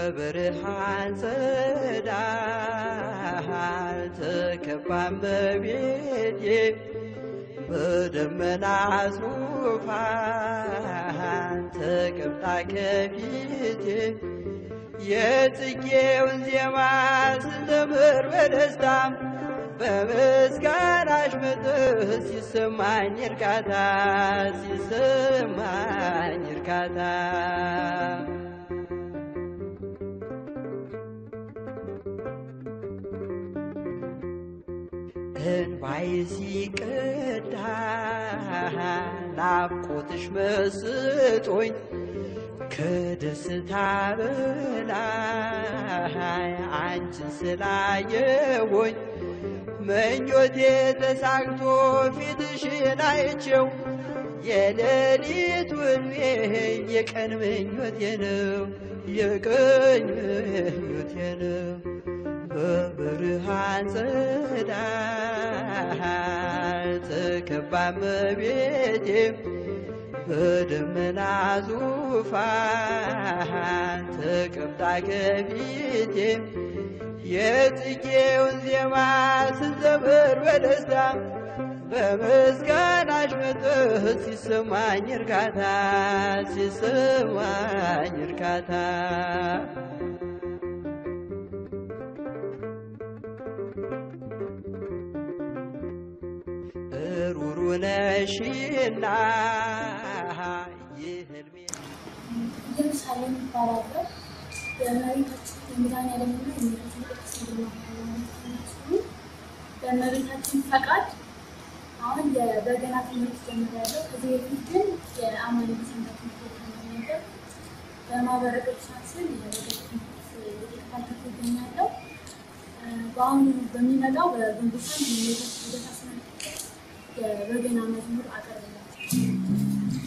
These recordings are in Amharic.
በብርሃን ጸዳል ተከባን በቤቴ በደመና ዙፋን ተቀምጣ ከፊቴ የጽጌውን ዜማ ስዘምር በደስታም በምስጋናሽ መጥህ ሲሰማኝ እርካታ ሲሰማኝ እርካታ እንባይ ሲቀዳ ናፍቆትሽ መስጦኝ ከደስታ በላይ አንቺን ስላየሆኝ ምኞቴ ተሳክቶ ፊትሽን አይቼው የሌሊት ውልቤ የቀን ምኞቴ ነው የቀን ምኞቴ ነው በብርሃን ጸዳል ተከባ እመቤቴ በደመና ዙፋን ተቀምጣ ከፊቴ የጽጌውን ዜማ ስዘምር በደስታ በምስጋናሽ መጥህ ሲሰማኝ እርካታ ሲሰማኝ እርካታ ሩሩ ነሽና የህልሜ ኢየሩሳሌም ይባላለሁ። የእመቤታችን የመድኃኒዓለምና የእመቤታችን ቅድስት ድንግል ማርያም ሲሆኑ በእመቤታችን ፈቃድ አሁን የበገና ትምህርት ጀምሬያለሁ። ከዚህ በፊት ግን የአማኝ ሰንበት ትምህርት ቤት ተማሪ ነበር። በማህበረ ቅዱሳን ስም የበገና ትምህርት እየተከታተልኩ እገኛለሁ። በአሁኑ በሚመጣው በግንቦት አንድ የእመቤታችን ልደት አስመልክቶ የበገና መዝሙር አቀርብላችኋለሁ።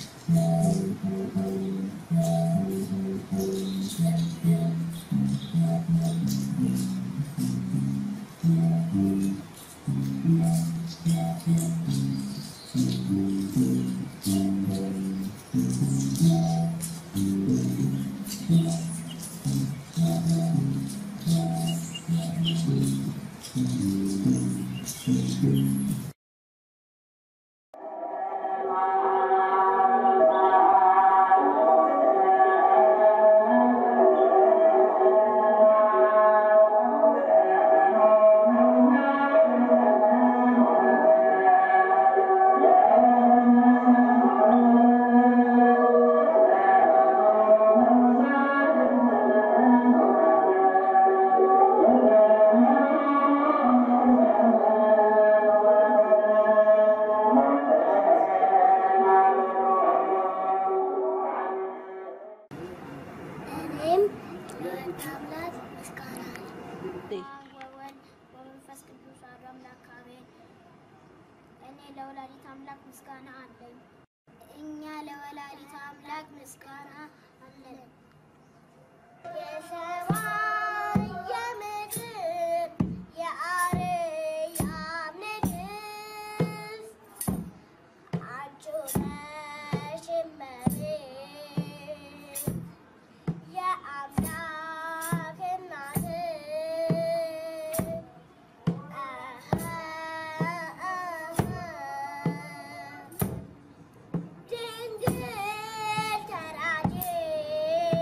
እኔም ለወልድ አምላክ ምስጋና ወወልድ ወመንፈስ ቅዱስ አሐዱ አምላክ አሜን። እኔ ለወላዲት አምላክ ምስጋና አለኝ። እኛ ለወላዲት አምላክ ምስጋና አለን። የሰማይ የምድር የአርያም ንግሥት አንቺ ነሽ እመቤት የአምላክ እናት ድንግል ተራዴ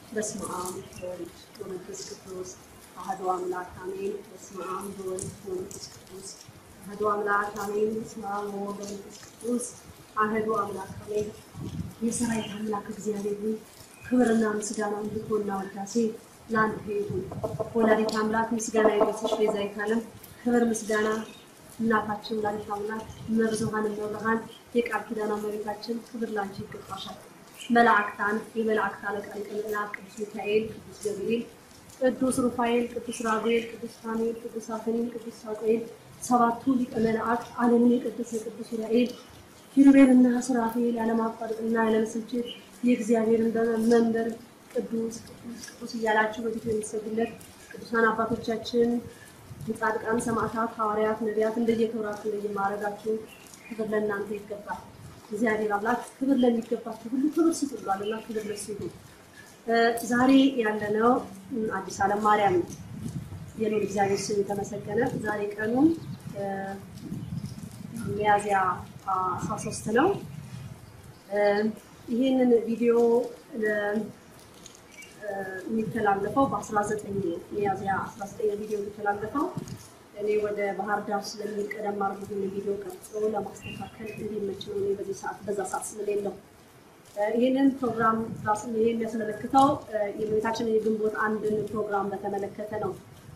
በስመ አብ ወወልድ ወመንፈስ ቅዱስ አሐዱ አምላክ አሜን። በስመ አብ ወወልድ ወመንፈስ ቅዱስ አሐዱ አምላክ አሜን። በስመ አብ ወወልድ ወመንፈስ ቅዱስ አሐዱ አምላክ አሜን። የሰራዊት አምላክ እግዚአብሔር ሆይ ክብርና ምስጋና ልኮና ወዳሴ ለአንተ ይሁን። ወላዲተ አምላክ ምስጋና ይድረስሽ ቤዛዊተ ዓለም ክብር ምስጋና እናታችን ወላዲተ አምላክ እመብዙኃን እመብርሃን የቃል ኪዳን እመቤታችን ክብር ላንቺ ይገባሻል። መላእክታን የመላእክት አለቃ ሊቀ መላእክት ቅዱስ ሚካኤል፣ ቅዱስ ገብርኤል፣ ቅዱስ ሩፋኤል፣ ቅዱስ ራጉኤል፣ ቅዱስ ፋኑኤል፣ ቅዱስ አፈኒን፣ ቅዱስ ሳሙኤል፣ ሰባቱ ሊቀ መላእክት ዓለምን የቀደሰ ቅዱስ ዑራኤል፣ ኪሩቤልና ሱራፌል ያለማቋረጥና ያለመሰልቸት የእግዚአብሔርን መንበር ቅዱስ ቅዱስ ቅዱስ እያላችሁ በፊቱ የሚሰግዱለት ቅዱሳን አባቶቻችን ጻድቃን፣ ሰማዕታት፣ ሐዋርያት፣ ነቢያት እንደየክብራችሁ እንደየማዕረጋችሁ ክብር ለእናንተ ይገባል። እግዚአብሔር አምላክ ክብር ለሚገባችሁ ሁሉ ክብር ስጡ ብሏልና ክብር ለሱ ይሁን። ዛሬ ያለነው አዲስ ዓለም ማርያም ነው። የልዑል እግዚአብሔር ስም የተመሰገነ። ዛሬ ቀኑ ሚያዝያ 13 ነው። ይህንን ቪዲዮ የሚተላለፈው በ19 ሚያዝያ 19 ቪዲዮ የሚተላለፈው እኔ ወደ ባህር ዳር ስለሚሄድ ቀደም አድርጎ ይህን ቪዲዮ ቀርጾ ለማስተካከል እንዲመች ነው። እኔ በዚህ ሰዓት በዛ ሰዓት ስለሌለው ይህንን ፕሮግራም ራሱ ይሄ የሚያስመለክተው የእመቤታችንን የግንቦት አንድን ፕሮግራም በተመለከተ ነው።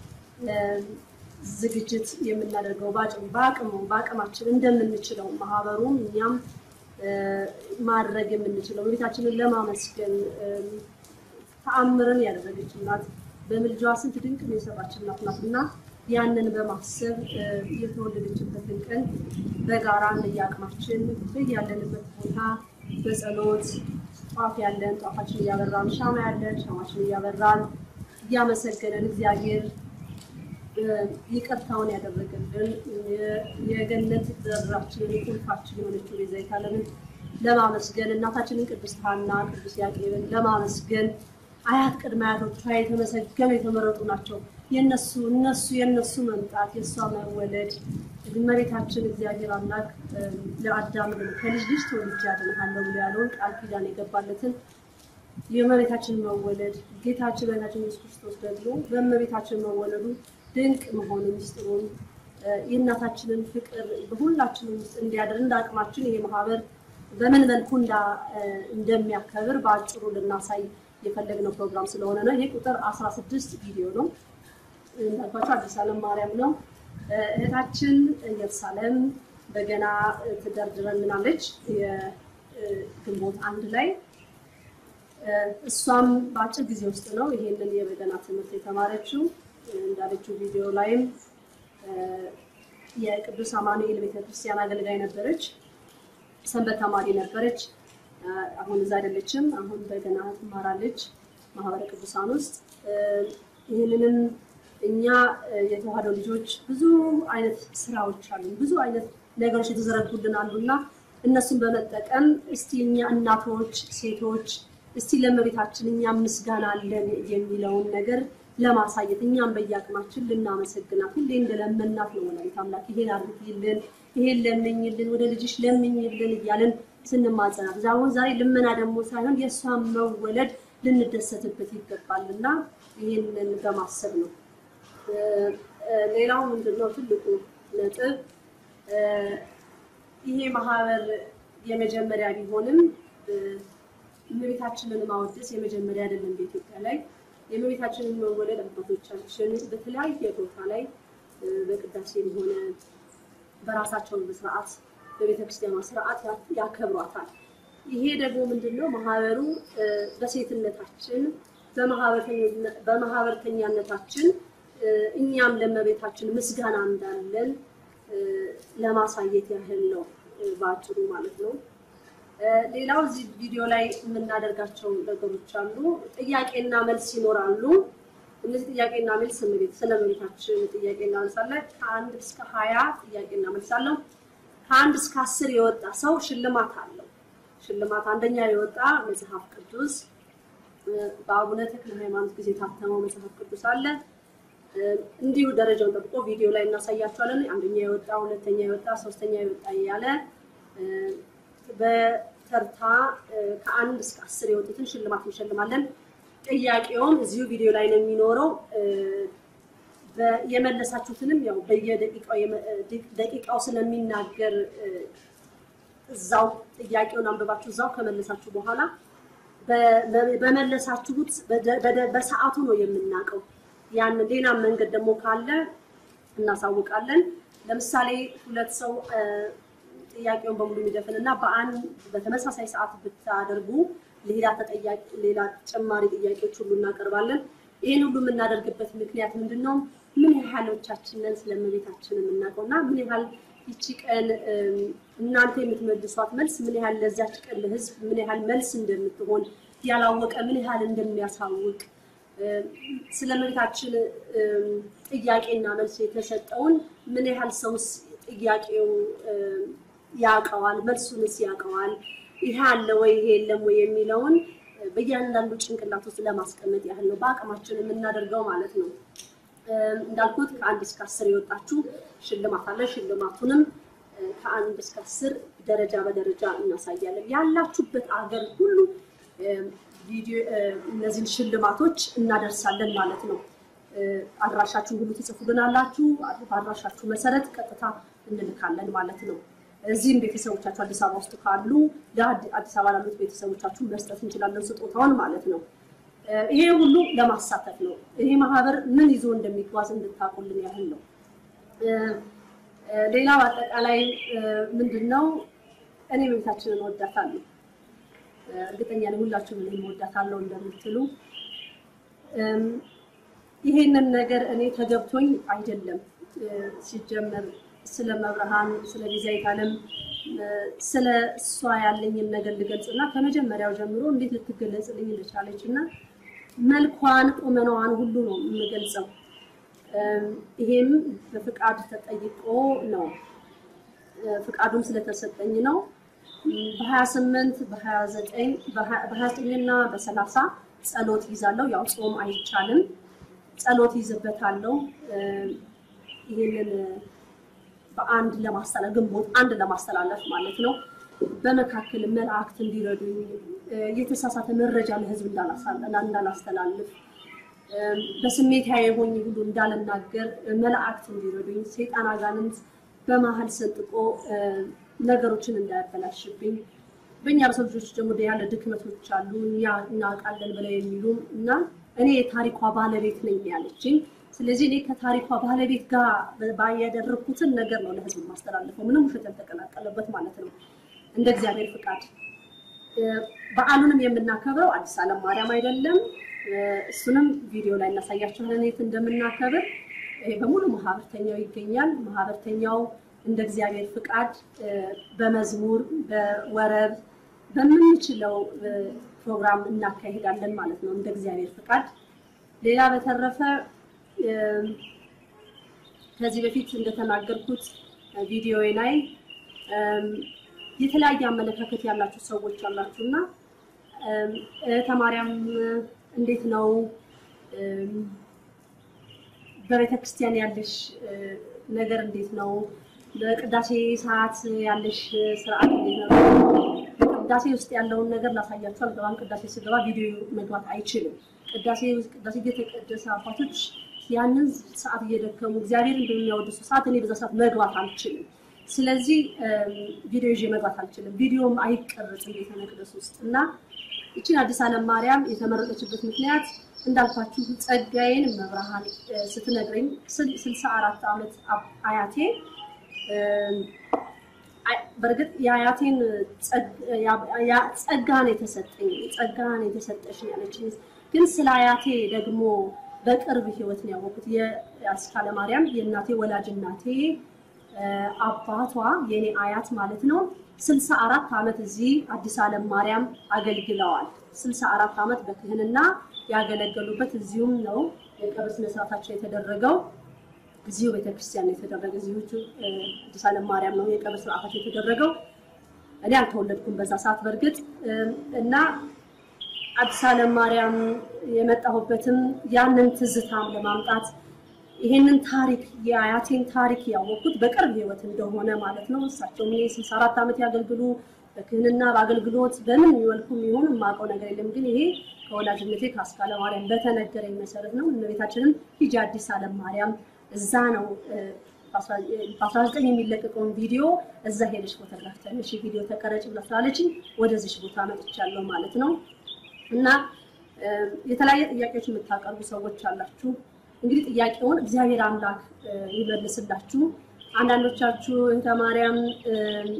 ዝግጅት የምናደርገው በአቅም በአቅሙ በአቅማችን እንደምንችለው ማህበሩም እኛም ማድረግ የምንችለው እመቤታችንን ለማመስገን ተአምርን ያደረገች እናት በምልጃዋ ስንት ድንቅ ነው የሰራች እናት ናት እና ያንን በማሰብ የተወለደችበትን ቀን በጋራ እንደየአቅማችን በያለንበት ቦታ በጸሎት ጧፍ ያለን ጧፋችን እያበራን ሻማ ያለን ሻማችን እያበራን እያመሰገነን እግዚአብሔር ይቅርታውን ያደረገልን የገነት በራችንን የቁልፋችን የሆነችው ቤዛዊተ ዓለምን ለማመስገን እናታችንን ቅድስት ሐና ቅዱስ ያቄብን ለማመስገን አያት ቅድመ አያቶቿ የተመሰገኑ የተመረጡ ናቸው። የነሱ እነሱ የነሱ መምጣት የእሷ መወለድ እመቤታችን እግዚአብሔር አምላክ ለአዳም ከልጅ ልጅ ተወልጄ አድንሃለሁ ብሎ ያለውን ቃል ኪዳን የገባለትን የእመቤታችን መወለድ ጌታችን መድኃኒታችን ኢየሱስ ክርስቶስ ደግሞ በእመቤታችን መወለዱ ድንቅ መሆኑ ሚስጥሩን የእናታችንን ፍቅር በሁላችንም ውስጥ እንዲያደር እንደ አቅማችን ይሄ ማህበር በምን መልኩ እንደሚያከብር በአጭሩ ልናሳይ የፈለግነው ፕሮግራም ስለሆነ ነው። ይሄ ቁጥር 16 ቪዲዮ ነው። እንዳልኳቸው አዲስ ዓለም ማርያም ነው። እህታችን ኢየሩሳሌም በገና ትደርድረልናለች የግንቦት አንድ ላይ እሷም በአጭር ጊዜ ውስጥ ነው ይሄንን የበገና ትምህርት የተማረችው። እንዳለችው ቪዲዮ ላይም የቅዱስ አማኑኤል ቤተክርስቲያን አገልጋይ ነበረች፣ ሰንበት ተማሪ ነበረች። አሁን እዛ አይደለችም። አሁን በገና ትማራለች ማህበረ ቅዱሳን ውስጥ። ይህንንም እኛ የተዋህዶ ልጆች ብዙ አይነት ስራዎች አሉ፣ ብዙ አይነት ነገሮች የተዘረጉልን አሉ እና እነሱን በመጠቀም እስቲ እኛ እናቶች፣ ሴቶች እስቲ ለእመቤታችን እኛም ምስጋና አለን የሚለውን ነገር ለማሳየት እኛም በየአቅማችን ልናመሰግናት ሁሌ እንደለመናት ነው ወላዲተ አምላክ ይሄን አድርጊልን፣ ይሄን ለምኝልን፣ ወደ ልጅሽ ለምኝልን እያለን ስንማጸናት አሁን ዛሬ ልመና ደግሞ ሳይሆን የእሷን መወለድ ልንደሰትበት ይገባል እና ይህንን በማሰብ ነው። ሌላው ምንድነው ትልቁ ነጥብ ይሄ ማህበር የመጀመሪያ ቢሆንም እመቤታችንን ማወደስ የመጀመሪያ አይደለም። በኢትዮጵያ ላይ የእመቤታችንን መወለድ አባቶቻችን በተለያየ ቦታ ላይ በቅዳሴም ሆነ በራሳቸው በስርዓት በቤተክርስቲያኗ ስርዓት ያከብሯታል። ይሄ ደግሞ ምንድነው ማህበሩ በሴትነታችን በማህበርተኛነታችን እኛም ለእመቤታችን ምስጋና እንዳለን ለማሳየት ያህል ነው በአጭሩ ማለት ነው። ሌላው እዚህ ቪዲዮ ላይ የምናደርጋቸው ነገሮች አሉ። ጥያቄና መልስ ይኖራሉ። እነዚህ ጥያቄና መልስ ስለ እመቤታችን ጥያቄ እናነሳለን። ከአንድ እስከ ሀያ ጥያቄ እናመልሳለሁ። ከአንድ እስከ አስር የወጣ ሰው ሽልማት አለው። ሽልማት አንደኛ የወጣ መጽሐፍ ቅዱስ በአቡነ ተክለ ሃይማኖት ጊዜ የታተመው መጽሐፍ ቅዱስ አለ። እንዲሁ ደረጃውን ጠብቆ ቪዲዮ ላይ እናሳያቸዋለን። አንደኛ የወጣ ሁለተኛ የወጣ ሶስተኛ የወጣ እያለ በተርታ ከአንድ እስከ አስር የወጡትን ሽልማት እንሸልማለን። ጥያቄውም እዚሁ ቪዲዮ ላይ ነው የሚኖረው። እ፣ በ- የመለሳችሁትንም ያው በየደቂቃው የመ- ደ- ደቂቃው ስለሚናገር እ፣ እዛው ጥያቄውን አንብባችሁ እዛው ከመለሳችሁ በኋላ በ- በ- በመለሳችሁት በደ- በደ- በሰዓቱ ነው የምናውቀው። ያን ሌላ መንገድ ደግሞ ካለ እናሳውቃለን። ለምሳሌ ሁለት ሰው እ፣ ጥያቄውን በሙሉ የሚደፍን እና በአንድ በተመሳሳይ ሰዓት ብታደርጉ ሌላ ተጠያቂ ሌላ ተጨማሪ ጥያቄዎች ሁሉ እናቀርባለን። ይህን ሁሉ የምናደርግበት ምክንያት ምንድን ነው? ምን ያህሎቻችንን ስለ እመቤታችን የምናውቀው እና ምን ያህል ይቺ ቀን እም፣ እናንተ የምትመልሷት መልስ ምን ያህል ለዚያች ቀን ለህዝብ ምን ያህል መልስ እንደምትሆን ያላወቀ ምን ያህል እንደሚያሳውቅ እም፣ ስለ እመቤታችን እም፣ ጥያቄና መልስ የተሰጠውን ምን ያህል ሰውስ ጥያቄው እም፣ ያውቀዋል፣ መልሱንስ ያውቀዋል፣ ይሄ አለ ወይ ይሄ የለም ወይ የሚለውን እ፣ በእያንዳንዱ ጭንቅላት ውስጥ ለማስቀመጥ ያህል ነው በአቅማችን የምናደርገው ማለት ነው። እም፣ እንዳልኩት ከአንድ እስከ አስር የወጣችሁ ሽልማት አለ። ሽልማቱንም እ፣ ከአንድ እስከ አስር ደረጃ በደረጃ እናሳያለን። ያላችሁበት አገር ሁሉ እም፣ ቪዲዮ እ፣ እነዚህን ሽልማቶች እናደርሳለን ማለት ነው። እ፣ አድራሻችሁን ሁሉ ትጽፉልናላችሁ። በአድራሻችሁ መሰረት ቀጥታ እንልካለን ማለት ነው። እዚህም ቤተሰቦቻችሁ አዲስ አበባ ውስጥ ካሉ ለአዲ- አዲስ አበባ ላሉት ቤተሰቦቻችሁ መስጠት እንችላለን ስጦታውን ማለት ነው። እ፣ ይሄ ሁሉ ለማሳተፍ ነው። ይሄ ማህበር ምን ይዞ እንደሚጓዝ እንድታውቁልን ያህል ነው። እ፣ እ፣ ሌላው አጠቃላይ እ፣ ምንድን ነው እኔ እመቤታችንን እወዳታለሁ። እ፣ እርግጠኛ ነኝ ሁላችሁም እኔም እወዳታለሁ እንደምትሉ እም፣ ይሄንን ነገር እኔ ተገብቶኝ አይደለም እ፣ ሲጀመር ስለ መብርሃን ስለ ቤዛዊተ ዓለም እ፣ ስለ እሷ ያለኝን ነገር ልገልጽ እና ከመጀመሪያው ጀምሮ እንዴት ልትገለጽልኝ እንደቻለች እና መልኳን ቁመናዋን ሁሉ ነው የምገልጸው። እም፣ ይሄም በፍቃድ ተጠይቆ ነው እ፣ ፍቃዱም ስለተሰጠኝ ነው። እም፣ በ28 በ29 በ29 እና በ30 ጸሎት ይዛለሁ። ያው ጾም አይቻልም። ጸሎት ይዝበታለሁ። እም፣ ይህንን በአንድ ለማስተላለፍ ግንቦት አንድ ለማስተላለፍ ማለት ነው። በመካከል መላእክት እንዲረዱኝ እ፣ የተሳሳተ መረጃ ለሕዝብ እንዳላሳ- እንዳላስተላልፍ እም፣ በስሜታዊ ሆኜ ሁሉ እንዳልናገር እ፣ መላእክት እንዲረዱኝ ሰይጣን አጋንንት በመሀል ሰንጥቆ እ፣ ነገሮችን እንዳያበላሽብኝ በእኛ በሰው ልጆች ደግሞ ያለ ድክመቶች አሉ እኛ እናውቃለን ብለው የሚሉ እና እኔ የታሪኳ ባለቤት ነኝ ያለችኝ። ስለዚህ እኔ ከታሪኳ ባለቤት ጋር ባ- ያደረግኩትን ነገር ነው ለህዝብ ማስተላለፈው፣ ምንም ውሸት ያልተቀላቀለበት ማለት ነው እንደ እግዚአብሔር ፍቃድ። እ፣ በዓሉንም የምናከብረው አዲስ ዓለም ማርያም አይደለም። እ፣ እሱንም ቪዲዮ ላይ እናሳያችኋለን የት እንደምናከብር። ይሄ በሙሉ ማህበርተኛው ይገኛል። ማህበርተኛው እንደ እግዚአብሔር ፍቃድ እ፣ በመዝሙር በወረብ በምንችለው እ፣ ፕሮግራም እናካሂዳለን ማለት ነው እንደ እግዚአብሔር ፍቃድ። ሌላ በተረፈ እም፣ ከዚህ በፊት እንደተናገርኩት ቪዲዮ ላይ እም፣ የተለያየ አመለካከት ያላችሁ ሰዎች አላችሁ እና እም፣ እህተ ማርያም እንዴት ነው እም፣ በቤተ ክርስቲያን ያለሽ እ፣ ነገር እንዴት ነው? በቅዳሴ ሰዓት ያለሽ ስርዓት እንዴት ነው? ቅዳሴ ውስጥ ያለውን ነገር ላሳያችሁ አልገባም። ቅዳሴ ስገባ ቪዲዮ መግባት አይችልም። ቅዳሴ ቅዳሴ እየተቀደሰ አባቶች ያንን ሰዓት እየደከሙ እግዚአብሔርን በሚያወድሱ ሰዓት እኔ በዛ ሰዓት መግባት አልችልም። ስለዚህ እም፣ ቪዲዮ ይዤ መግባት አልችልም። ቪዲዮም አይቀረጽም ቤተ መቅደስ ውስጥ እና ይችን አዲስ ዓለም ማርያም የተመረጠችበት ምክንያት እንዳልኳችሁ ጸጋዬን መብርሃን እ፣ ስትነግረኝ ስል- ስልሳ አራት ዓመት አብ- አያቴ እም፣ አይ- በእርግጥ የአያቴን ጸግ- ያ- ያ- ጸጋን የተሰጠኝ ጸጋን የተሰጠሽ ነው ያለችኝ። ግን ስለ አያቴ ደግሞ በቅርብ ህይወት ነው ያወቁት። የአስካለ ማርያም የእናቴ ወላጅ እናቴ እ፣ አባቷ የኔ አያት ማለት ነው ስልሳ አራት ዓመት እዚህ አዲስ ዓለም ማርያም አገልግለዋል። ስልሳ አራት ዓመት በክህንና ያገለገሉበት እዚሁም ነው የቀብር ስነስርዓታቸው የተደረገው። እዚሁ ቤተክርስቲያን ነው የተደረገ። እዚሁ እ፣ አዲስ ዓለም ማርያም ነው የቀብር ስርዓታቸው የተደረገው። እኔ አልተወለድኩም በዛ ሰዓት በእርግጥ እም፣ እና አዲስ ዓለም ማርያም የመጣሁበትም ያንን ትዝታም ለማምጣት ይሄንን ታሪክ የአያቴን ታሪክ ያወቅኩት በቅርብ ህይወት እንደሆነ ማለት ነው። እሳቸው ምን ስልሳ አራት ዓመት ያገልግሉ በክህንና በአገልግሎት በምን መልኩ የሚሆን የማውቀው ነገር የለም። ግን ይሄ ከወላጅነቴ ከአስካለ ማርያም በተነገረኝ መሰረት ነው። እመቤታችንም ሂጂ አዲስ ዓለም ማርያም እዛ ነው በ19 የሚለቀቀውን ቪዲዮ እዛ ሄደች ፎቶግራፍ ተነሽ ቪዲዮ ተቀረጭ ብላ ስላለችኝ ወደዚች ቦታ መጥቻለሁ ማለት ነው። እና እ፣ የተለያየ ጥያቄዎች የምታቀርቡ ሰዎች አላችሁ። እንግዲህ ጥያቄውን እግዚአብሔር አምላክ እ፣ ይመልስላችሁ። አንዳንዶቻችሁ እንተ ማርያም እ፣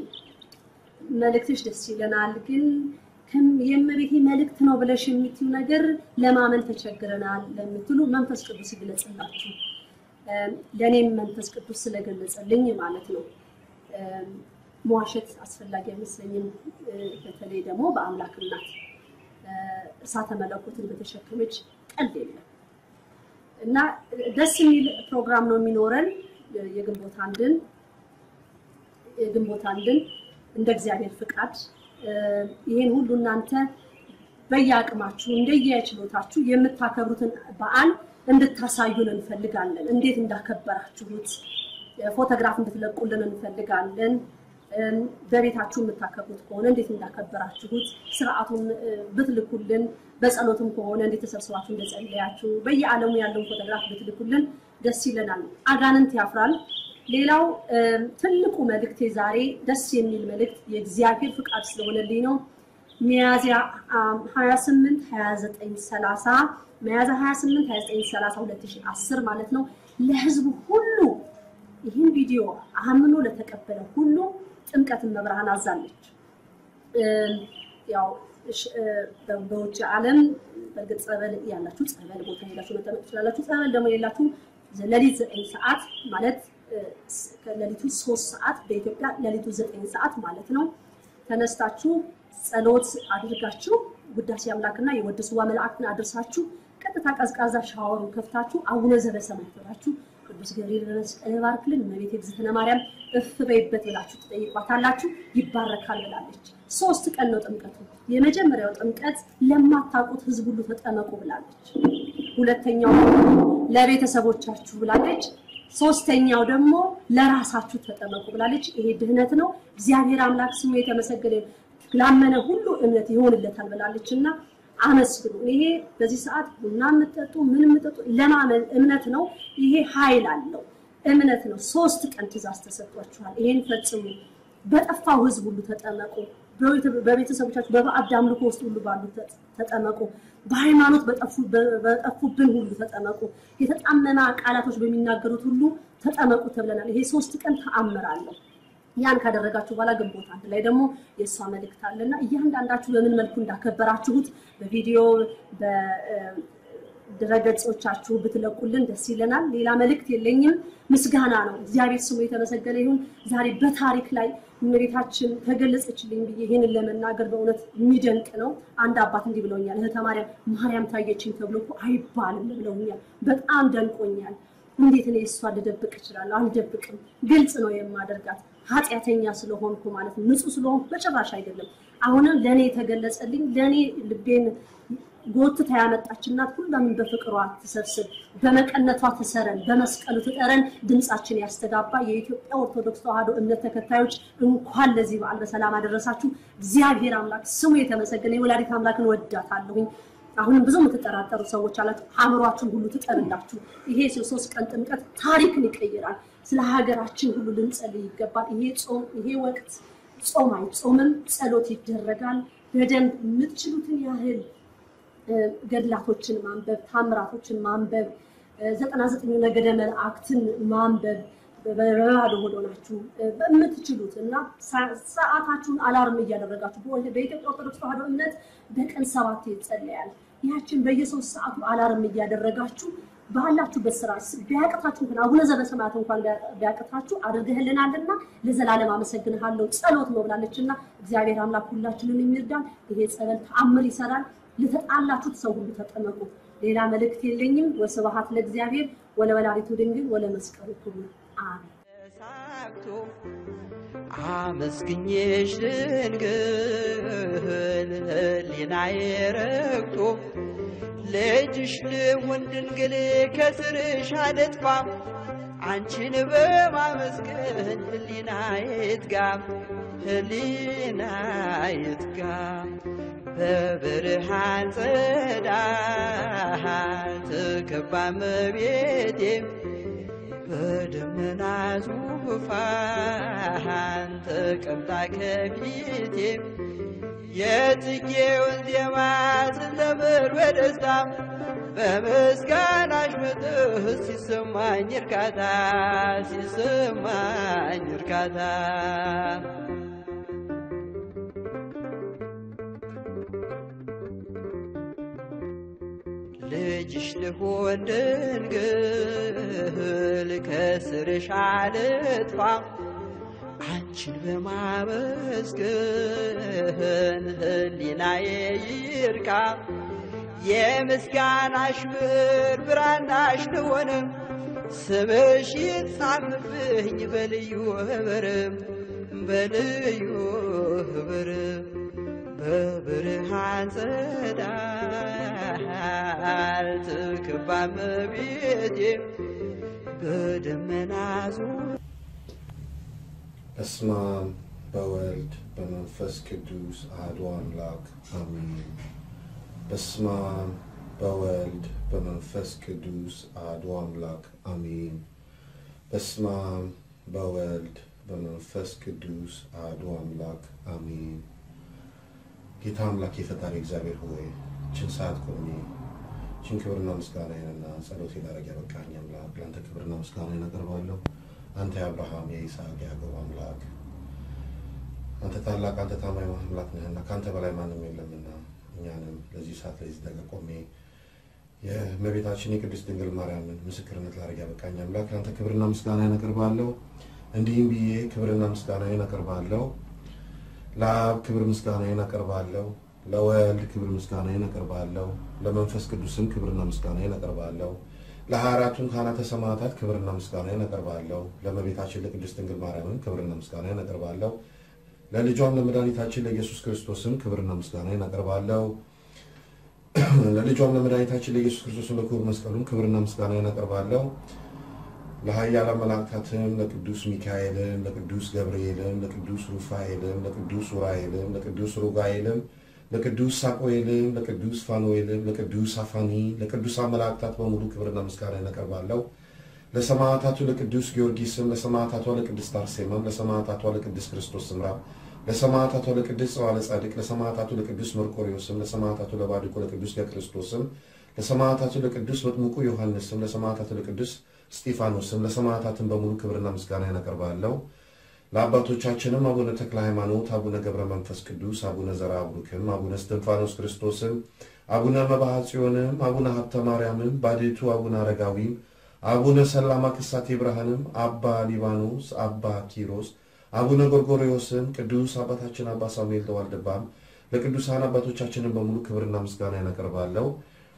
መልእክትሽ ደስ ይለናል፣ ግን ከም- የእመቤቴ መልእክት ነው ብለሽ የምትዩ ነገር ለማመን ተቸግረናል ለምትሉ መንፈስ ቅዱስ ይግለጽላችሁ። እ፣ ለእኔም መንፈስ ቅዱስ ስለገለጸልኝ ማለት ነው። እ፣ መዋሸት አስፈላጊ አይመስለኝም። እ፣ በተለይ ደግሞ በአምላክ እናት እ፣ እሳተ መለኮትን በተሸከመች ቀልድ የለም እና ደስ የሚል ፕሮግራም ነው የሚኖረን የግንቦት አንድን የግንቦት አንድን እንደ እግዚአብሔር ፍቃድ እ፣ ይህን ሁሉ እናንተ በየአቅማችሁ እንደየችሎታችሁ የምታከብሩትን በዓል እንድታሳዩን እንፈልጋለን። እንዴት እንዳከበራችሁት እ፣ ፎቶግራፍ እንድትለቁልን እንፈልጋለን። እም፣ በቤታችሁ የምታከብሩት ከሆነ እንዴት እንዳከበራችሁት ስርዓቱን እ፣ ብትልኩልን፣ በጸሎትም ከሆነ እንዴት ተሰብስባችሁ እንደጸለያችሁ በየዓለሙ ያለውን ፎቶግራፍ ብትልኩልን ደስ ይለናል። አጋንንት ያፍራል። ሌላው እም፣ ትልቁ መልእክቴ ዛሬ ደስ የሚል መልእክት የእግዚአብሔር ፍቃድ ስለሆነልኝ ነው። ሚያዝያ አም፣ 28 29 30 ሚያዝያ 28 29 30 2010 ማለት ነው ለህዝቡ ሁሉ ይህን ቪዲዮ አምኖ ለተቀበለ ሁሉ ጥምቀትን መብርሃን አዛለች። እም፣ ያው እሽ- እ፣ በ- በውጭ ዓለም በእርግጥ ጸበል ያላችሁ ጸበል ቦታ ሄዳችሁ መጠመቅ ትችላላችሁ። ጸበል ደግሞ የሌላችሁ ሌሊት ዘጠኝ ሰዓት ማለት እ፣ ስ- ከሌሊቱ ሶስት ሰዓት በኢትዮጵያ ሌሊቱ ዘጠኝ ሰዓት ማለት ነው ተነስታችሁ ጸሎት አድርጋችሁ ውዳሴ አምላክና የወድስዋ መላእክትን አድርሳችሁ ቀጥታ ቀዝቃዛ ሻወሩን ከፍታችሁ አቡነ ዘበሰማይ ብላችሁ ቅዱስ ገብርኤል በመስቀል ባርክልን እመቤቴ እግዝእትነ ማርያም እፍ በይበት ብላችሁ ትጠይቋታላችሁ። ይባረካል ብላለች። ሶስት ቀን ነው ጥምቀቱ። የመጀመሪያው ጥምቀት ለማታውቁት ሕዝብ ሁሉ ተጠመቁ ብላለች። ሁለተኛው ደግሞ ለቤተሰቦቻችሁ ብላለች። ሶስተኛው ደግሞ ለራሳችሁ ተጠመቁ ብላለች። ይሄ ድህነት ነው። እግዚአብሔር አምላክ ስሙ የተመሰገነ ይሁን። ላመነ ሁሉ እምነት ይሆንለታል ብላለች እና አመስግኑ። ይሄ በዚህ ሰዓት ቡና የምጠጡ ምን የምጠጡ ለማመን እምነት ነው። ይሄ ኃይል አለው እምነት ነው። ሶስት ቀን ትእዛዝ ተሰጥቷችኋል። ይሄን ፈጽሙ። በጠፋው ህዝብ ሁሉ ተጠመቁ። በቤተ- በቤተሰቦቻችሁ በባዕድ አምልኮ ውስጥ ሁሉ ባሉ ተ- ተጠመቁ። በሃይማኖት በጠፉ- በ- በጠፉብን ሁሉ ተጠመቁ። የተጣመመ ቃላቶች በሚናገሩት ሁሉ ተጠመቁ ተብለናል። ይሄ ሶስት ቀን ተአምር አለው። ያን ካደረጋችሁ በኋላ ግንቦት አንድ ላይ ደግሞ የእሷ መልእክት አለና እያንዳንዳችሁ በምን መልኩ እንዳከበራችሁት በቪዲዮ በድረገጾቻችሁ ብትለቁልን ደስ ይለናል። ሌላ መልእክት የለኝም። ምስጋና ነው። እግዚአብሔር ስሙ የተመሰገነ ይሁን። ዛሬ በታሪክ ላይ እመቤታችን ተገለጸችልኝ ብዬ ይህንን ለመናገር በእውነት የሚደንቅ ነው። አንድ አባት እንዲህ ብለውኛል። እህተ ማርያም ማርያም ታየችኝ ተብሎ እኮ አይባልም ብለውኛል። በጣም ደንቆኛል። እንዴት እኔ እሷ ልደብቅ እችላለሁ? አልደብቅም። ግልጽ ነው የማደርጋት ኃጢአተኛ ስለሆንኩ ማለት ነው። ንጹህ ስለሆንኩ በጭራሽ አይደለም። አሁንም ለእኔ የተገለጸልኝ ለእኔ ልቤን ጎትታ ያመጣች እናት ሁላምን በፍቅሯ ትሰብስብ፣ በመቀነቷ ትሰረን፣ በመስቀሉ ትጠረን፣ ድምፃችን ያስተጋባ። የኢትዮጵያ ኦርቶዶክስ ተዋሕዶ እምነት ተከታዮች እንኳን ለዚህ በዓል በሰላም አደረሳችሁ። እግዚአብሔር አምላክ ስሙ የተመሰገነ የወላዲት አምላክን ወዳታለሁኝ። አሁንም ብዙ የምትጠራጠሩ ሰዎች አላችሁ። አእምሯችሁን ሁሉ ትጠርላችሁ። ይሄ ሶስት ቀን ጥምቀት ታሪክን ይቀይራል። ስለ ሀገራችን ሁሉ ልንጸልይ ይገባል። ይሄ ጾም ይሄ ወቅት ጾም አይጾምም፣ ጸሎት ይደረጋል። በደንብ የምትችሉትን ያህል ገድላቶችን ማንበብ፣ ታምራቶችን ማንበብ፣ ዘጠና ዘጠኙ ነገደ መላእክትን ማንበብ በባዶ ሆዶ ናችሁ በምትችሉት እና ሰዓታችሁን አላርም እያደረጋችሁ በኢትዮጵያ ኦርቶዶክስ ተዋሕዶ እምነት በቀን ሰባት ይጸለያል። ያችን በየሶስት ሰዓቱ አላርም እያደረጋችሁ ባላችሁበት ስራ ቢያቅታችሁ እንኳን አቡነ ዘበሰማያት እንኳን ቢያቅታችሁ አድርገህልናልና ለዘላለም አመሰግንሃለሁ። ጸሎት ነው ብላለችና እግዚአብሔር አምላክ ሁላችንን የሚርዳን። ይሄ ጸበል ተአምር ይሰራል። ለተጣላችሁት ሰው ሁሉ ተጠመቁ። ሌላ መልእክት የለኝም። ወስብሐት ለእግዚአብሔር ወለወላዲቱ ድንግል ወለመስቀሉ ክቡር አሜን። ተሳክቶ አመስግኜሽ ድንግል ሕሊናዬ ረክቶ ልጅሽ ልሁን ድንግል ከስርሽ አልጥፋ አንቺን በማመስገን ሕሊናዬ ይትጋ ሕሊናዬ ይትጋ በብርሃን ጸዳል ትከባ እመቤቴ በደመና ዙፋን ተቀምጣ ከፊቴ የጽጌውን ዜማ ስዘምር በደስታ በምስጋናሽ መጥህ ሲሰማኝ እርካታ ሲሰማኝ እርካታ ልጅሽ ልሆን ድንግል ከስርሽ አልጥፋ አንቺን በማመስገን ህሊናዬ ይርካ የምስጋናሽ ብር ብራናሽ ልሆን ስምሽ ይጻፍብኝ በልዩ ህብርም በልዩ ህብርም በብርሃን ጸዳል ትክባ እመቤቴ በደመና ዙሪያ በስመ አብ በወልድ በመንፈስ ቅዱስ አሐዱ አምላክ አሜን። በስመ አብ በወልድ በመንፈስ ቅዱስ አሐዱ አምላክ አሜን። በስመ አብ በወልድ በመንፈስ ቅዱስ አሐዱ አምላክ አሜን። ጌታ አምላክ የፈጣሪ እግዚአብሔር ሆይ ችን ሰዓት ቆሜ ችን ክብርና ምስጋናዬንና ጸሎቴ ላደርግ ያበቃኝ አምላክ ለአንተ ክብርና ምስጋናዬን አቀርባለሁ። አንተ የአብርሃም የይስሐቅ የያዕቆብ አምላክ አንተ ታላቅ አንተ ታማኝ አምላክ ነህና ከአንተ በላይ ማንም የለምና እኛንም ለዚህ ሰዓት ለዚህ ደቂቃ ቆሜ የእመቤታችን የቅድስት ድንግል ማርያምን ምስክርነት ላደርግ ያበቃኝ አምላክ ለአንተ ክብርና ምስጋናዬን አቀርባለሁ። እንዲህም ብዬ ክብርና ምስጋናዬን አቀርባለሁ። ለአብ ክብር ምስጋናዬን አቀርባለሁ። ለወልድ ክብር ምስጋናዬን አቀርባለሁ። ለመንፈስ ቅዱስም ክብርና ምስጋናዬን አቀርባለሁ። ለሀያ አራቱም ካህናተ ሰማዕታት ክብርና ምስጋናዬን አቀርባለሁ። ለእመቤታችን ለቅድስት ድንግል ማርያምም ክብርና ምስጋናዬን አቀርባለሁ። ለልጇም ለመድኃኒታችን ለኢየሱስ ክርስቶስም ክብርና ምስጋናዬን አቀርባለሁ። ለልጇም ለመድኃኒታችን ለኢየሱስ ክርስቶስም ለክቡር መስቀሉም ክብርና ምስጋናዬን አቀርባለሁ። ለኃያላን መላእክታትም ለቅዱስ ሚካኤልም ለቅዱስ ገብርኤልም ለቅዱስ ሩፋኤልም ለቅዱስ ኡራኤልም ለቅዱስ ሩጋኤልም ለቅዱስ ሳቆኤልም ለቅዱስ ፋኑኤልም ለቅዱስ አፋኒ ለቅዱሳን መላእክታት በሙሉ ክብርና ምስጋናዬን አቀርባለሁ። ለሰማዕታቱ ለቅዱስ ጊዮርጊስም ለሰማዕታቷ ለቅድስት አርሴማም ለሰማዕታቷ ለቅድስት ክርስቶስ ስምራ ለሰማዕታቷ ለቅድስት ጸዋለ ጻድቅ ለሰማዕታቱ ለቅዱስ መርቆሬዎስም ለሰማዕታቱ ለባድቆ ለቅዱስ ለክርስቶስም ለሰማዕታቱ ለቅዱስ መጥምቁ ዮሐንስም ለሰማዕታቱ ለቅዱስ እስጢፋኖስም ለሰማዕታትን በሙሉ ክብርና ምስጋናዬን አቀርባለሁ። ለአባቶቻችንም አቡነ ተክለ ሃይማኖት፣ አቡነ ገብረ መንፈስ ቅዱስ፣ አቡነ ዘርዓ ቡሩክም፣ አቡነ እስትንፋኖስ ክርስቶስም፣ አቡነ መብዓ ጽዮንም፣ አቡነ ሀብተ ማርያምም፣ ባዴቱ አቡነ አረጋዊም፣ አቡነ ሰላማ ክሳቴ ብርሃንም፣ አባ ሊባኖስ፣ አባ ኪሮስ፣ አቡነ ጎርጎርዮስም፣ ቅዱስ አባታችን አባ ሳሙኤል ተዋልድባም ለቅዱሳን አባቶቻችንን በሙሉ ክብርና ምስጋናዬን አቀርባለሁ።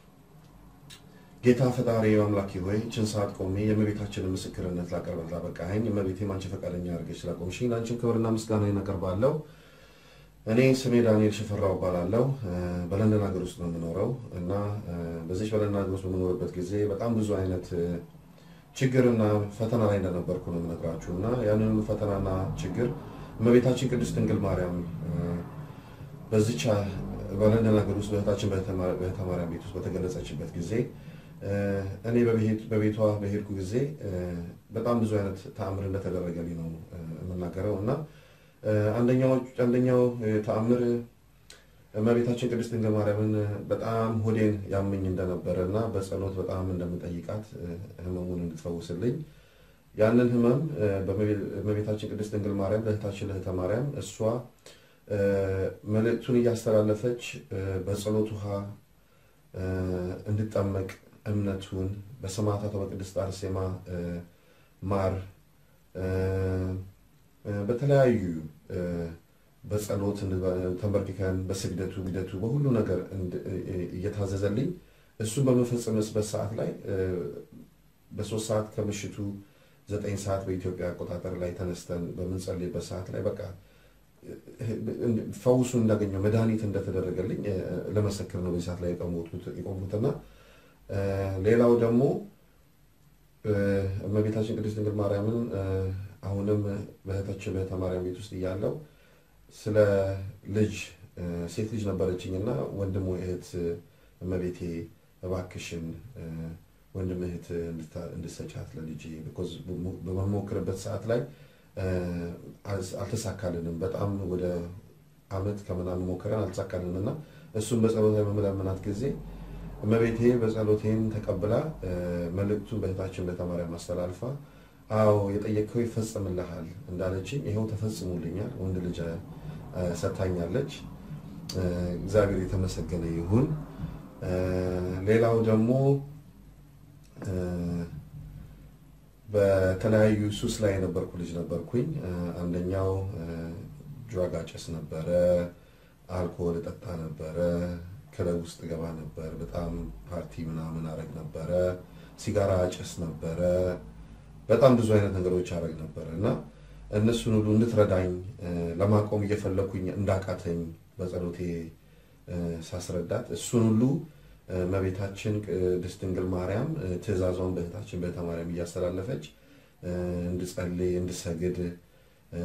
ጌታ ፈጣሪ አምላኬ ሆይ ችን ሰዓት ቆሜ የእመቤታችንን ምስክርነት ላቀርበት ላበቃኸኝ እመቤቴም አንቺ ፈቃደኛ አድርገሽ ስላቆምሽኝ ለአንቺም ክብርና ምስጋናዬን አቀርባለሁ። እኔ ስሜ ዳንኤል ሽፈራው እባላለሁ። በለንደን ሀገር ውስጥ ነው የምኖረው እና በዚች በለንደን ሀገር ውስጥ በምኖርበት ጊዜ በጣም ብዙ አይነት ችግርና ፈተና ላይ እንደነበርኩ ነው የምነግራችሁ እና ያንን ፈተናና ችግር እመቤታችን ቅድስት ድንግል ማርያም በዚቻ በለንደን ሀገር ውስጥ በእህታችን በእህተ ማርያም ቤት ውስጥ በተገለጸችበት ጊዜ እኔ በቤቷ በሄድኩ ጊዜ በጣም ብዙ አይነት ተአምር እንደተደረገልኝ ነው የምናገረው እና አንደኛው ተአምር እመቤታችን ቅድስት ድንግል ማርያምን በጣም ሆዴን ያመኝ እንደነበረ እና በጸሎት በጣም እንደምጠይቃት ህመሙን እንድትፈውስልኝ ያንን ህመም በእመቤታችን ቅድስት ድንግል ማርያም ለእህታችን ለእህተ ማርያም እሷ መልእክቱን እያስተላለፈች በጸሎት ውሃ እንድጠመቅ እምነቱን በሰማዕታቷ በቅድስት አርሴማ ማር በተለያዩ በጸሎት ተንበርክከን በስግደቱ ግደቱ በሁሉ ነገር እየታዘዘልኝ እሱን በመፈጸምበት ሰዓት ላይ በሶስት ሰዓት ከምሽቱ ዘጠኝ ሰዓት በኢትዮጵያ አቆጣጠር ላይ ተነስተን በምንጸልይበት ሰዓት ላይ በቃ ፈውሱን እንዳገኘው መድኃኒት እንደተደረገልኝ ለመሰክር ነው በዚህ ሰዓት ላይ የቆሙትና ሌላው ደግሞ እመቤታችን ቅድስት ድንግል ማርያምን አሁንም በእህታችን በእህተ ማርያም ቤት ውስጥ እያለው ስለ ልጅ ሴት ልጅ ነበረችኝ እና ወንድም ወይ እህት እመቤቴ እባክሽን እ፣ ወንድም እህት እንድታ- እንድትሰጫት ለልጄ ቢኮዝ በመሞክርበት ሰዓት ላይ እ፣ አልስ- አልተሳካልንም። በጣም ወደ አመት ከምናምን ሞክረን አልተሳካልንም እና እሱም በጸሎት ላይ በመለመናት ጊዜ እመቤቴ በጸሎቴን ተቀብላ እ፣ መልእክቱን በእህታችን በተማሪያም አስተላልፋ አዎ የጠየቅከው ይፈጸምልሃል እንዳለችኝ ይኸው ተፈጽሞልኛል። ወንድ ልጅ እ፣ ሰጥታኛለች። እ፣ እግዚአብሔር የተመሰገነ ይሁን። እ፣ ሌላው ደግሞ እ፣ በተለያዩ ሱስ ላይ የነበርኩ ልጅ ነበርኩኝ። እ፣ አንደኛው እ፣ ድራግ አጨስ ነበረ፣ አልኮል እጠጣ ነበረ፣ ክለብ ውስጥ ገባ ነበር፣ በጣም ፓርቲ ምናምን አረግ ነበረ፣ ሲጋራ አጨስ ነበረ፣ በጣም ብዙ አይነት ነገሮች አረግ ነበረ እና እነሱን ሁሉ እንድትረዳኝ እ፣ ለማቆም እየፈለኩኝ እንዳቃተኝ በጸሎቴ እ፣ ሳስረዳት እሱን ሁሉ እ፣ እመቤታችን ቅድስት ድንግል ማርያም እ፣ ትእዛዟን በእህታችን በእህተ ማርያም እያስተላለፈች እ፣ እንድጸልይ እንድሰግድ እ፣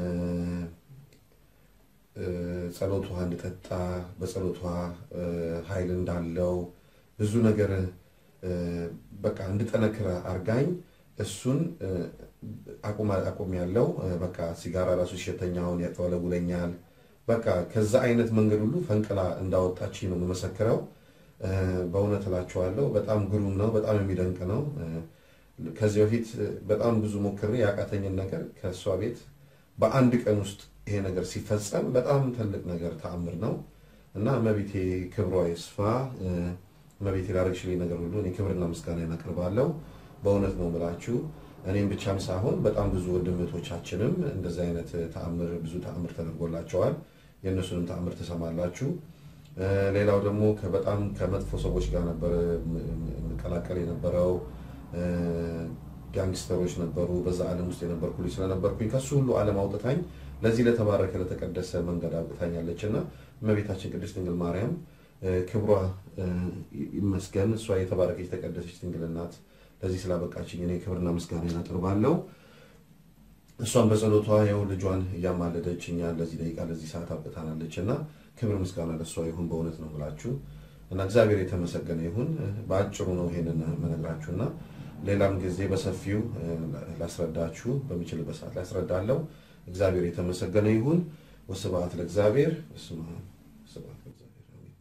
እ፣ ጸሎቷ እንድጠጣ በጸሎቷ እ፣ ኃይል እንዳለው ብዙ ነገር እ፣ በቃ እንድጠነክር አርጋኝ እሱን እ፣ አቁም አቁም ያለው በቃ ሲጋራ ራሱ ሸተኛውን ያጠወለጉለኛል። በቃ ከዛ አይነት መንገድ ሁሉ ፈንቅላ እንዳወጣች ነው የምመሰክረው። እ፣ በእውነት እላችኋለሁ በጣም ግሩም ነው፣ በጣም የሚደንቅ ነው። እ፣ ከዚህ በፊት እ፣ በጣም ብዙ ሞክሬ ያቃተኝን ነገር ከእሷ ቤት በአንድ ቀን ውስጥ ይሄ ነገር ሲፈጸም በጣም ትልቅ ነገር ተአምር ነው እና እመቤቴ ክብሯ ይስፋ። እ፣ እመቤቴ ላደረግሽልኝ ነገር ሁሉ እኔ ክብርና ምስጋና እናቀርባለሁ። በእውነት ነው የምላችሁ እኔም ብቻም ሳይሆን በጣም ብዙ ወንድምቶቻችንም እንደዚህ አይነት ተአምር ብዙ ተአምር ተደርጎላቸዋል። የእነሱንም ተአምር ትሰማላችሁ። እ፣ ሌላው ደግሞ ከ- በጣም ከመጥፎ ሰዎች ጋር ነበር የምቀላቀል የነበረው። እ፣ ጋንግስተሮች ነበሩ። በዛ ዓለም ውስጥ የነበርኩ ልጅ ስለነበርኩኝ ከሱ ሁሉ ዓለም አውጥታኝ ለዚህ ለተባረከ ለተቀደሰ መንገድ አውጥታኛለች እና እመቤታችን ቅድስት ድንግል ማርያም እ፣ ክብሯ እ፣ ይመስገን። እሷ የተባረከች የተቀደሰች ድንግል ናት። ለዚህ ስላበቃችኝ እኔ ክብርና ምስጋና አቀርባለሁ። እሷን በጸሎቷ ይኸው ልጇን እያማለደች እኛን ለዚህ ደቂቃ ለዚህ ሰዓት አብቅታናለች እና ክብር ምስጋና ለእሷ ይሁን። በእውነት ነው ብላችሁ እና እግዚአብሔር የተመሰገነ ይሁን። በአጭሩ ነው ይሄንን መነግራችሁ እና ሌላም ጊዜ በሰፊው እ፣ ላስረዳችሁ በሚችልበት ሰዓት ላስረዳለሁ። እግዚአብሔር የተመሰገነ ይሁን። ወስብሐት ለእግዚአብሔር። በስመ አብ ወስብሐት ለእግዚአብሔር አሜን።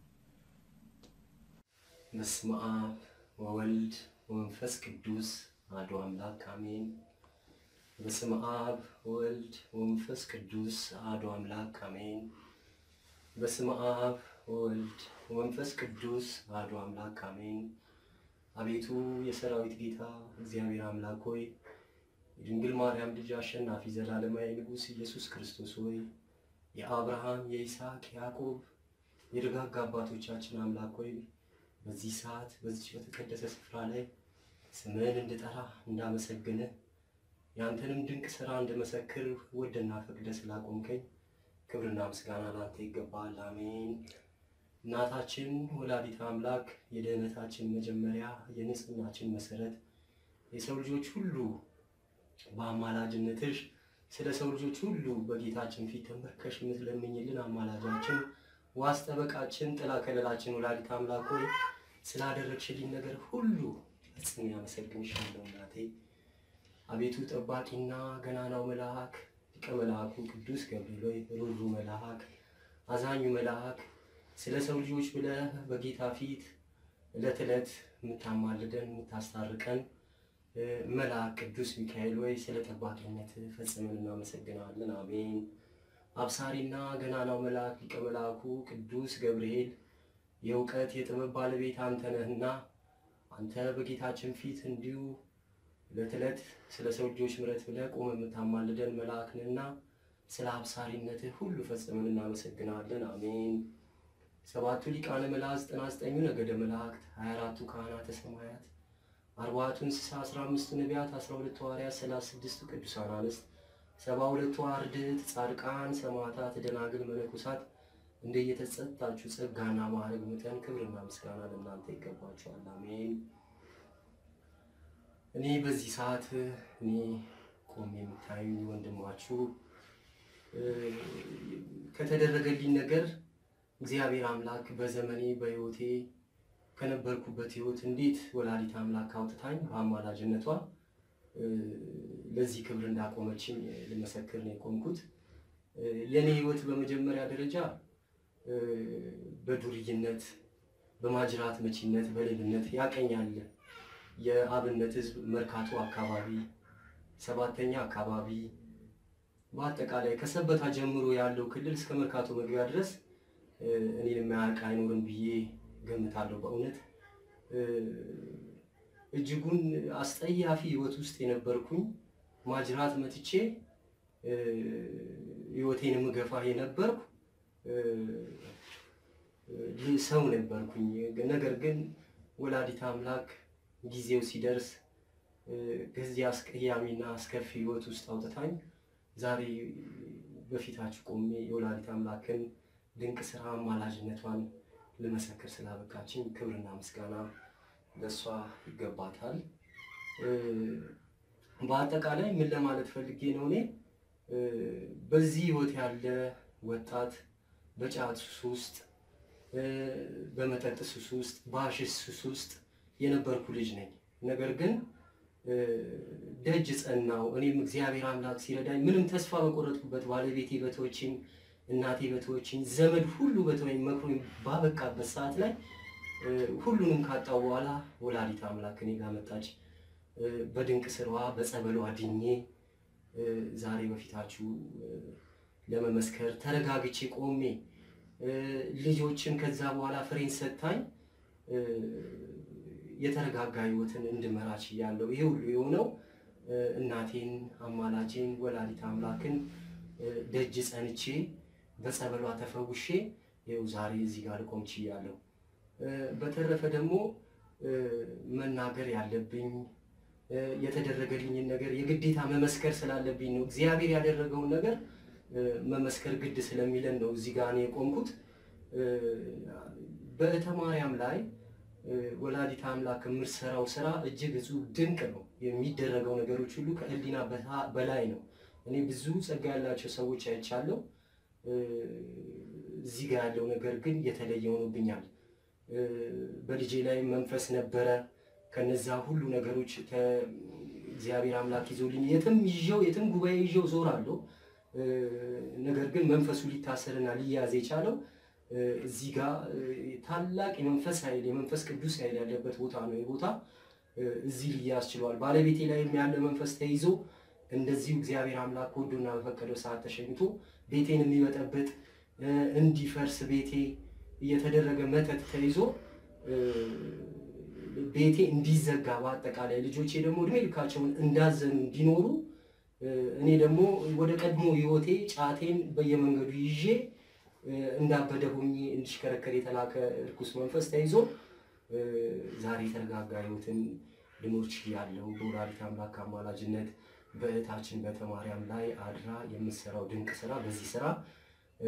በስመ አብ ወወልድ ወመንፈስ ቅዱስ አሐዱ አምላክ አሜን። በስመ አብ ወወልድ ወመንፈስ ቅዱስ አሐዱ አምላክ አሜን። በስመ አብ ወወልድ ወመንፈስ ቅዱስ አሐዱ አምላክ አሜን። አቤቱ የሰራዊት ጌታ እግዚአብሔር አምላክ ሆይ የድንግል ማርያም ልጅ አሸናፊ ዘላለማዊ ንጉሥ ኢየሱስ ክርስቶስ ሆይ የአብርሃም የይስሐቅ ያዕቆብ የደጋግ አባቶቻችን አምላክ ሆይ በዚህ ሰዓት በዚች በተቀደሰ ስፍራ ላይ ስምህን እንድጠራ እንዳመሰግንህ ያንተንም ድንቅ ስራ እንድመሰክር ወደና ፈቅደ ስላቆምከኝ ክብርና ምስጋና ላንተ ይገባል። አሜን። እናታችን ወላዲተ አምላክ የድህነታችን መጀመሪያ የንጽህናችን መሰረት የሰው ልጆች ሁሉ በአማላጅነትሽ ስለ ሰው ልጆች ሁሉ በጌታችን ፊት ተንበርከሽ የምትለምኝልን አማላጃችን ዋስ ጠበቃችን ጥላ ከለላችን ወላዲተ አምላክ ሆይ ስላደረግሽልኝ ነገር ሁሉ ፈጽሜ አመሰግንሻለሁ እናቴ። አቤቱ ጠባቂና ገናናው መልአክ ሊቀ መልአኩ ቅዱስ ገብርኤል ሆይ ሩሩ መልአክ አዛኙ መልአክ ስለ ሰው ልጆች ብለህ በጌታ ፊት ዕለት ዕለት የምታማልደን የምታስታርቀን እ፣ መልአክ ቅዱስ ሚካኤል ወይ ስለ ጠባቂነት ፈጽመን እናመሰግናለን። አሜን። አብሳሪና ገናናው መልአክ ሊቀ መልአኩ ቅዱስ ገብርኤል የእውቀት የጥበብ ባለቤት አንተ ነህና አንተ በጌታችን ፊት እንዲሁ ዕለት ዕለት ስለ ሰው ልጆች ምሕረት ብለህ ቆመ የምታማልደን መልአክ ነህና ስለ አብሳሪነትህ ሁሉ ፈጽመን እናመሰግናለን። አሜን። ሰባቱ ሊቃነ መላእክት፣ ዘጠና ዘጠኙ ነገደ መላእክት፣ ሀያ አራቱ ካህናተ ሰማያት፣ አርባዕቱ እንስሳ፣ አስራ አምስቱ ነቢያት፣ አስራ ሁለቱ ሐዋርያት፣ ሰላሳ ስድስቱ ቅዱሳን አንስት፣ ሰባ ሁለቱ አርድእት፣ ጻድቃን፣ ሰማዕታት፣ ደናግል፣ መነኮሳት እንደየተሰጣችሁ ጸጋና ማዕረግ መጠን ክብርና ምስጋና ለእናንተ ይገባችኋል። አሜን። እኔ በዚህ ሰዓት እኔ ቆሜ የምታዩኝ ወንድማችሁ እ፣ ከተደረገልኝ ነገር እግዚአብሔር አምላክ በዘመኔ በሕይወቴ ከነበርኩበት ሕይወት እንዴት ወላዲት አምላክ አውጥታኝ በአማላጅነቷ እ፣ ለዚህ ክብር እንዳቆመችኝ ልመሰክር ነው የቆምኩት። እ፣ የኔ ሕይወት በመጀመሪያ ደረጃ እ፣ በዱርይነት፣ በማጅራት መቺነት፣ በሌብነት ያቀኛል የአብነት ሕዝብ መርካቶ አካባቢ፣ ሰባተኛ አካባቢ በአጠቃላይ ከሰበታ ጀምሮ ያለው ክልል እስከ መርካቶ መግቢያ ድረስ እ፣ እኔን የማያውቅ አይኖርም ብዬ ገምታለሁ። በእውነት እ፣ እጅጉን አስጠያፊ ህይወት ውስጥ የነበርኩኝ ማጅራት መትቼ እ፣ ህይወቴን የምገፋ የነበርኩ እ፣ እ፣ ሰው ነበርኩኝ። ነገር ግን ወላዲት አምላክ ጊዜው ሲደርስ እ፣ ከዚህ አስቀያሚና አስከፊ ህይወት ውስጥ አውጥታኝ ዛሬ በፊታችሁ ቆሜ የወላዲት አምላክን ድንቅ ስራ አማላጅነቷን ልመሰክር ስላበቃችኝ ክብርና ምስጋና ለእሷ ይገባታል። እ፣ በአጠቃላይ ምን ለማለት ፈልጌ ነው እኔ እ፣ በዚህ ህይወት ያለ ወጣት በጫት ሱስ ውስጥ እ፣ በመጠጥ ሱስ ውስጥ በሐሺሽ ሱስ ውስጥ የነበርኩ ልጅ ነኝ። ነገር ግን እ፣ ደጅ ጸናው። እኔም እግዚአብሔር አምላክ ሲረዳኝ ምንም ተስፋ በቆረጥኩበት ባለቤቴ በተወችኝ፣ እናቴ በተወችኝ፣ ዘመድ ሁሉ በተወኝ መክሮኝ ባበቃበት ሰዓት ላይ እ፣ ሁሉንም ካጣው በኋላ ወላዲት አምላክ እኔ ጋር መጣች። እ፣ በድንቅ ስራዋ በጸበሏ ድኜ እ፣ ዛሬ በፊታችሁ እ፣ ለመመስከር ተረጋግቼ ቆሜ እ፣ ልጆችን ከዛ በኋላ ፍሬን ሰጥታኝ እ፣ የተረጋጋ ህይወትን እንድመራ ችያለሁ። ይሄ ሁሉ የሆነው እ፣ እናቴን አማላጄን ወላዲት አምላክን እ፣ ደጅ ጸንቼ በጸበሏ ተፈውሼ ይኸው ዛሬ እዚህ ጋር ልቆም ችያለሁ። እ፣ በተረፈ ደግሞ እ፣ መናገር ያለብኝ እ፣ የተደረገልኝን ነገር የግዴታ መመስከር ስላለብኝ ነው። እግዚአብሔር ያደረገውን ነገር እ፣ መመስከር ግድ ስለሚለን ነው እዚህ ጋር እኔ የቆምኩት። እ፣ በእተ ማርያም ላይ እ፣ ወላዲት አምላክ የምትሰራው ስራ እጅግ እጹብ ድንቅ ነው። የሚደረገው ነገሮች ሁሉ ከህሊና በታ- በላይ ነው። እኔ ብዙ ጸጋ ያላቸው ሰዎች አይቻለሁ። እ፣ እዚህ ጋር ያለው ነገር ግን የተለየ ሆኖብኛል። እ፣ በልጄ ላይ መንፈስ ነበረ። ከነዛ ሁሉ ነገሮች ተ- እግዚአብሔር አምላክ ይዞልኝ የትም ይዤው የትም ጉባኤ ይዤው ዞራለሁ። እ፣ ነገር ግን መንፈሱ ሊታሰርና ሊያዝ የቻለው እ፣ እዚህ ጋር እ፣ ታላቅ የመንፈስ ኃይል የመንፈስ ቅዱስ ኃይል ያለበት ቦታ ነው። ይህ ቦታ እ፣ እዚህ ሊያዝ ችሏል። ባለቤቴ ላይም ያለ መንፈስ ተይዞ እንደዚሁ እግዚአብሔር አምላክ ወዶና በፈቀደው ሰዓት ተሸኝቶ ቤቴን የሚበጠብጥ እ፣ እንዲፈርስ ቤቴ እየተደረገ መተት ተይዞ እ፣ ቤቴ እንዲዘጋ በአጠቃላይ ልጆቼ ደግሞ እድሜ ልካቸውን እንዳዘኑ እንዲኖሩ እ፣ እኔ ደግሞ ወደ ቀድሞ ህይወቴ ጫቴን በየመንገዱ ይዤ እ፣ እንዳበደ ሆኜ እንዲሽከረከር የተላከ እርኩስ መንፈስ ተይዞ እ፣ ዛሬ የተረጋጋ ህይወትን ልኖር ችያለሁ። በወላዲተ አምላክ አማላጅነት በእህታችን በተማርያም ላይ አድራ የምትሰራው ድንቅ ስራ በዚህ ስራ እ፣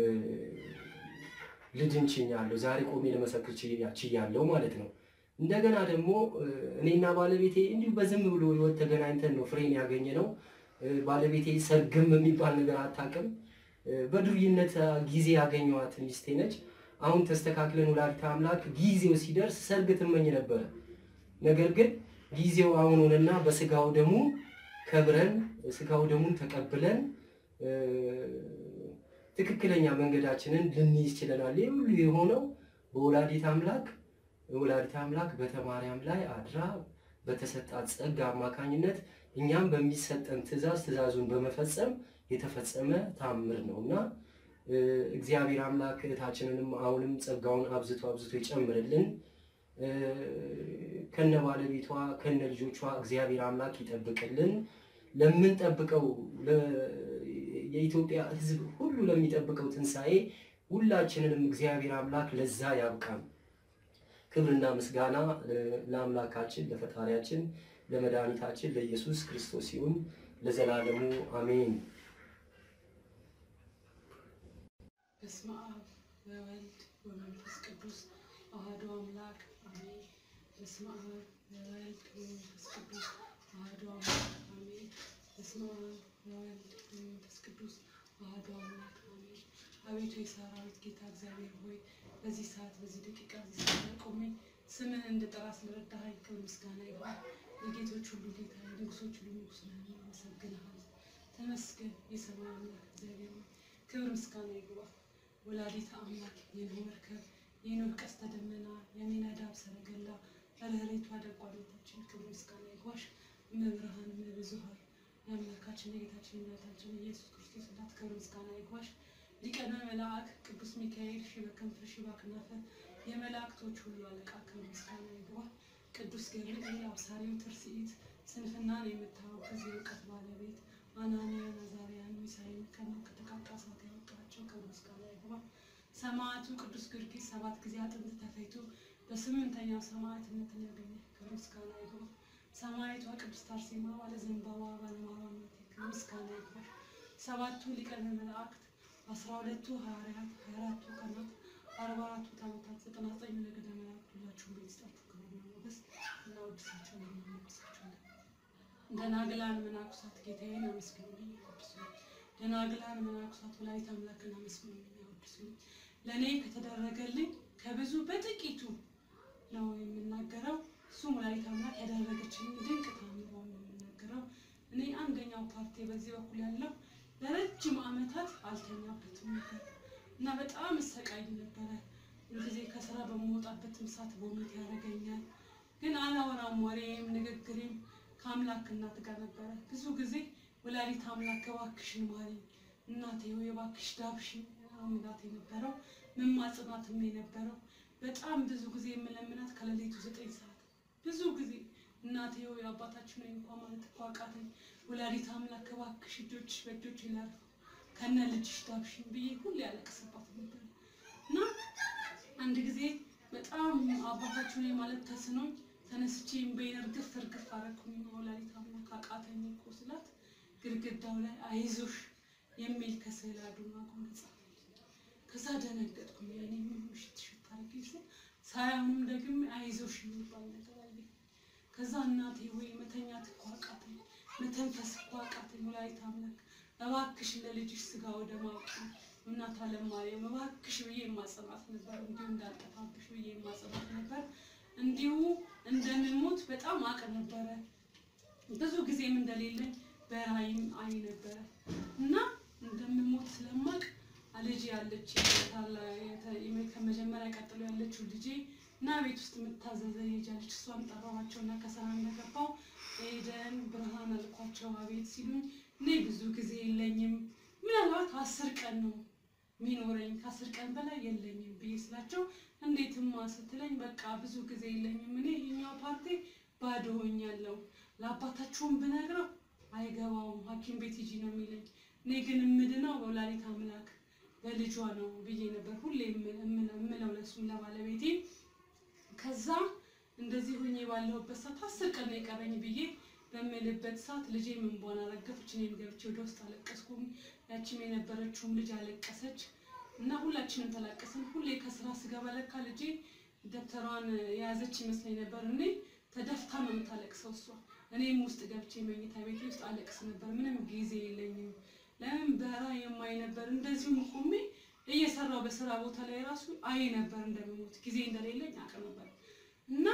ልድን ችያለሁ። ዛሬ ቆሜ ለመሰክር ችያ- ችያለሁ ማለት ነው። እንደገና ደግሞ እ፣ እኔና ባለቤቴ እንዲሁ በዝም ብሎ ህይወት ተገናኝተን ነው ፍሬን ያገኘ ነው። እ፣ ባለቤቴ ሰርግም የሚባል ነገር አታውቅም። እ፣ በዱርይነት አ፣ ጊዜ ያገኘኋት ሚስቴ ነች። አሁን ተስተካክለን ወላዲተ አምላክ ጊዜው ሲደርስ ሰርግ ትመኝ ነበረ። ነገር ግን ጊዜው አሁን ሆነና በስጋው ደግሞ ከብረን ስጋው ደሙን ተቀብለን እ፣ ትክክለኛ መንገዳችንን ልንይዝ ችለናል። ይህ ሁሉ የሆነው በወላዲተ አምላክ ወላዲተ አምላክ በተማርያም ላይ አድራ በተሰጣት ጸጋ አማካኝነት እኛም በሚሰጠን ትእዛዝ ትእዛዙን በመፈጸም የተፈጸመ ታምር ነው እና እ፣ እግዚአብሔር አምላክ እህታችንንም አሁንም ጸጋውን አብዝቶ አብዝቶ ይጨምርልን። እ፣ ከነ ባለቤቷ ከነ ልጆቿ እግዚአብሔር አምላክ ይጠብቅልን። ለምንጠብቀው ለ- የኢትዮጵያ ሕዝብ ሁሉ ለሚጠብቀው ትንሣኤ ሁላችንንም እግዚአብሔር አምላክ ለዛ ያብቃን። ክብርና ምስጋና እ፣ ለአምላካችን ለፈጣሪያችን ለመድኃኒታችን ለኢየሱስ ክርስቶስ ይሁን ለዘላለሙ አሜን። በስመ አብ ወወልድ ወመንፈስ ቅዱስ አሐዱ አምላክ አሜን። በስመ አብ ወወልድ ወመንፈስ ቅዱስ አሐዱ አምላክ አሜን። በስመ አብ ወወልድ ወመንፈስ ቅዱስ አሐዱ አምላክ አሜን። አቤቱ የሰራዊት ጌታ እግዚአብሔር ሆይ በዚህ ሰዓት በዚህ ደቂቃ እዚህ ሰዓት ላይ ቆሜ ስምህን እንድጠራ ስለረዳኸኝ ክብር ምስጋና ይሁን። የጌቶች ሁሉ ጌታ የንጉሶች ሁሉ ንጉስ ነህ፣ አመሰግንሃለሁ። ተመስገን የሰማይ አምላክ እግዚአብሔር ሆይ ክብር ምስጋና ይግባ። ወላዲተ አምላክ የኖህ መርከብ የኖህ ቀስተ ደመና የሚነዳብ ሰረገላ ርኅሬቷ ደጓነታችን ክብር ምስጋና ይግባሽ። እመብርሃን እመብዙኃን የአምላካችን የጌታችን የእናታችን የኢየሱስ ክርስቶስ እናት ክብር ምስጋና ይግባሽ። ሊቀነ መላእክ ቅዱስ ሚካኤል ሺህ በከንፈር ሺህ በክናፈ የመላእክቶች ሁሉ አለቃ ክብር ምስጋና ይግባ። ቅዱስ ገብርኤል አብሳሪው ትርሲኢት ስንፍናን የምታወግዝ የእውቀት ባለቤት አናንያን አዛርያን ሚሳኤል ከሞት ከተቃጣ እሳት ያወጣቸው ክብር ምስጋና ይግባ። ሰማዕቱ ቅዱስ ጊዮርጊስ ሰባት ጊዜ አጥንት ተፈይቶ በስምንተኛው ሰማዕትነትን ያገኘ ክብር ምስጋና ይግባ። ሰማዕቷ ቅድስት አርሴማ ባለ ዘንባባ ባለማርያም ክብር ምስጋና ይግባ። ሰባቱ ሊቃነ መላእክት አስራ ሁለቱ ሐዋርያት ሀያ አራቱ ቀናት አርባ አራቱ ታቦታት ዘጠና ዘጠኝ ነገደ መላእክት ሁላችሁም ቤተሰጣችሁ ክብርና ሞገስ እናወድሳቸዋለን እናመሰግናለን። ደናግላን መናኩሳት ጌታዬን አመስግኑልኝ ያወድሱልኝ። ደናግላን መናኩሳት ወላዲተ አምላክን አመስግኑልኝ ያወድሱልኝ። ለእኔ ከተደረገልኝ ከብዙ በጥቂቱ ነው የምናገረው። እሱም ወላዲተ አምላክ ያደረገችልኝ ድንቅ ታምሮ ነው የምናገረው። እኔ አንደኛው ፓርቲ በዚህ በኩል ያለው ለረጅም ዓመታት አልተኛበትም ነበር እና በጣም እሰቃይ ነበረ። ሁልጊዜ ከስራ በምወጣበትም ሰዓት ቦሚት ያደርገኛል። ግን አላወራም፣ ወሬም ንግግሬም ከአምላክ እናት ጋር ነበረ። ብዙ ጊዜ ወላዲተ አምላክ እባክሽን ማሪኝ እናቴ ወይ እባክሽ ዳብሽኝ አምላክ የነበረው መማጽናትም የነበረው በጣም ብዙ ጊዜ የምለምናት ከሌሊቱ ዘጠኝ ሰዓት ብዙ ጊዜ እናቴ ሆይ አባታችን ሆይ እንኳን ማለት እኮ አቃተኝ። ወላዲተ አምላክ እባክሽ እጆችሽ በእጆች ላርፉ ከነ ልጅሽ ዳብሽኝ ብዬ ሁሌ ያለቅስባት ነበር እና አንድ ጊዜ በጣም አባታችን ሆይ ማለት ተስኖኝ ተነስቼ እምባዬን እርግፍ እርግፍ አደረኩኝ። ወላዲተ አምላክ አቃተኝ እኮ ስላት ግድግዳው ላይ አይዞሽ የሚል ከስዕል አድኖ አቁም ጻፈልኝ። ከዛ ደነገጥኩኝ። ያኔ ምን ምሽት ሽት አድርጌ ስል ሳያውንም ደግሜ አይዞሽ የሚባል ነገር አየኝ። ከዛ እናቴ ወይ መተኛት እኮ አቃተኝ፣ መተንፈስ እኮ አቃተኝ። ወላዲተ አምላክ እባክሽ ለልጅሽ ስጋ ወደ ማውቅ እናት አለም ማርያም እባክሽ ብዬ የማጸናት ነበር። እንዲሁ እንዳልጠፋብሽ ብዬ የማጸናት ነበር። እንዲሁ እንደምሞት በጣም አቅ ነበረ። ብዙ ጊዜም እንደሌለኝ በራይም አይ ነበረ እና እንደምሞት ስለማቅ ልጅ ያለች ከመጀመሪያ ቀጥሎ ያለችው ልጄ እና ቤት ውስጥ የምታዘዘ ልጅ እሷን ጠራኋቸው እና ከስራ እንደገባው ኤደን ብርሃን አልኳቸው። አቤት ሲሉኝ እኔ ብዙ ጊዜ የለኝም ምናልባት አስር ቀን ነው የሚኖረኝ ከአስር ቀን በላይ የለኝም ብዬ ስላቸው እንዴትማ ስትለኝ በቃ ብዙ ጊዜ የለኝም እኔ ይሄኛው ፓርቲ ባዶ ሆኛለሁ ለአባታችሁም ብነግረው አይገባውም ሐኪም ቤት ሂጂ ነው የሚለኝ እኔ ግን የምድነው በወላዲተ አምላክ በልጇ ነው ብዬ ነበር ሁሌ የምለው ለሱም ለባለቤቴ ከዛ እንደዚህ ሆኜ ባለሁበት ሰዓት አስር ቀን ነው የቀረኝ ብዬ በምልበት ሰዓት ልጄ እንባዋን አረገፈች። እኔም ገብቼ ወደ ውስጥ አለቀስኩም። ያቺም የነበረችውም ልጅ አለቀሰች እና ሁላችንም ተላቀስን። ሁሌ ከስራ ስገባ ለካ ልጄ ደብተሯን የያዘች ይመስለኝ ነበር። እኔ ተደፍታ ነው የምታለቅሰው እሷ። እኔም ውስጥ ገብቼ መኝታ ቤቴ ውስጥ አለቅስ ነበር። ምንም ጊዜ የለኝም። ለምን በራ የማይ ነበር። እንደዚሁም ቆሜ እየሰራው በስራ ቦታ ላይ ራሱ አይ ነበር እንደምሞት ጊዜ እንደሌለኝ አውቅ ነበር እና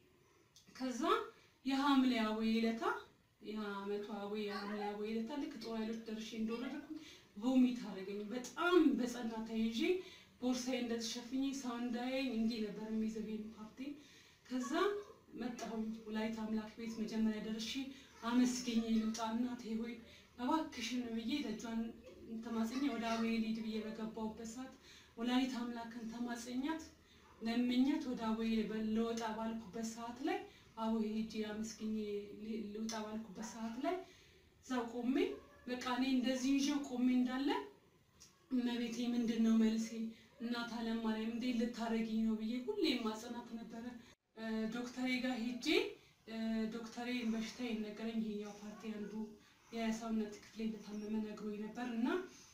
ከዛ የሐምሌ አቦዬ ዕለታ የዓመቱ አቦዬ የሐምሌ አቦዬ ዕለታ ልክ ጦር ኃይሎች ደርሼ እንደወረድኩኝ ቮሚት አደረገኝ። በጣም በጸና ተይዤ ቦርሳዬ እንደተሸፍኜ ሰው እንዳያየኝ እንዲህ ነበር የሚይዘው ይሄን ፓርቲ። ከዛ መጣሁኝ ወላዲተ አምላክ ቤት መጀመሪያ ደርሼ አመስገኝ ልውጣ እናቴ ሆይ እባክሽን ብዬ ደጇን ተማጽኛ ወደ አቦዬ ልሂድ ብዬ በገባሁበት ሰዓት ወላዲተ አምላክን ተማጽኛት ለምኛት ወደ አቦዬ ልወጣ ባልኩበት ሰዓት ላይ አቦዬ ሂጂ አመስግኜ ልውጣ ባልኩበት ሰዓት ላይ እዛው ቆሜ በቃ እኔ እንደዚህ ይዤው ቆሜ እንዳለ እመቤቴ ምንድን ነው መልሴ እናት አለም ማርያም እንዴት ልታረጊኝ ነው ብዬ ሁሌ ማጽናት ነበረ። ዶክተሬ ጋር ሄጄ ዶክተሬ በሽታ ነገረኝ። ይሄኛው ፓርቲ አንዱ የሰውነት ክፍሌ እንደታመመ ነግሮኝ ነበር እና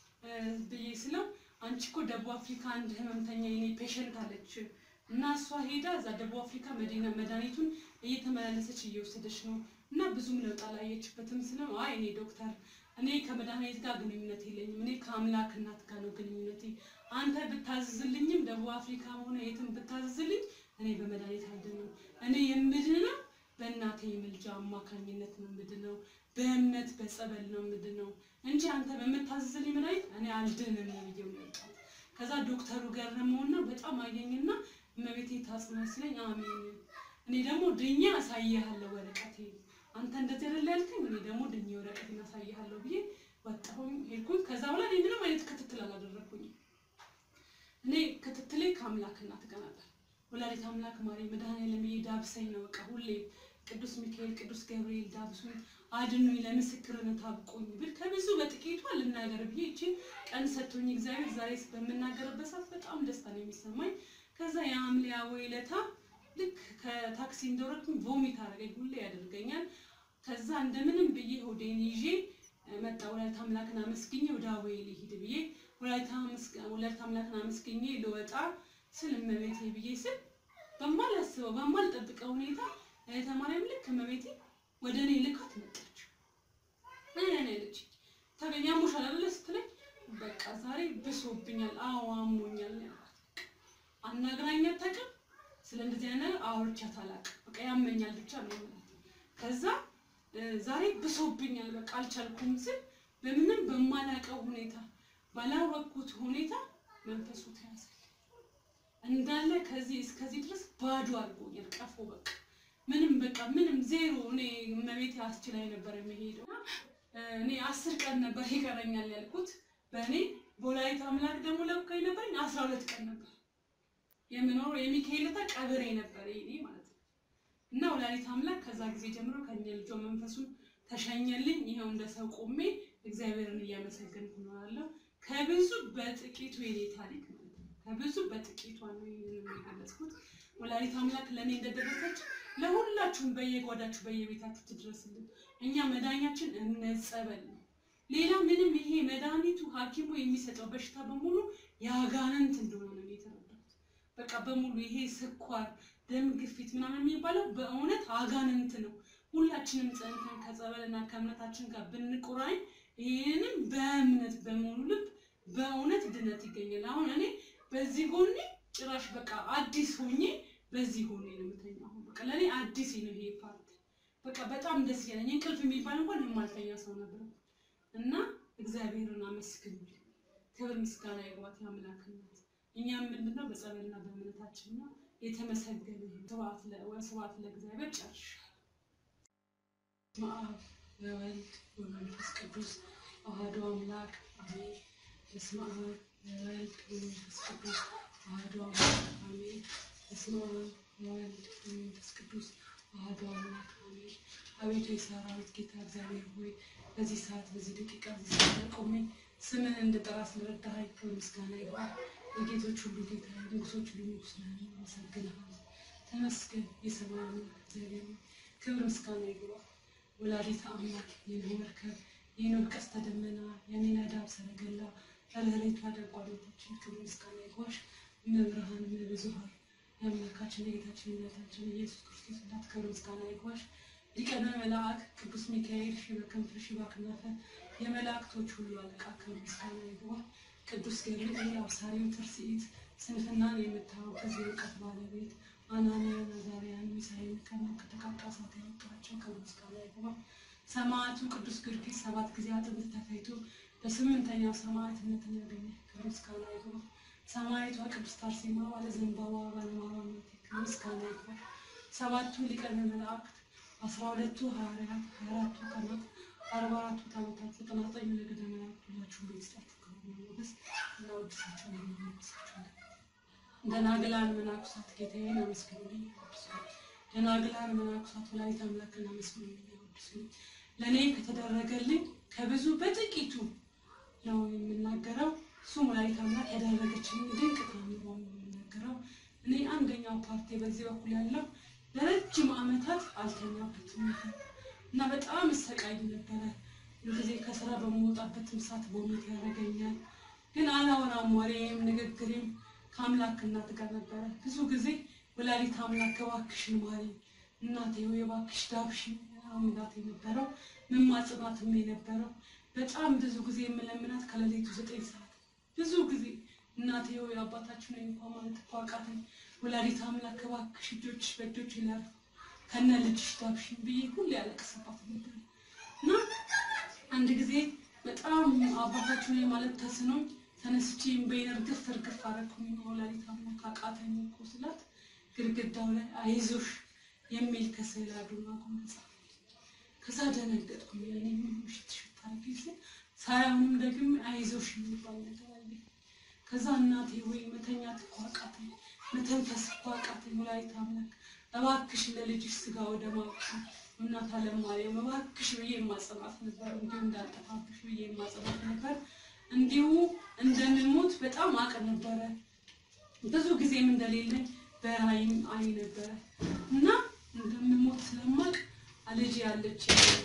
ብዬ ስለው አንቺ እኮ ደቡብ አፍሪካ አንድ ህመምተኛ የኔ ፔሸንት አለች እና እሷ ሄዳ እዛ ደቡብ አፍሪካ መዲና መድኃኒቱን እየተመላለሰች እየወሰደች ነው እና ብዙም ለውጥ አላየችበትም ስለው አይ እኔ ዶክተር እኔ ከመድኃኒት ጋር ግንኙነት የለኝም እኔ ከአምላክ እናት ጋር ነው ግንኙነቴ አንተ ብታዝዝልኝም ደቡብ አፍሪካ ሆነ የትም ብታዝዝልኝ እኔ በመድኃኒት አልድንም እኔ የምድነው በእናቴ ምልጃ አማካኝነት ነው የምድነው በእምነት በጸበል ነው የምድነው እንጂ አንተ በምታዝዝልኝ መድኃኒት እኔ አልድንም ነው ብዬው የመጣሁት ከዛ ዶክተሩ ገረመውና በጣም አየኝና እመቤቴ ታጽናኝ ሲለኝ አሜን እኔ ደግሞ ድኛ አሳይሃለሁ ወረቀቴ አንተ እንደዚህ አይደል ያልከኝ እኔ ደግሞ ድኛ ወረቀቴን አሳይሃለሁ ብዬ ወጣሁኝ ሄድኩኝ ከዛ በኋላ እኔ ምንም አይነት ክትትል አላደረግኩኝም እኔ ክትትሌ ከአምላክ እናት ጋር ነበር ወላዲት አምላክ ማርያም መድኃኔዓለም ዳብሰኝ ነው በቃ ሁሌ ቅዱስ ሚካኤል ቅዱስ ገብርኤል ዳብሱኝ አድኑኝ ለምስክርነት አብቁኝ ብል ከብዙ በጥቂቷ ልናገር ብዬ ይቺን ቀን ሰጥቶኝ እግዚአብሔር ዛሬ በምናገርበት ሰዓት በጣም ደስታ ነው የሚሰማኝ ከዛ የሐምሌ አወይ ዕለታ ልክ ከታክሲ እንደወረድኩኝ ቮሚት አደረገኝ ሁሌ ያደርገኛል ከዛ እንደምንም ብዬ ሆዴን ይዤ መጣ ወላዲት አምላክን አመስግኜ ወደ አወይ ልሂድ ብዬ ወላዲት አምላክን አመስግኜ ልወጣ ስል እመቤቴ ብዬ ስል በማላስበው በማልጠብቀው ሁኔታ እህተ ማርያም ልክ እመቤቴ ወደ እኔ ልካት መጣች። ምን ያለች ታገኛሙሻል አይደለ ስትለኝ በቃ ዛሬ ብሶብኛል፣ አዎ አሞኛል ነው ያልኳት። አናግራኝ አታውቅም። ስለ እንደዚህ አይነት ነገር አውርቻት አላውቅም። በቃ ያመኛል ብቻ ነው ማለት ነው። ከዛ ዛሬ ብሶብኛል፣ በቃ አልቻልኩም ስል በምንም በማላውቀው ሁኔታ ባላወቅኩት ሁኔታ መንፈሱ ተያዘልኝ እንዳለ ከዚህ እስከዚህ ድረስ ባዶ አድርጎኛል። ቀፎ በቃ ምንም በቃ ምንም ዜሮ። እኔ እመቤቴ አስችላኝ ነበር የሚሄደው። እኔ አስር ቀን ነበር ይቀረኛል ያልኩት በእኔ በወላዲተ አምላክ ደግሞ ለብካኝ ነበረኝ አስራ ሁለት ቀን ነበር የምኖረው የሚካኤል ዕለት ቀብሬ ነበር ይሄ ማለት ነው። እና ወላዲተ አምላክ ከዛ ጊዜ ጀምሮ ከኛ ልጇ መንፈሱን ተሸኘልኝ። ይኸው እንደ ሰው ቆሜ እግዚአብሔርን እያመሰገንኩ እኖራለሁ። ከብዙ በጥቂቱ የኔ ታሪክ ማለት ነው። ከብዙ በጥቂቷ ነው ይህንን የገለጽኩት። ወላዲተ አምላክ ለእኔ እንደደረሰች ለሁላችሁም በየጓዳችሁ በየቤታችሁ ትድረስልን። እኛ መዳኛችን እምነት ጸበል ነው። ሌላ ምንም ይሄ መድኃኒቱ ሐኪሙ የሚሰጠው በሽታ በሙሉ የአጋንንት እንደሆነ ነው የተረዳሁት። በቃ በሙሉ ይሄ ስኳር፣ ደም ግፊት ምናምን የሚባለው በእውነት አጋንንት ነው። ሁላችንም ጸንተን ከጸበልና ከእምነታችን ጋር ብንቆራኝ ይህንም በእምነት በሙሉ ልብ በእውነት ድነት ይገኛል። አሁን እኔ በዚህ ጎኔ ጭራሽ በቃ አዲስ ሆኜ በዚህ ጎኔ ነው የምተኛው። አሁን በቃ ለእኔ አዲስ ነው ይሄ ፓርቲ። በቃ በጣም ደስ ያለኝ እንቅልፍ የሚባል እንኳን የማልተኛ ሰው ነበር እና እግዚአብሔርን አመስግኑልኝ። ክብር ምስጋና ይግባት የአምላክ እናት። እኛም ምንድነው በጸበልና በእምነታችን ነው የተመሰገነ ይሁን። ስብሐት ለእግዚአብሔር ጨርሻለሁ። በስመ አብ ወወልድ ወመንፈስ ቅዱስ አሐዱ አምላክ አሜን። በስመ አብ ወወልድ ወመንፈስ ቅዱስ አሐዱ አምላክ አሜን። በስመ አብ ወወልድ ወመንፈስ ቅዱስ አሐዱ አምላክ አሜን። አቤቱ የሰራዊት ጌታ እግዚአብሔር ሆይ በዚህ ሰዓት በዚህ ደቂቃ በዚህ ሰዓት ላይ ቆሜ ስምን እንድጠራ ስለረዳኸኝ ክብር ምስጋና ይግባል። የጌቶች ሁሉ ጌታ ንጉሶች ሁሉ ንጉስ ነህ፣ አመሰግንሃለሁ። ተመስገን የሰማይ አምላክ እግዚአብሔር ሆይ ክብር ምስጋና ይግባል። ወላዲተ አምላክ የኖህ መርከብ የኖህ ቀስተ ደመና የሚነዳው ሰረገላ ርኅሬቷ ደጓ ቤታችን ክብር ምስጋና ይግባሽ። እመብርሃን እመብዙኃን የአምላካችን የጌታችን የእናታችን ኢየሱስ ክርስቶስ እናት ክብር ምስጋና ይግባሽ። ሊቀነ መላእክ ቅዱስ ሚካኤል ሺህ በክንፍ ሺህ በክናፈ የመላእክቶች ሁሉ አለቃ ክብር ምስጋና ይግባ። ቅዱስ ገብርኤል አብሳሪው ትርሲት ስንፍናን የምታወግዝ የእውቀት ባለቤት አናንያ አዛርያን ሚሳኤል ከሞት ከተቃጣ እሳት ያወጣቸው ክብር ምስጋና ይግባ። ሰማዕቱ ቅዱስ ጊዮርጊስ ሰባት ጊዜ አጥንት ተፈይቶ በስምንተኛው ሰማዕትነትን ያገኘ ክብር ምስጋና ይግባ። ሰማዕቷ ቅድስት አርሴማ ባለ ዘንባባ ባለማርያም ክብር ምስጋና ይግባ። ሰባቱ ሊቃነ መላእክት አስራ ሁለቱ ሐዋርያት ሀያ አራቱ ቀናት አርባ አራቱ ታቦታት ዘጠና ዘጠኙ ነገደ መላእክት ሁላችሁም በይስጣችሁ ክብር ሞገስ እናወድሳቸው እናመሰግናለን። ደናግላን መናኩሳት ጌታዬን አመስግኑልኝ አወድሱልኝ። ደናግላን መናኩሳት ወላዲተ አምላክን አመስግኑልኝ አወድሱልኝ። ለእኔ ከተደረገልኝ ከብዙ በጥቂቱ ነው የምናገረው። እሱም ወላዲተ አምላክ ያደረገችልኝ ድንቅ ተአምር ነው የምናገረው። እኔ አንደኛው ፓርቲ በዚህ በኩል ያለው ለረጅም ዓመታት አልተኛበትም ነበር እና በጣም እሰቃይ ነበረ። ጊዜ ከስራ በመውጣበትም ሰዓት ቦሚት ያደርገኛል። ግን አላወራም፣ ወሬም ንግግሬም ከአምላክ እናት ጋር ነበረ። ብዙ ጊዜ ወላዲተ አምላክ እባክሽን ማሪኝ፣ እናቴ ሆይ እባክሽ ዳብሽኝ አምላክ የነበረው መማጽናትም የነበረው በጣም ብዙ ጊዜ የምለምናት ከሌሊቱ ዘጠኝ ሰዓት ብዙ ጊዜ እናቴ ሆይ አባታችን ወይ እንኳ ማለት እኮ አቃተኝ። ወላዲተ አምላክ እባክሽ እጆችሽ በእጆች ይላሉ ከነ ልጅሽ ዳብሽኝ ብዬ ሁሌ ያለቅስባት ነበር እና አንድ ጊዜ በጣም አባታችን ወይ ማለት ተስኖኝ ተነስቼ እምባዬን እርግፍ እርግፍ አደረኩኝ። ወላዲተ አምላክ አቃተኝ እኮ ስላት ግድግዳው ላይ አይዞሽ የሚል ከስዕል አድኖ አጎናጸፈኝ። ከዛ ደነገጥኩኝ። ያኔ ምን ሽት ሽት አድርጌ ስል ሳያውንም ደግሞ አይዞሽ የሚባል ነገር አየሁ። ከዛ እናቴ ወይ መተኛት እኮ አቃተኝ፣ መተንፈስ እኮ አቃተኝ። ወላዲተ አምላክ እባክሽ ለልጅሽ ስጋ ወደ ማብቃ እናት አለም ማርያም እባክሽ ብዬ የማጸናት ነበር። እንዲሁ እንዳልጠፋብሽ ብዬ የማጸናት ነበር። እንዲሁ እንደምሞት በጣም አቅ ነበረ። ብዙ ጊዜም እንደሌለኝ በራይም አይ ነበረ እና እንደምሞት ስለማቅ ልጅ ያለች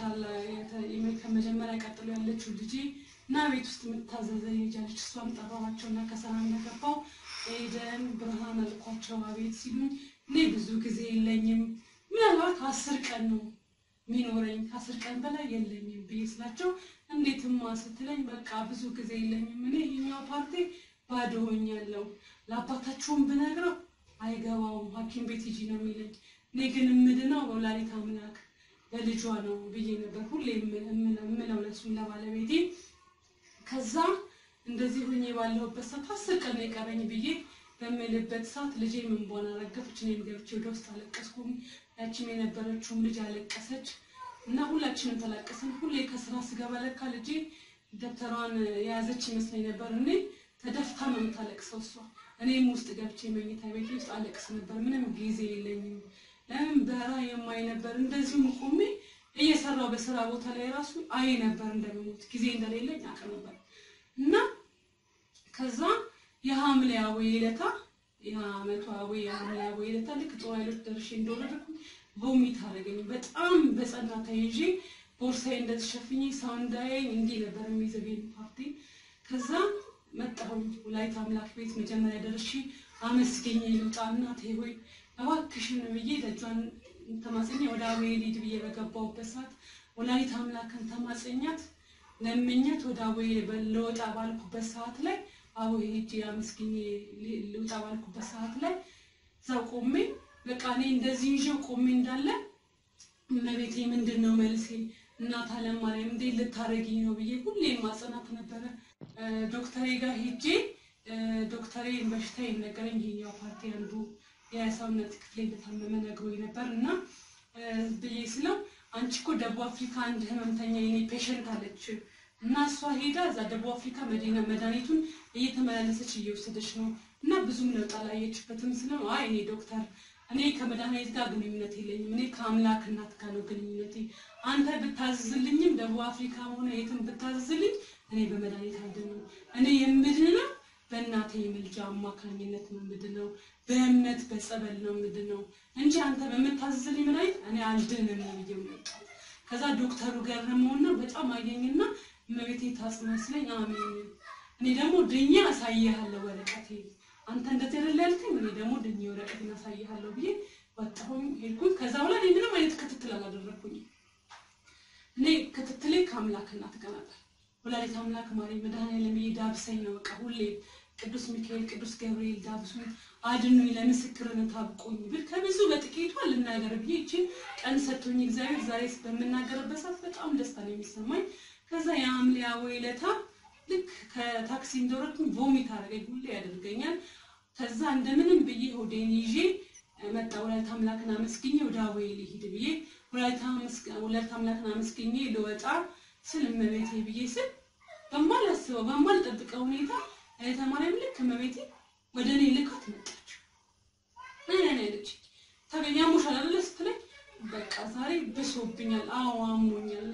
ከመጀመሪያ ቀጥሎ ያለችው ልጄ እና ቤት ውስጥ የምታዘዘኝ ልጅ አለች። እሷም ጠራኋቸው እና ከሰራ እንደገባው ኤደን ብርሃን አልኳቸው። አቤት ሲሉኝ እኔ ብዙ ጊዜ የለኝም ምናልባት አስር ቀን ነው ሚኖረኝ ከአስር ቀን በላይ የለኝም ብዬ ስላቸው እንዴትማ ስትለኝ በቃ ብዙ ጊዜ የለኝም እኔ ይህኛው ፓርቲ ባዶ ሆኛለሁ ለአባታችሁም ብነግረው አይገባውም ሐኪም ቤት ሂጂ ነው የሚለኝ እኔ ግን የምድነው በወላዲተ አምላክ በልጇ ነው ብዬ ነበር ሁሌ የምለው ለእሱም ለባለቤቴ። ከዛ እንደዚህ ሆኜ ባለሁበት ሰዓት አስር ቀን ነው የቀረኝ ብዬ በምልበት ሰዓት ልጄ እንቧን አረገፈች። እኔም ገብቼ ወደ ውስጥ አለቀስኩም። ያችም የነበረችውም ልጅ አለቀሰች እና ሁላችንም ተላቀስን። ሁሌ ከስራ ስገባ ለካ ልጄ ደብተሯን የያዘች ይመስለኝ ነበር። እኔ ተደፍታ ነው የምታለቅሰው እሷ። እኔም ውስጥ ገብቼ መኝታ ቤት ውስጥ አለቅስ ነበር። ምንም ጊዜ የለኝም። ለምን በራ የማይ ነበር። እንደዚሁም ቆሜ እየሰራው በስራ ቦታ ላይ ራሱ አይ ነበር እንደምሞት ጊዜ እንደሌለኝ አውቅ ነበር እና ከዛ የሐምሌ አዌ ዕለታ የዓመቱ አዌ የሐምሌ አዌ ዕለታ ልክ ጦር ኃይሎች ደርሼ እንደወረድኩ ቮሚት አደረገኝ። በጣም በጸና ተይዤ ቦርሳዬ እንደተሸፍኜ ሰው እንዳያየኝ እንዲህ ነበር የሚዘገኝ ፓርቲ። ከዛ መጣሁኝ ወላዲተ አምላክ ቤት መጀመሪያ ደርሼ አመስገኝ ልውጣ እናቴ ሆይ እባክሽን ብዬ ደጇን ተማጽኛ ወደ አዌ ልሂድ ብዬ በገባሁበት ሰዓት ወላዲተ አምላክን ተማጽኛት ለምኛት ወደ አዌ ልወጣ ባልኩበት ሰዓት ላይ አዎ ሄጄ አመስግኜ ልውጣ ባልኩበት ሰዓት ላይ እዛው ቆሜ በቃ እኔ እንደዚህ ይዤው ቆሜ እንዳለ እመቤቴ ምንድን ነው መልሴ እናት አለም ማርያም እንዴት ልታረጊኝ ነው ብዬ ሁሌ ማጸናት ነበረ። ዶክተሬ ጋር ሄጄ ዶክተሬ በሽታ ነገረኝ። ይሄኛው ፓርቲ አንዱ የሰውነት ክፍሌ እንደታመመ ነግሮኝ ነበር እና ብዬ ስለው አንቺ እኮ ደቡብ አፍሪካ አንድ ህመምተኛ የኔ ፔሸንት አለች እና እሷ ሄዳ እዛ ደቡብ አፍሪካ መዲና መድኃኒቱን እየተመላለሰች እየወሰደች ነው እና ብዙም ለውጥ አላየችበትም ስለው አይ እኔ ዶክተር እኔ ከመድኃኒት ጋር ግንኙነት የለኝም እኔ ከአምላክ እናት ጋር ነው ግንኙነቴ አንተ ብታዝዝልኝም ደቡብ አፍሪካ ሆነ የትም ብታዝዝልኝ እኔ በመድኃኒት አልድንም እኔ የምድነው በእናቴ የምልጃ አማካኝነት ነው የምድነው በእምነት በጸበል ነው የምድነው እንጂ አንተ በምታዝዝልኝ መድኃኒት እኔ አልድንም ነው ብዬ መጣሁ ከዛ ዶክተሩ ገረመውና በጣም አየኝና እመቤቴ ታጽናስለኝ አሜን እኔ ደግሞ ድኜ አሳይሃለሁ ወረቀቴ አንተ እንደዚህ አይደል ያልከኝ እኔ ደግሞ ድኜ ወረቀቴን አሳይሃለሁ ብዬ ወጣሁኝ ሄድኩኝ ከዛ በኋላ እኔ ምንም አይነት ክትትል አላደረኩኝ እኔ ክትትሌ ከአምላክ እናት ጋር ነበር ወላዲተ አምላክ ማርያም መድኃኔዓለም ዳብሰኝ ነው በቃ ሁሌ ቅዱስ ሚካኤል ቅዱስ ገብርኤል ዳብሱኝ አድኑኝ ለምስክርነት አብቁኝ ብል ከብዙ በጥቂቱ ልናገር ብዬ ይችን ቀን ሰጥቶኝ እግዚአብሔር ዛሬ በምናገርበት ሰዓት በጣም ደስታ ነው የሚሰማኝ ከዛ የሐምሌ አወ ዕለታ ልክ ከታክሲ እንደወረድኩኝ ቮሚት አደረገኝ። ሁሌ ያደርገኛል። ከዛ እንደምንም ብዬ ሆዴን ይዤ መጣ። ወላዲተ አምላክን አመስግኜ ወደ አዌ ልሂድ ብዬ ወላዲተ አምላክን አመስግኜ ልወጣ ስል እመቤቴ ብዬ ስል በማላስበው በማልጠብቀው ሁኔታ እህተ ማርያም ልክ እመቤቴ ወደ እኔ ልካት መጣች። ነይ ነይ ነይ አለች። ታገኛ ሙሻል አይደለ ስትለኝ በቃ ዛሬ ብሶብኛል። አዎ አሞኛል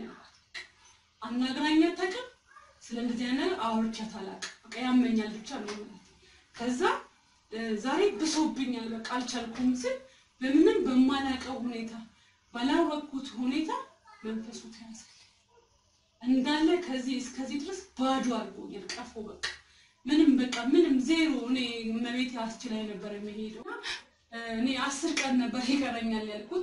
አናግራኝ አታውቅም። ስለ እንደዚህ አይነት ነገር አውርቻት አላውቅም። በቃ ያመኛል ብቻ ነው ማለት። ከዛ ዛሬ ብሶብኛል በቃ አልቻልኩም ስል በምንም በማላውቀው ሁኔታ ባላወቅኩት ሁኔታ መንፈሱ ተያዘ። እንዳለ ከዚህ እስከዚህ ድረስ ባዶ አድርጎኛል። ቀፎ በቃ ምንም በቃ ምንም ዜሮ። እኔ እመቤቴ አስችላይ ነበር የሚሄደው። እኔ አስር ቀን ነበር ይቀረኛል ያልኩት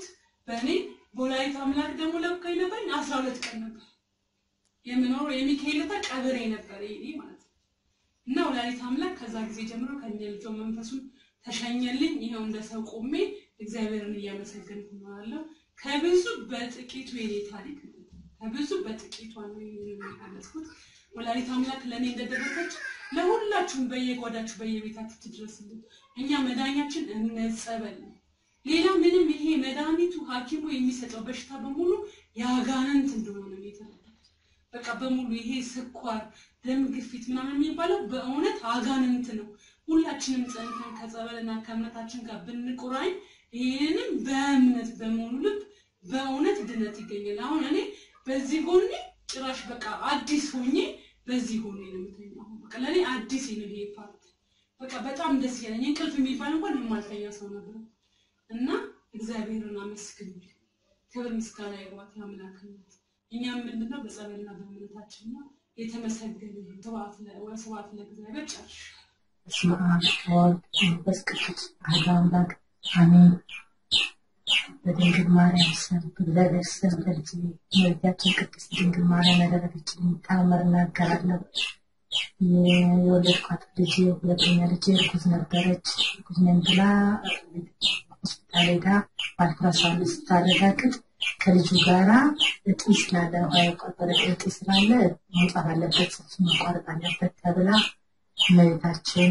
በእኔ በወላዲተ አምላክ ደግሞ ለብካ የነበረኝ አስራ ሁለት ቀን ነበር የምኖረው የሚካኤል ዕለት ቀብሬ ነበር ይሄ ማለት ነው። እና ወላዲተ አምላክ ከዛ ጊዜ ጀምሮ ከእኛ ልጆ መንፈሱን ተሸኘልኝ። ይኸው እንደ ሰው ቆሜ እግዚአብሔርን እያመሰገንኩ ነው ያለው። ከብዙ በጥቂቱ የኔ ታሪክ ነው። ከብዙ በጥቂቷ ነው የገለጽኩት። ወላዲተ አምላክ ለእኔ እንደደረሰች ለሁላችሁም በየጓዳችሁ በየቤታችሁ ትድረስልን። እኛ መዳኛችን እምነት ጸበል ነው። ሌላ ምንም ይሄ መድኃኒቱ ሐኪሙ የሚሰጠው በሽታ በሙሉ የአጋንንት እንደሆነ ነው የተረዳሁት። በቃ በሙሉ ይሄ ስኳር፣ ደም ግፊት ምናምን የሚባለው በእውነት አጋንንት ነው። ሁላችንም ጸንተን ከጸበልና ከእምነታችን ጋር ብንቁራኝ ይህንም በእምነት በሙሉ ልብ በእውነት ድነት ይገኛል። አሁን እኔ በዚህ ጎኔ ጭራሽ በቃ አዲስ ሆኜ በዚህ ጎኔ ነው የምተኛው። በቃ ለእኔ አዲስ ነው ይሄ ፓርት። በቃ በጣም ደስ ያለኝ እንቅልፍ የሚባል እንኳን የማልተኛ ሰው ነበር እና እግዚአብሔርን አመስግኑ። ክብር ምስጋና ይግባት አምላክነት። እኛም ምንድነው በጸበልና በእምነታችን ነው የተመሰገነ ይሁን። ስብሐት ለ- ወስብሐት ለእግዚአብሔር ጨርሻለሁ። በስመ አብ ወወልድ ወመንፈስ ቅዱስ አሐዱ አምላክ አሜን። በድንግል ማርያም ስም በእግዚአብሔር ስም በልጅ እመቤታችን ቅድስት ድንግል ማርያም ያደረገችልኝ ተአምር እናገራለሁ። የወለድኳት ልጅ ሁለተኛ ልጅ እርጉዝ ነበረች። እርጉዝ ነኝ ብላ ሆስፒታል ሄዳ በአልትራሳውንድ ስታረጋግጥ ከልጁ ጋራ እጢ ስላለ ውሃ የቋጠረ እጢ ስላለ መውጣት አለበት፣ ጽንሱ መቋረጥ አለበት ተብላ እመቤታችን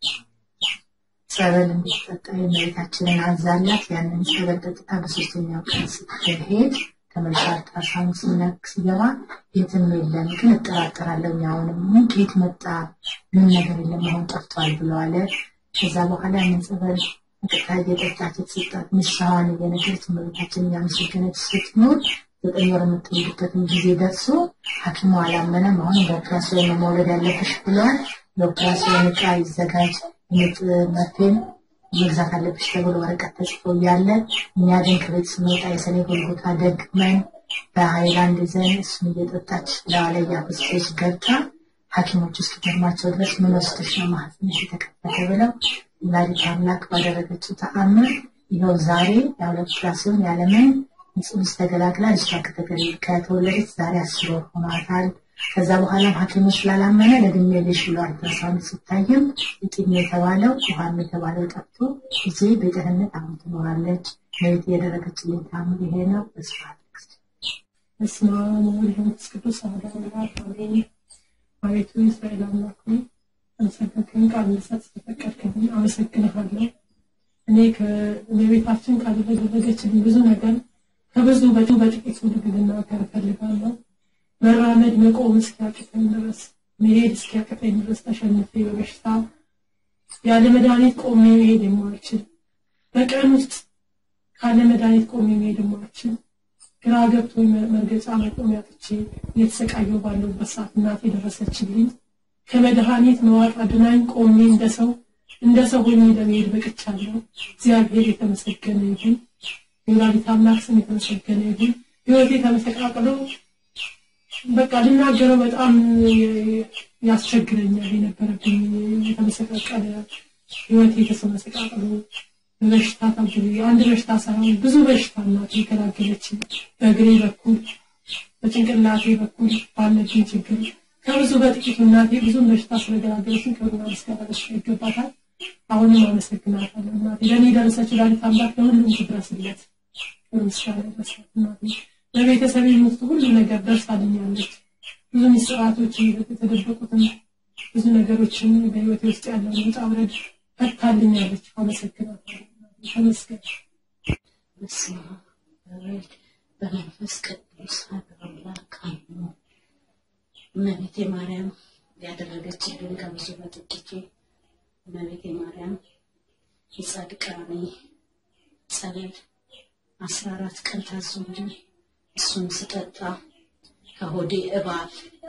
ጸበል እንድትጠጣ የእመቤታችንን አዛላት ያንን ጸበል ጠጥታ በሶስተኛው ቀን ስትሄድ ተመልሳ አልትራሳውንድ ሲነክ ሲገባ የትም የለም፣ ግን እጠራጠራለሁ አሁንም ከየት መጣ ምንም ነገር የለም አሁን ጠፍቷል ብለዋለ። ከዛ በኋላ ያንን ጸበል ጠጥታ እየጠጣች የተሰጣት ንስሐዋን እየነገረች እመቤታችንን እያመሰገነች ስትኖር ዘጠኝ ወር የምትወልድበትን ጊዜ ደርሶ ሐኪሙ አላመነም። አሁን በኦፕራሲዮን ነው መውለድ ያለብሽ ብለዋል። የኦፕራሲዮን ዕቃ ይዘጋጅ ምጥ መርፌን መግዛት አለብሽ ተብሎ ወረቀት ተጽፎ እያለ እኛ ግን ከቤት ስንወጣ የሰኔ ጎልጎታ ደግመን በሀይላንድ ይዘን እሱን እየጠጣች ለዋ ላይ እያፈሰሰች ገብታ ሐኪሞች እስኪገርማቸው ድረስ ምን ወስደሽ ነው ማህፀንሽ የተከፈተ ብለው ወላዲተ አምላክ ባደረገችው ተአምር ይኸው ዛሬ የሁለት ኦፕራሲዮን ያለምን ጽንስ ተገላግላ ልጇ ከተገለ- ከተወለደች ዛሬ አስር ወር ሆኗታል። ከዛ በኋላም ሐኪሙ ስላላመነ ለድሜ ልሽ ብሎ አልትራሳውንድ ሲታይም እጢም የተባለው ውሃም የተባለው ጠፍቶ ጊዜ በደህንነት አሁን ትኖራለች። ለቤት የደረገችልኝ ተአምር ይሄ ነው። በስፋት በስመ አብ ወወልድ ወመንፈስ ቅዱስ አሐዱ አምላክ አሜን። አቤቱ የእስራኤል አምላክ ሆይ አመሰግንክን ቃል ልሰጥ ስለፈቀድክልኝ አመሰግንሃለሁ። እኔ ከቤታችን ቃል የተደረገችልኝ ብዙ ነገር ከብዙ በቱ በጥቂቱ ልናገር እፈልጋለሁ። መራመድ መቆም እስኪያቅተኝ ድረስ መሄድ እስኪያቅተኝ ድረስ ተሸንፌ በበሽታ ያለ መድኃኒት ቆሜ መሄድ የማልችል በቀን ውስጥ ካለ መድኃኒት ቆሜ መሄድ የማልችል ግራ ገብቶ መርገጫ መቆሚያ ትቼ እየተሰቃየሁ ባለሁበት ሰዓት እናቴ ደረሰችልኝ። ከመድኃኒት መዋጥ አድናኝ ቆሜ እንደ ሰው እንደ ሰው ሆኜ ለመሄድ በቅቻለሁ። እግዚአብሔር የተመሰገነ ይሁን። የወላዲተ አምላክ ስም የተመሰገነ ይሁን። ህይወቴ ተመሰቃቅሎ በቃ ልናገረው በጣም ያስቸግረኛል የነበረብኝ የተመሰቃቀለ ህይወቴ የተመሰቃቅሎ በበሽታ ታብሎ አንድ በሽታ ሳይሆን ብዙ በሽታ እናቴ የገላገለች በእግሬ በኩል በጭንቅላቴ በኩል ባለብኝ ችግር ከብዙ በጥቂቱ እናቴ ብዙም በሽታ ስለገላገለችን ክብርና ምስጋና ለእሷ ይገባታል። አሁንም አመሰግናታለሁ እናቴ ለእኔ የደረሰችው ወላዲተ አምላክ ለሁሉም ትድረስለት። ክብር ምስጋና ይድረሳት እናቴ። በቤተሰቤ ውስጥ ሁሉ ነገር ደርሳልኛለች። ብዙ ምስጢራቶች የተደበቁትን ብዙ ነገሮችን በህይወቴ ውስጥ ያለውን ውጣ ውረድ ፈታልኛለች። አመሰግናታለሁ። ተመስገን። በስመ አብ ወወልድ በመንፈስ ቅዱስ አሐዱ አምላክ አሜን። እመቤቴ ማርያም ያደረገችልን ከብዙ በጥቂቱ እመቤቴ ማርያም የጻድቃኔ ጸበል አስራ አራት ቀን ታዞልኝ እሱን ስጠጣ ከሆዴ እባብ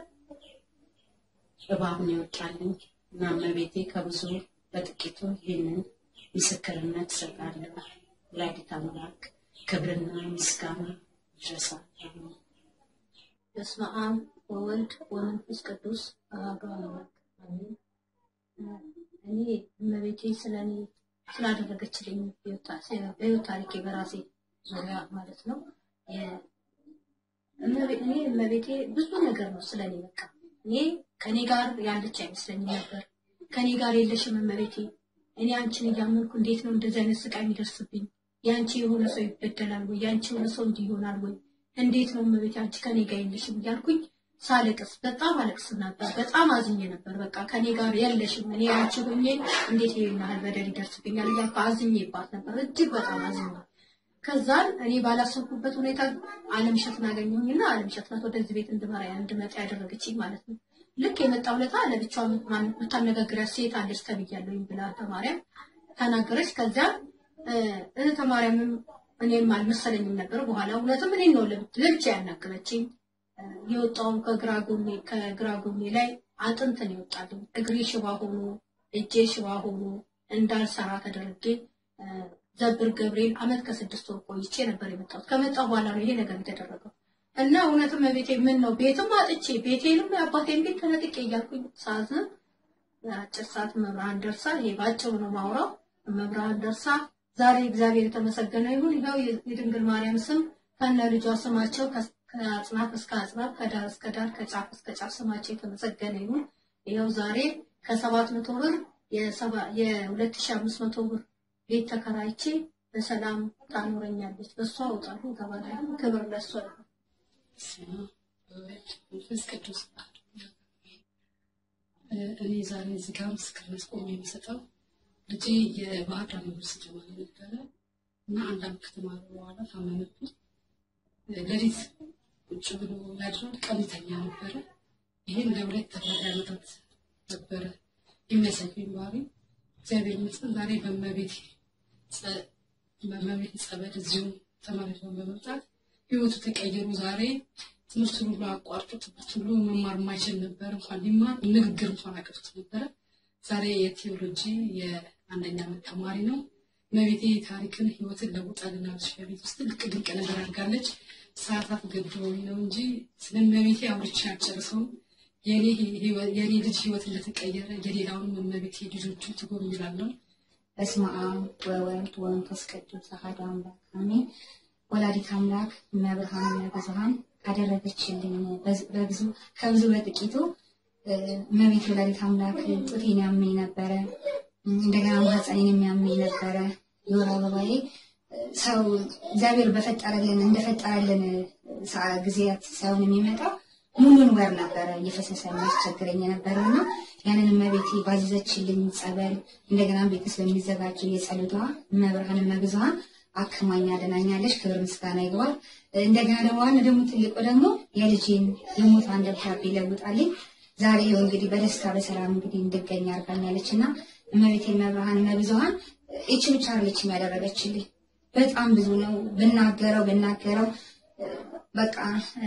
እባብ ነው ይወጣልኝ እና እመቤቴ ከብዙ በጥቂቱ ይህንን ምስክርነት እሰጣለሁ። ወላዲተ አምላክ ክብርና ምስጋና ይድረሳት። አሜን። በስመ አብ ወወልድ ወመንፈስ ቅዱስ አሐዱ አምላክ አሜን። እኔ እመቤቴ ስለ እኔ ስላደረገችልኝ በሕይወት ታሪኬ በራሴ ዙሪያ ማለት ነው። የ- እመቤ- እኔ እመቤቴ ብዙ ነገር ነው ስለኔ በቃ እኔ ከኔ ጋር ያለች አይመስለኝም ነበር። ከኔ ጋር የለሽም እመቤቴ፣ እኔ አንቺን እያመንኩ እንዴት ነው እንደዚህ አይነት ስቃይ የሚደርስብኝ? የአንቺ የሆነ ሰው ይበደላል ወይ? የአንቺ የሆነ ሰው እንዲህ ይሆናል ወይ? እንዴት ነው እመቤቴ አንቺ ከኔ ጋር የለሽም እያልኩኝ ሳለቅስ በጣም አለቅስ ነበር። በጣም አዝኜ ነበር። በቃ ከኔ ጋር የለሽም እኔ አንቺ ሆኜ እንዴት ይሄን ያህል በደል ይደርስብኛል እያልኩ አዝኜባት ነበር። እጅግ በጣም አዝኜ ከዛን እኔ ባላሰብኩበት ሁኔታ አለምሸትን አገኘሁኝና አለምሸት ናት ወደዚህ ቤት እንድመራ እንድመጣ ያደረገችኝ ማለት ነው። ልክ የመጣው ለታ ለብቻዋ ማን- የምታነጋግሪያት ሴት አለች ተብያለሁኝ ብላ ተማሪያም ተናገረች። ከዚያ እ፣ እህተ ማርያምም እኔም አልመሰለኝም ነበር። በኋላ እውነትም እኔን ነው ለብ- ለብቻ ያናገረችኝ። እ፣ የወጣው ከግራ ጎኔ ከግራ ጎኔ ላይ አጥንት ነው የወጣልኝ። እግሬ ሽባ ሆኖ እጄ ሽባ ሆኖ እንዳልሰራ ተደርጌ እ፣ ዘብር ገብርኤል አመት ከስድስት ወር ቆይቼ ነበር የመጣሁት። ከመጣሁ በኋላ ነው ይሄ ነገር የተደረገው እና እውነትም ቤቴ ምን ነው ቤትም አጥቼ ቤቴንም የአባቴን ቤት ተነጥቄ እያልኩኝ ሳዝን አጭር ሰዓት መብርሃን ደርሳ ይሄ ባጭሩ ነው ማውራው። መብርሃን ደርሳ ዛሬ እግዚአብሔር የተመሰገነ ይሁን ይኸው የድንግል ማርያም ስም ከነ ልጇ ስማቸው ከ- ከአጽናፍ እስከ አጽናፍ ከዳር እስከ ዳር ከጫፍ እስከ ጫፍ ስማቸው የተመሰገነ ይሁን። ይኸው ዛሬ ከሰባት መቶ ብር የሰባ- የሁለት ሺህ አምስት መቶ ብር ቤት ተከራይቼ በሰላም ታኖረኛለች። በእሷ እወጣለሁ እገባለሁ። ክብር ለእሷ ይሁን። በስመ አብ ወወልድ ወመንፈስ ቅዱስ አሐዱ አምላክ አሜን። እ፣ እኔ ዛሬ እዚህ ጋር ምስክርነት ቆሜ የምሰጠው ልጄ የባህር ዳር ዩኒቨርሲቲ ተማሪ ነበረ እና አንድ ዓመት ከተማረ በኋላ ታመመብኝ። እ፣ ሌሊት ቁጭ ብሎ ያድራል፣ ቀን ይተኛ ነበረ። ይህን ለሁለት ተከታታይ ዓመታት ነበረ የሚያሳየኝ ባህሪ። እግዚአብሔር ይመስገን ዛሬ በእመቤቴ ጸ- በእመቤቴ ጸበል እዚሁ ተመልሶ በመምጣት ህይወቱ ተቀየሩ። ዛሬ ትምህርቱን ሁሉ አቋርጦ ትምህርት ሁሉ መማር የማይችል ነበር። እንኳን ሊማር ንግግር እንኳን አቅቶት ነበረ። ዛሬ የቴዎሎጂ የአንደኛ ዓመት ተማሪ ነው። እመቤቴ ታሪክን ህይወትን ለውጣልናለች። በቤት ውስጥ ትልቅ ድንቅ ነገር አድርጋለች። ሰዓታት ገድበውኝ ነው እንጂ ስለ እመቤቴ አውርቼ አልጨርሰውም። የኔ ህይወት- የኔ ልጅ ህይወት እንደተቀየረ የሌላውንም እመቤቴ ልጆቹ ትጎብኝላለሁ። በስመ አብ ወወልድ ወመንፈስ ቅዱስ አሐዱ አምላክ አሜን። ወላዲት አምላክ እመብርሃን ብዙኃን ካደረገችልኝ በዝ- በብዙ ከብዙ በጥቂቱ እ፣ እመቤት ወላዲት አምላክ ጡቴን ያመኝ ነበረ፣ እንደገና ማህፀኔን የሚያመኝ ነበረ። የወር አበባዬ እ፣ ሰው እግዚአብሔር በፈጠረልን እንደፈጠረልን ሰዓ- ጊዜያት ሳይሆን የሚመጣው ሙሉን ወር ነበረ እየፈሰሰ የሚያስቸግረኝ የነበረው እና ያንን እመቤቴ ባዘዘችልኝ ጸበል እንደገና ቤት ውስጥ በሚዘጋጀው የጸሎቷ እመብርሃን እመብዙኃን አክማኝ አድናኛለች። ክብር ምስጋና ይግባል። እንደገና ደግሞ ዋና ደግሞ ትልቁ ደግሞ የልጄን የሞቷን ደብዳቤ ለውጣልኝ ዛሬ ይኸው እንግዲህ በደስታ በሰላም እንግዲህ እንድገኝ አድርጋኛለች እና እመቤቴ እመብርሃን እመብዙኃን ይቺ ብቻ አይደለችም ያደረገችልኝ በጣም ብዙ ነው። ብናገረው ብናገረው በቃ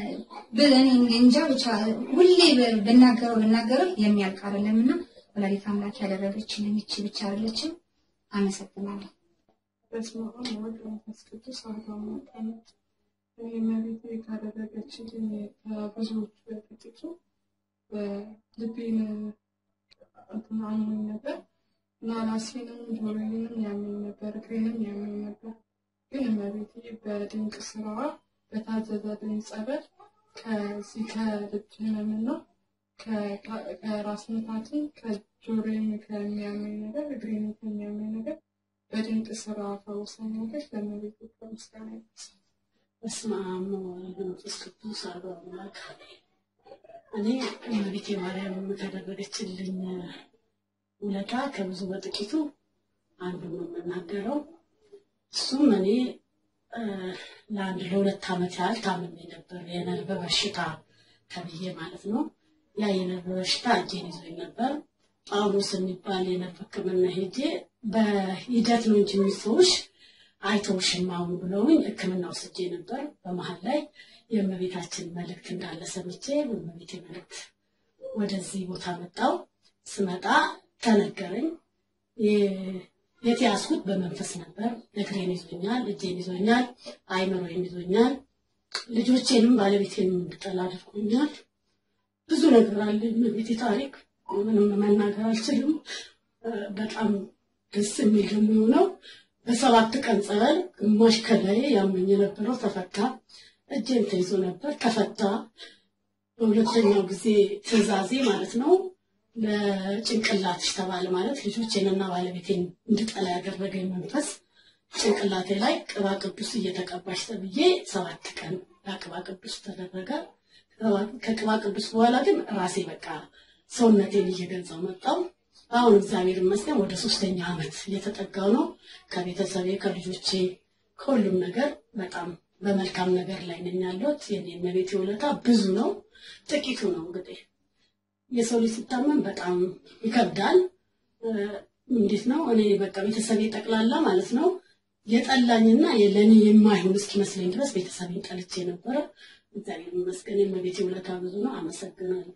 እኔ እንጃ ብቻ ሁሌ ብናገረው ብናገረው የሚያልቅ አይደለም እና ወላዲት አምላክ ያደረገችልኝ ይቺ ብቻ አይደለችም። አመሰግናለሁ። በስመ አብ ወወልድ ወመንፈስ ቅዱስ አሐዱ አምላክ አሜን። እኔ እመቤቴ ካደረገችልኝ ከብዙዎቹ በጥቂቱ ልቤን እንትን አሞኝ ነበር እና ራሴንም ጆሮዬንም ያመኝ ነበር፣ እግሬንም ያመኝ ነበር። ግን እመቤቴ በድንቅ ስራዋ በታዘዘልኝ ጸበል ከዚህ ከልብ ህመምና ከራስ ምታትም ከጆሮዬም ከሚያመኝ ነገር እግሬንም ከሚያመኝ ነገር በድንቅ ስራ ፈውሳኛለች። ለእመቤቴ ምስጋና ይድረሳል። በስመ አብ ወወልድ ወመንፈስ ቅዱስ አሐዱ አምላክ እኔ እመቤቴ ማርያም ካደረገችልኝ ውለታ ከብዙ በጥቂቱ አንዱ ነው የምናገረው። እሱም እኔ ለአንድ ለሁለት ዓመት ያህል ታምሜ ነበር፣ የነርቭ በሽታ ተብዬ ማለት ነው። ያ የነርቭ በሽታ እጄን ይዞኝ ነበር። ጳውሎስ የሚባል የነርቭ ሕክምና ሄጄ በሂደት ነው እንጂ የሚፈውሽ አይተውሽም አሁን ብለውኝ ሕክምና ወስጄ ነበር። በመሀል ላይ የእመቤታችን መልእክት እንዳለ ሰምቼ በእመቤቴ መልእክት ወደዚህ ቦታ መጣው። ስመጣ ተነገረኝ። የተያዝኩት በመንፈስ ነበር። እግሬን ይዞኛል፣ እጄን ይዞኛል፣ አይምሮዬን ይዞኛል። ልጆቼንም ባለቤቴንም እንድጠላ አድርጎኛል። ብዙ ነገር አለ። እመቤቴ ታሪክ ምንም መናገር አልችልም። በጣም ደስ የሚል ደግሞ የሆነው በሰባት ቀን ጸበል ግማሽ ከላይ ያመኝ የነበረው ተፈታ። እጄም ተይዞ ነበር ተፈታ። በሁለተኛው ጊዜ ትዕዛዜ ማለት ነው ለጭንቅላትሽ ተባለ። ማለት ልጆቼንና ባለቤቴን እንድጠላ ያደረገኝ መንፈስ ጭንቅላቴ ላይ ቅባ ቅዱስ እየተቀባሽ ተብዬ ሰባት ቀን ቅባ ቅዱስ ተደረገ። ከቅባ ቅዱስ በኋላ ግን ራሴ በቃ ሰውነቴን እየገዛው መጣው። አሁን እግዚአብሔር ይመስገን ወደ ሶስተኛ ዓመት እየተጠጋው ነው። ከቤተሰቤ ከልጆቼ ከሁሉም ነገር በጣም በመልካም ነገር ላይ ነኝ ያለሁት። የኔ እመቤቴ ውለታ ብዙ ነው፣ ጥቂቱ ነው እንግዲህ የሰው ልጅ ሲታመም በጣም ይከብዳል። እንዴት ነው እኔ በቃ ቤተሰቤ ጠቅላላ ማለት ነው የጠላኝና ለእኔ የማይሆን እስኪመስለኝ ድረስ ቤተሰቤን ጠልቼ ነበረ። እግዚአብሔር ይመስገን የእመቤቴ ውለታ ብዙ ነው። አመሰግናለሁ።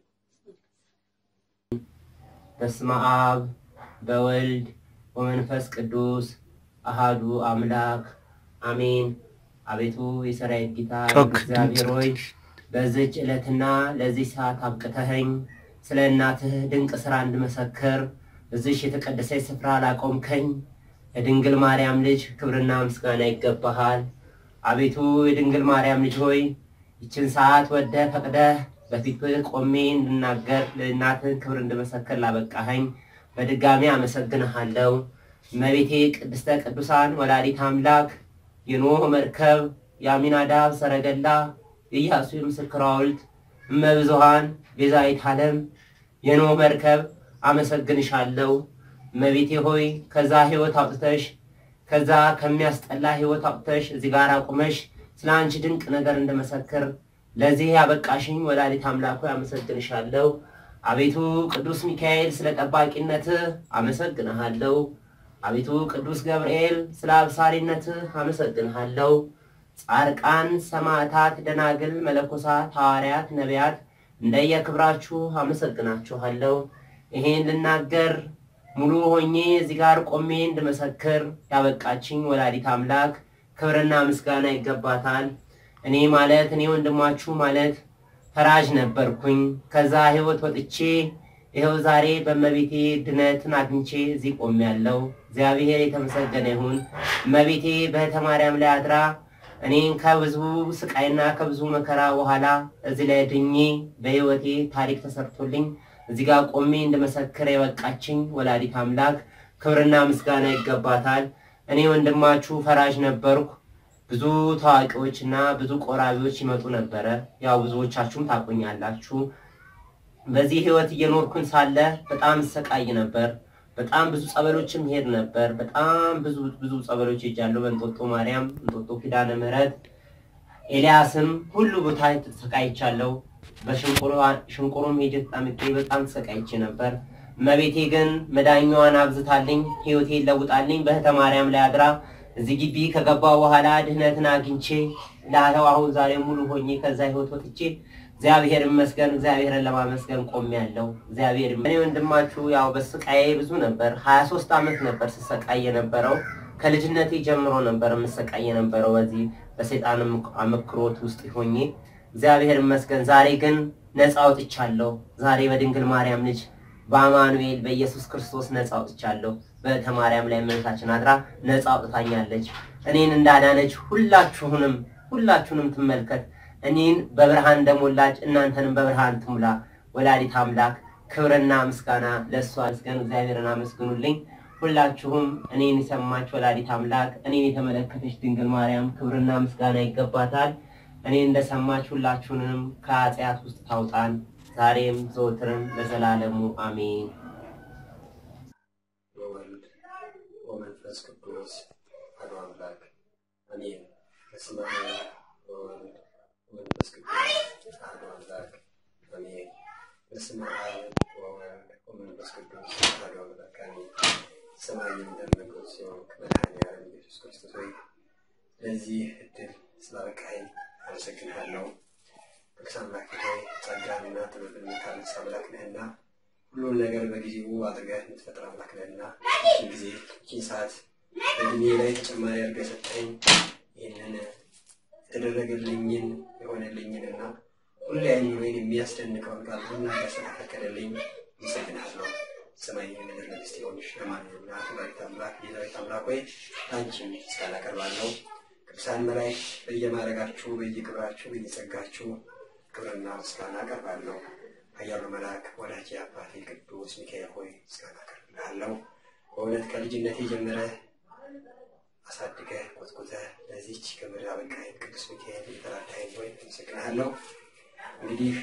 በስመ አብ በወልድ ወመንፈስ ቅዱስ አሃዱ አምላክ አሜን። አቤቱ የሰራዊት ጌታ እግዚአብሔር ሆይ በዚች ዕለትና ለዚህ ሰዓት አብቅተኸኝ ስለ እናትህ ድንቅ ስራ እንድመሰክር እዚሽ የተቀደሰች ስፍራ ላቆምከኝ የድንግል ማርያም ልጅ ክብርና ምስጋና ይገባሃል። አቤቱ የድንግል ማርያም ልጅ ሆይ ይችን ሰዓት ወደህ ፈቅደህ በፊትህ ቆሜ እንድናገር ለእናትህ ክብር እንድመሰክር ላበቃኸኝ በድጋሚ አመሰግንሃለሁ። እመቤቴ ቅድስተ ቅዱሳን ወላዲት አምላክ የኖህ መርከብ የአሚናዳብ ሰረገላ የኢያሱ የምስክር ሐውልት እመብዙሃን ቤዛዊት ዓለም የኖህ መርከብ አመሰግንሻለሁ። እመቤቴ ሆይ ከዛ ህይወት አውጥተሽ ከዛ ከሚያስጠላ ህይወት አውጥተሽ እዚህ ጋር አቁመሽ ስለ አንቺ ድንቅ ነገር እንደመሰክር ለዚህ ያበቃሽኝ ወላዲት አምላክ ሆይ አመሰግንሻለሁ። አቤቱ ቅዱስ ሚካኤል ስለ ጠባቂነትህ አመሰግንሃለሁ። አቤቱ ቅዱስ ገብርኤል ስለ አብሳሪነትህ አመሰግንሃለሁ። ጻድቃን፣ ሰማዕታት፣ ደናግል፣ መለኮሳት፣ ሐዋርያት፣ ነቢያት እንደየክብራችሁ አመሰግናችኋለሁ። ይሄን ልናገር ሙሉ ሆኜ እዚህ ጋር ቆሜ እንድመሰክር ያበቃችኝ ወላዲት አምላክ ክብርና ምስጋና ይገባታል። እኔ ማለት እኔ ወንድማችሁ ማለት ፈራጅ ነበርኩኝ። ከዛ ህይወት ወጥቼ ይኸው ዛሬ በእመቤቴ ድነትን አግኝቼ እዚህ ቆሜያለሁ። እግዚአብሔር የተመሰገነ ይሁን። እመቤቴ በእህተ ማርያም ላይ አድራ እኔን ከብዙ ስቃይና ከብዙ መከራ በኋላ እዚህ ላይ ድኜ በህይወቴ ታሪክ ተሰርቶልኝ እዚህ ጋር ቆሜ እንደመሰክር የበቃችኝ ወላዲት አምላክ ክብርና ምስጋና ይገባታል። እኔ ወንድማችሁ ፈራጅ ነበርኩ። ብዙ ታዋቂዎች እና ብዙ ቆራቢዎች ይመጡ ነበረ። ያው ብዙዎቻችሁም ታቆኛላችሁ። በዚህ ህይወት እየኖርኩኝ ሳለ በጣም ሰቃይ ነበር። በጣም ብዙ ጸበሎችም ሄድ ነበር። በጣም ብዙ ብዙ ጸበሎች ሄጃለሁ። በእንጦጦ ማርያም፣ እንጦጦ ኪዳነ ምሕረት፣ ኤልያስም ሁሉ ቦታ ተሰቃይቻለሁ። በሽንቁሩም ሄጄ ተጠምቄ በጣም ተሰቃይቼ ነበር። እመቤቴ ግን መዳኛዋን አብዝታልኝ ህይወቴን ለውጣልኝ በእህተ ማርያም ላይ አድራ እዚህ ግቢ ከገባው በኋላ ድህነትን አግኝቼ ላለው አሁን ዛሬ ሙሉ ሆኜ ከዛ ህይወት ወጥቼ እግዚአብሔር ይመስገን እግዚአብሔርን ለማመስገን ቆሜያለሁ። እግዚአብሔር እኔ ወንድማችሁ ያው በስቃዬ ብዙ ነበር። ሀያ ሶስት ዓመት ነበር ስሰቃይ የነበረው። ከልጅነቴ ጀምሮ ነበር የምሰቃይ የነበረው በዚህ በሰይጣን አመክሮት ውስጥ ሆኜ እግዚአብሔር ይመስገን ዛሬ ግን ነፃ አውጥቻለሁ። ዛሬ በድንግል ማርያም ልጅ በአማኑኤል በኢየሱስ ክርስቶስ ነፃ አውጥቻለሁ። በእህተ ማርያም ላይ እመቤታችን አድራ ነፃ አውጥታኛለች። እኔን እንዳዳነች ሁላችሁንም ሁላችሁንም ትመልከት። እኔን በብርሃን እንደሞላች እናንተንም በብርሃን ትሙላ። ወላዲት አምላክ ክብርና ምስጋና ለእሷ ምስገን እግዚአብሔርን አመስግኑልኝ። ሁላችሁም እኔን የሰማች ወላዲት አምላክ እኔን የተመለከተች ድንግል ማርያም ክብርና ምስጋና ይገባታል። እኔ እንደሰማች ሁላችሁንም ከኃጢአት ውስጥ ታውጣን ዛሬም ዘወትርም ለዘላለሙ አሜን። በወልድ ወመንፈስ ቅዱስ አሐዱ አምላክ አሜን። በስመ አብ ወወልድ ወመንፈስ ቅዱስ አሐዱ አምላክ አሜን። በስመ አብ ወወልድ ወመንፈስ ቅዱስ አሐዱ አምላክ አሜን። ሰማይን እንደምንጉስ የሆንክ መድኃኔዓለም ኢየሱስ ክርስቶስ ሆይ ለዚህ እድል ስላበቃኸኝ አመሰግንሃለሁ። ቅዱስ አምላክ ሆይ ጸጋንና ጥበብን የምታነሳ አምላክ ነህና ሁሉን ነገር በጊዜው አድርገህ የምትፈጥር አምላክ ነህና ይህን ጊዜ ይህን ሰዓት በእድሜ ላይ ተጨማሪ አድርገህ ሰጠኝ። ይህንን የተደረገልኝን የሆነልኝንና ሁሌ አይምሮዬን የሚያስደንቀውን ቃል ሁሉ ያስተካከለልኝ አመሰግንሃለሁ። ሰማይ የምድር ንግሥት የሆንሽ ለማንኛውም እናቱ ወላዲተ አምላክ የዳዊት አምላክ ሆይ አንቺም ምስጋና አቀርባለሁ። ቅዱሳን መላእክት በየማዕረጋችሁ በየክብራችሁ በየጸጋችሁ ክብርና ምስጋና አቀርባለሁ። ኃያሉ መልአክ ወዳጄ አባቴ ቅዱስ ሚካኤል ሆይ ምስጋና አቀርብልሃለሁ። በእውነት ከልጅነቴ ጀምረህ አሳድገህ ኮትኩተህ ለዚች ክብር አበቃኸኝ። ቅዱስ ሚካኤል የተራዳኸኝ ሆይ አመሰግንሃለሁ። እንግዲህ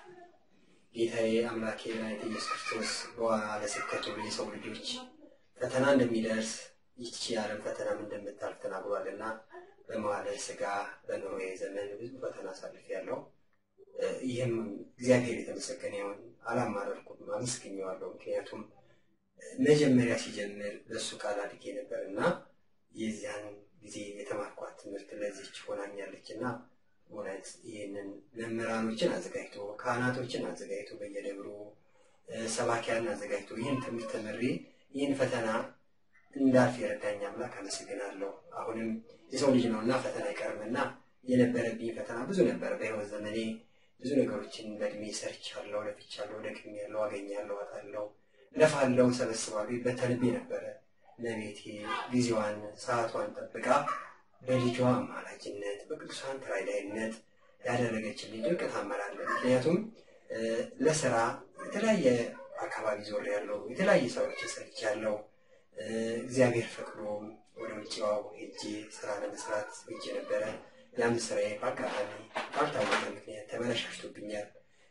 ጌታዬ አምላኬ መድኃኒቴ ኢየሱስ ክርስቶስ በዋለ ስብከቱ የሰው ልጆች ፈተና እንደሚደርስ ይቺ የዓለም ፈተናም እንደምታልፍ ተናግሯልና በመዋለ ሥጋ በኖሬ ዘመን ብዙ ፈተና አሳልፌያለሁ። ይህም እግዚአብሔር የተመሰገነ ይሁን። አላማረርኩም፣ አመስግኜዋለሁ። ምክንያቱም መጀመሪያ ሲጀምር በእሱ ቃል አድጌ ነበር እና የዚያን ጊዜ የተማርኳት ትምህርት ለዚች ሆናኛለች እና እውነት ይህንን መምህራኖችን አዘጋጅቶ ካህናቶችን አዘጋጅቶ በየደብሩ ሰባኪያን አዘጋጅቶ ይህን ትምህርት ተምሬ ይህን ፈተና እንዳልፍ የረዳኝ አምላክ አመሰግናለሁ። አሁንም የሰው ልጅ ነው እና ፈተና አይቀርምና የነበረብኝ ፈተና ብዙ ነበረ። በሕይወት ዘመኔ ብዙ ነገሮችን በእድሜ ሰርቻለሁ፣ ለፍቻለሁ፣ ደክሜያለሁ፣ አገኛለሁ፣ አጣለሁ፣ ለፋለሁ፣ ሰበስባለሁ። በተንቤ ነበረ ለቤቴ ጊዜዋን ሰዓቷን ጠብቃ በልጇ አማላጅነት በቅዱሳን ተራዳይነት ያደረገችልኝ ድንቅ ታምራለ። ምክንያቱም ለስራ የተለያየ አካባቢ ዞር ያለው የተለያየ ስራዎችን ሰርቻለሁ። እግዚአብሔር ፈቅዶ ወደ ውጭዋው ሄጄ ስራ ለመስራት ሄጄ ነበረ። ያም ስራዬ በአጋጣሚ ባልታወቀ ምክንያት ተበላሽቶብኛል።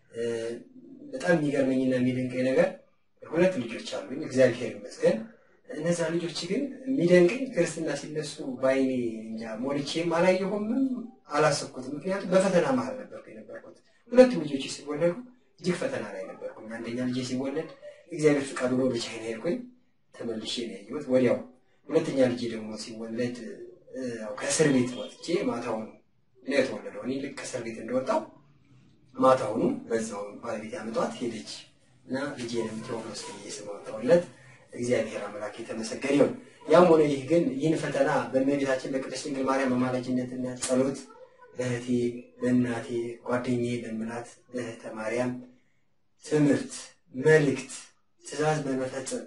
በጣም የሚገርመኝና የሚደንቀኝ ነገር ሁለት ልጆች አሉኝ፣ እግዚአብሔር ይመስገን። እነዛ ልጆች ግን የሚደንቀኝ ክርስትና ሲነሱ በአይኔ እንጃ ሞልቼም አላየሁምም አላሰብኩትም። ምክንያቱም በፈተና መሀል ነበርኩ የነበርኩት። ሁለቱ ልጆች ሲወለዱ እጅግ ፈተና ላይ ነበርኩ። አንደኛ ልጄ ሲወለድ እግዚአብሔር ፍቃድ ሆኖ በቻይና ሄድኩኝ፣ ተመልሼ ነው ያየሁት ወዲያው። ሁለተኛ ልጄ ደግሞ ሲወለድ ከእስር ቤት ወጥቼ ማታውን ነው የተወለደው። እኔ ልክ ከእስር ቤት እንደወጣው ማታውኑ በዛው ባለቤት ያመጧት ሄደች እና ልጄንም ቴዎፍሎስ ብዬ ስም አወጣሁለት። እግዚአብሔር አምላክ የተመሰገነ ይሁን። ያም ሆነ ይህ ግን ይህን ፈተና በእመቤታችን በቅድስት ድንግል ማርያም አማላጅነትና ጸሎት በእህቴ በእናቴ ጓደኛዬ በምላት በእህተ ማርያም ትምህርት፣ መልእክት፣ ትእዛዝ በመፈጸም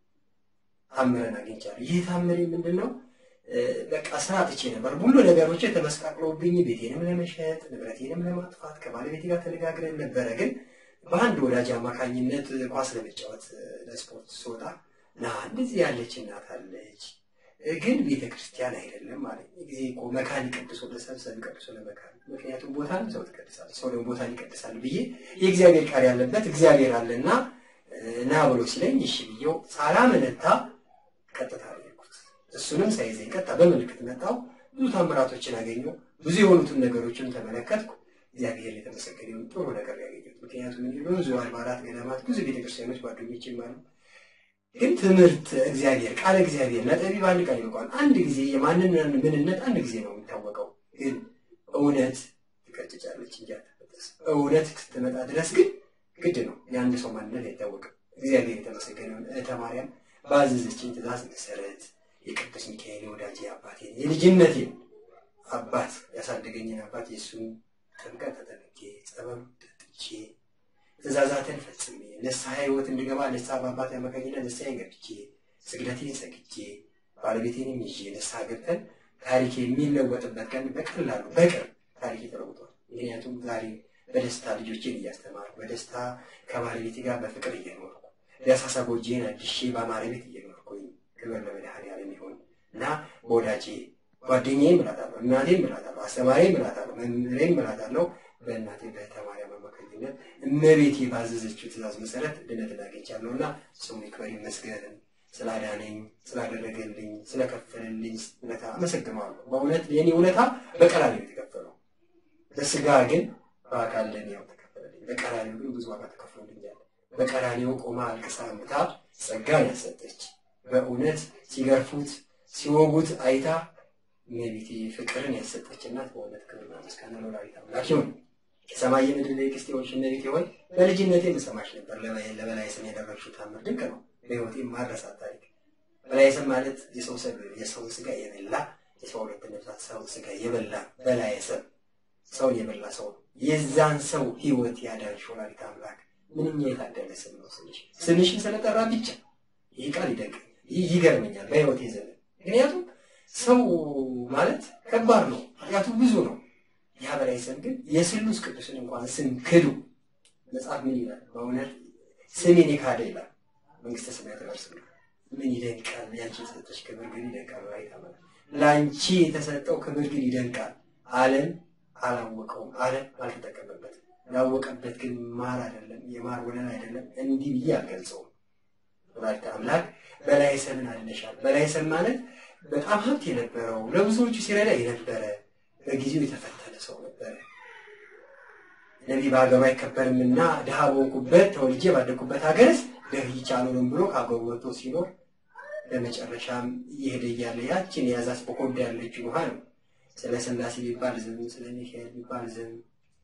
ታምረን አግኝቻለሁ። ይህ ታምሬ ምንድን ነው? በቃ ስራ ትቼ ነበር። ሁሉ ነገሮች ተመስቃቅለውብኝ ቤቴንም ለመሸጥ ንብረቴንም ለማጥፋት ከባለቤቴ ጋር ተነጋግረን ነበረ። ግን በአንድ ወዳጅ አማካኝነት ኳስ ለመጫወት ለስፖርት ስወጣ ና እንደዚህ ያለች እናት አለች፣ ግን ቤተ ክርስቲያን አይደለም ማለት ጊዜ እኮ መካን ይቀድሶ ለሰብሰብ ይቀድሶ ለመካን ምክንያቱም ቦታን ሰው ትቀድሳል፣ ሰው ደግሞ ቦታን ይቀድሳል ብዬ የእግዚአብሔር ቃል ያለበት እግዚአብሔር አለና ና ብሎ ሲለኝ እሺ ብዬው ሳላመነታ ቀጥታ ሄድኩት። እሱንም ሳይዘኝ ቀጥታ በምልክት መጣው። ብዙ ታምራቶችን አገኘሁ። ብዙ የሆኑትን ነገሮችን ተመለከትኩ። እግዚአብሔር የተመሰገነ ይሁን። ጥሩ ነገር ያገኘሁት ምክንያቱም እኔ በብዙ አድባራት ገዳማት፣ ብዙ ቤተክርስቲያኖች ጓደኞችም አሉ። ግን ትምህርት እግዚአብሔር ቃለ እግዚአብሔር ለጠቢብ አንድ ቃል ይበቃል። አንድ ጊዜ የማንን ምንነት አንድ ጊዜ ነው የሚታወቀው። ግን እውነት ትቀጭጫለች እንጂ አትበጠስም። እውነት ስትመጣ ድረስ ግን ግድ ነው የአንድ ሰው ማንነት አይታወቅም። እግዚአብሔር የተመሰገነ ይሁን። እህተ ማርያም ባዘዘችኝ ትእዛዝ መሰረት የቅዱስ ሚካኤል ወዳጄ አባቴን የልጅነቴን አባት ያሳደገኝን አባት የእሱን ጥምቀት ተጠምቄ ጸበሉ ጠጥቼ ትእዛዛትን ፈጽሜ ንስሐ ሕይወት እንድገባ ንስሐ በአባት አማካኝነት ንስሐ ገብቼ ስግደቴን ሰግጄ ባለቤቴንም ይዤ ንስሐ ገብተን ታሪክ የሚለወጥበት ቀን በቀላሉ በቅርብ ታሪክ ተለውጧል። ምክንያቱም ዛሬ በደስታ ልጆቼን እያስተማርኩ በደስታ ከባለቤቴ ጋር በፍቅር እየኖርኩ ደሳሳ ጎጄን አድሼ በአማረ ቤት እየኖርኩኝ ክብር ለመድኃኔዓለም ይሁን እና በወዳጄ ጓደኛዬም እላታለሁ፣ እናቴም እላታለሁ፣ አስተማሪም እላታለሁ፣ መምህሬም እላታለሁ። በእናቴ በእህተ ማርያም አማካኝነት እመቤቴ ባዘዘችው ትእዛዝ መሰረት ድነትን አግኝቻለሁ እና ስሙ ይክበር ይመስገን። ስላዳነኝ፣ ስላደረገልኝ፣ ስለከፈለልኝ ውለታ አመሰግነዋለሁ። በእውነት የኔ ውለታ በቀራንዮ ነው የተከፈለው። በስጋ ግን በአካል ለእኔ ያው ተከፈለልኝ። በቀራንዮ ግን ብዙ ዋጋ ተከፍሎልኛል። በቀራንዮ ቆማ አልቅሳ ምታ ጸጋን ያሰጠች በእውነት ሲገርፉት ሲወጉት አይታ እመቤቴ ፍቅርን ያሰጠች እናት በእውነት ክብርና ምስጋና ለወላዲተ አምላክ ይሁን። የሰማይ የምድር የቅስት የሆንሽ እመቤቴ ሆይ በልጅነቴ የምሰማሽ ነበር። ለበላይ ስም ያደረግሽው ታምር ድንቅ ነው። በሕይወቴ ማረሳት ታሪክ በላይ ስም ማለት የሰው ሰብ የሰው ስጋ የበላ የሰው ሁለት ነፍሳት ሰው ስጋ የበላ በላይ ሰብ ሰውን የበላ ሰው ነው። የዛን ሰው ሕይወት ያዳንሽ ወላዲተ አምላክ ምንኛ የታደለ ስም ነው ስምሽ። ስምሽን ስለጠራ ብቻ ይህ ቃል ይደንቀኛል፣ ይህ ይገርመኛል በሕይወቴ ዘመን። ምክንያቱም ሰው ማለት ከባድ ነው፣ ኃጢአቱ ብዙ ነው። ያ በላይ ስም ግን የስሉስ ቅዱስን እንኳን ስም ክዱ። መጽሐፍ ምን ይላል? በእውነት ስሜን የካደ ይላል መንግስተ ሰማያት አይወርስም። ምን ይደንቃል! ያንቺ የተሰጠሽ ክብር ግን ይደንቃል። ራይታ ማለት ለአንቺ የተሰጠው ክብር ግን ይደንቃል። ዓለም አላወቀውም፣ ዓለም አልተጠቀመበትም። ላወቀበት ግን ማር አይደለም፣ የማር ወለል አይደለም። እንዲህ ብዬ አልገልጸውም። ወላዲተ አምላክ በላይ ሰምን አድነሻል። በላይ ሰም ማለት በጣም ሀብት የነበረው ለብዙዎቹ ሲረዳ የነበረ በጊዜው የተፈተነ ሰው ነበረ። ነቢይ በሀገሩ አይከበርምና ድሃ በሆንኩበት ተወልጄ ባደግኩበት ሀገርስ ደህይቼ አልኖርም ብሎ ከሀገሩ ወጥቶ ሲኖር በመጨረሻም እየሄደ እያለ ያችን የያዛት በኮዳ ያለችው ውሃ ነው። ስለ ስላሴ ቢባል ዝም፣ ስለ ሚካኤል ቢባል ዝም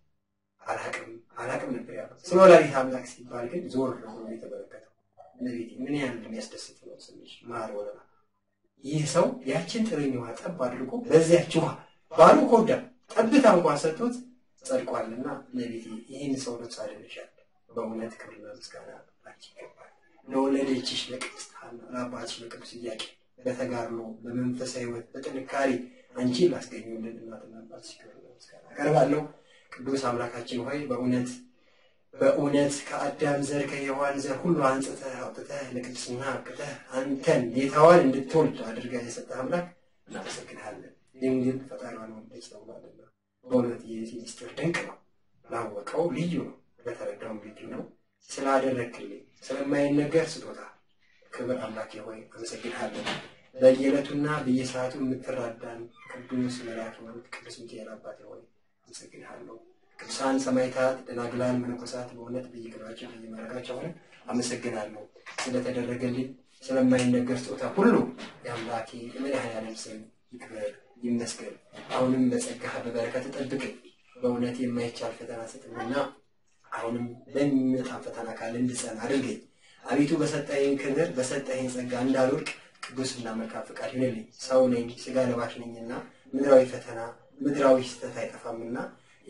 አላቅም አላቅም ነበር ያለው። ስለ ወላዲተ አምላክ ሲባል ግን ዞር ነው ብሎ የተመለከተው። እመቤቴ ምን ያህል የሚያስደስት ነው ስምሽ ማር ወለላ። ይህ ሰው ያችን ጥርኝ ውሃ ጠብ አድርጎ በዚያች ውሃ ባሉ ኮዳ ጠብታ እንኳን ሰጥቶት ጸድቋልና እመቤቴ ይህን ሰው ነፍስ አድነሻል። በእውነት ክብርና ምስጋና ላንቺ ይገባል። ለወለደችሽ ለቅድስት ሐና ለአባትሽ ለቅዱስ ኢያቄም በተጋድሎ በመንፈሳዊ ሕይወት በጥንካሬ አንቺን ላስገኙልን እናትና አባትሽ ክብርና ምስጋና አቀርባለሁ። ቅዱስ አምላካችን ሆይ በእውነት በእውነት ከአዳም ዘር ከሔዋን ዘር ሁሉ አንጽተህ አውጥተህ ለቅድስና አብቅተህ አንተን ጌታዋን እንድትወልድ አድርገህ የሰጠህ አምላክ እናመሰግንሃለን። ድንግል ፈጣሪዋን ወለደች ተብሏልና በእውነት የዚህ ምስጢር ድንቅ ነው። ላወቀው ልዩ ነው፣ ለተረዳውም ልዩ ነው። ስላደረግክልኝ ስለማይነገር ስጦታ ክብር አምላኬ ሆይ አመሰግንሃለን። በየዕለቱና በየሰዓቱ የምትራዳን ቅዱስ መልአክ ቅዱስ ሚካኤል አባቴ ሆይ አመሰግንሃለሁ። ቅዱሳን ሰማዕታት፣ ደናግላን፣ መነኮሳት በእውነት በየክብራቸው በየማዕረጋቸው ሆነ አመሰግናለሁ። ስለተደረገልኝ ስለማይነገር ስጦታ ሁሉ የአምላኬ የመድኃኔዓለም ስም ይክበር ይመስገን። አሁንም በጸጋህ በበረከት ጠብቀኝ። በእውነት የማይቻል ፈተና ስጥምና አሁንም በሚመጣ ፈተና ካለ እንድጸና አድርገኝ። አቤቱ በሰጠኸኝ ክብር በሰጠኸኝ ጸጋ እንዳልወድቅ ቅዱስና መልካም ፈቃድ ይሁንልኝ። ሰው ነኝ፣ ስጋ ለባሽ ነኝና ምድራዊ ፈተና ምድራዊ ስህተት አይጠፋምና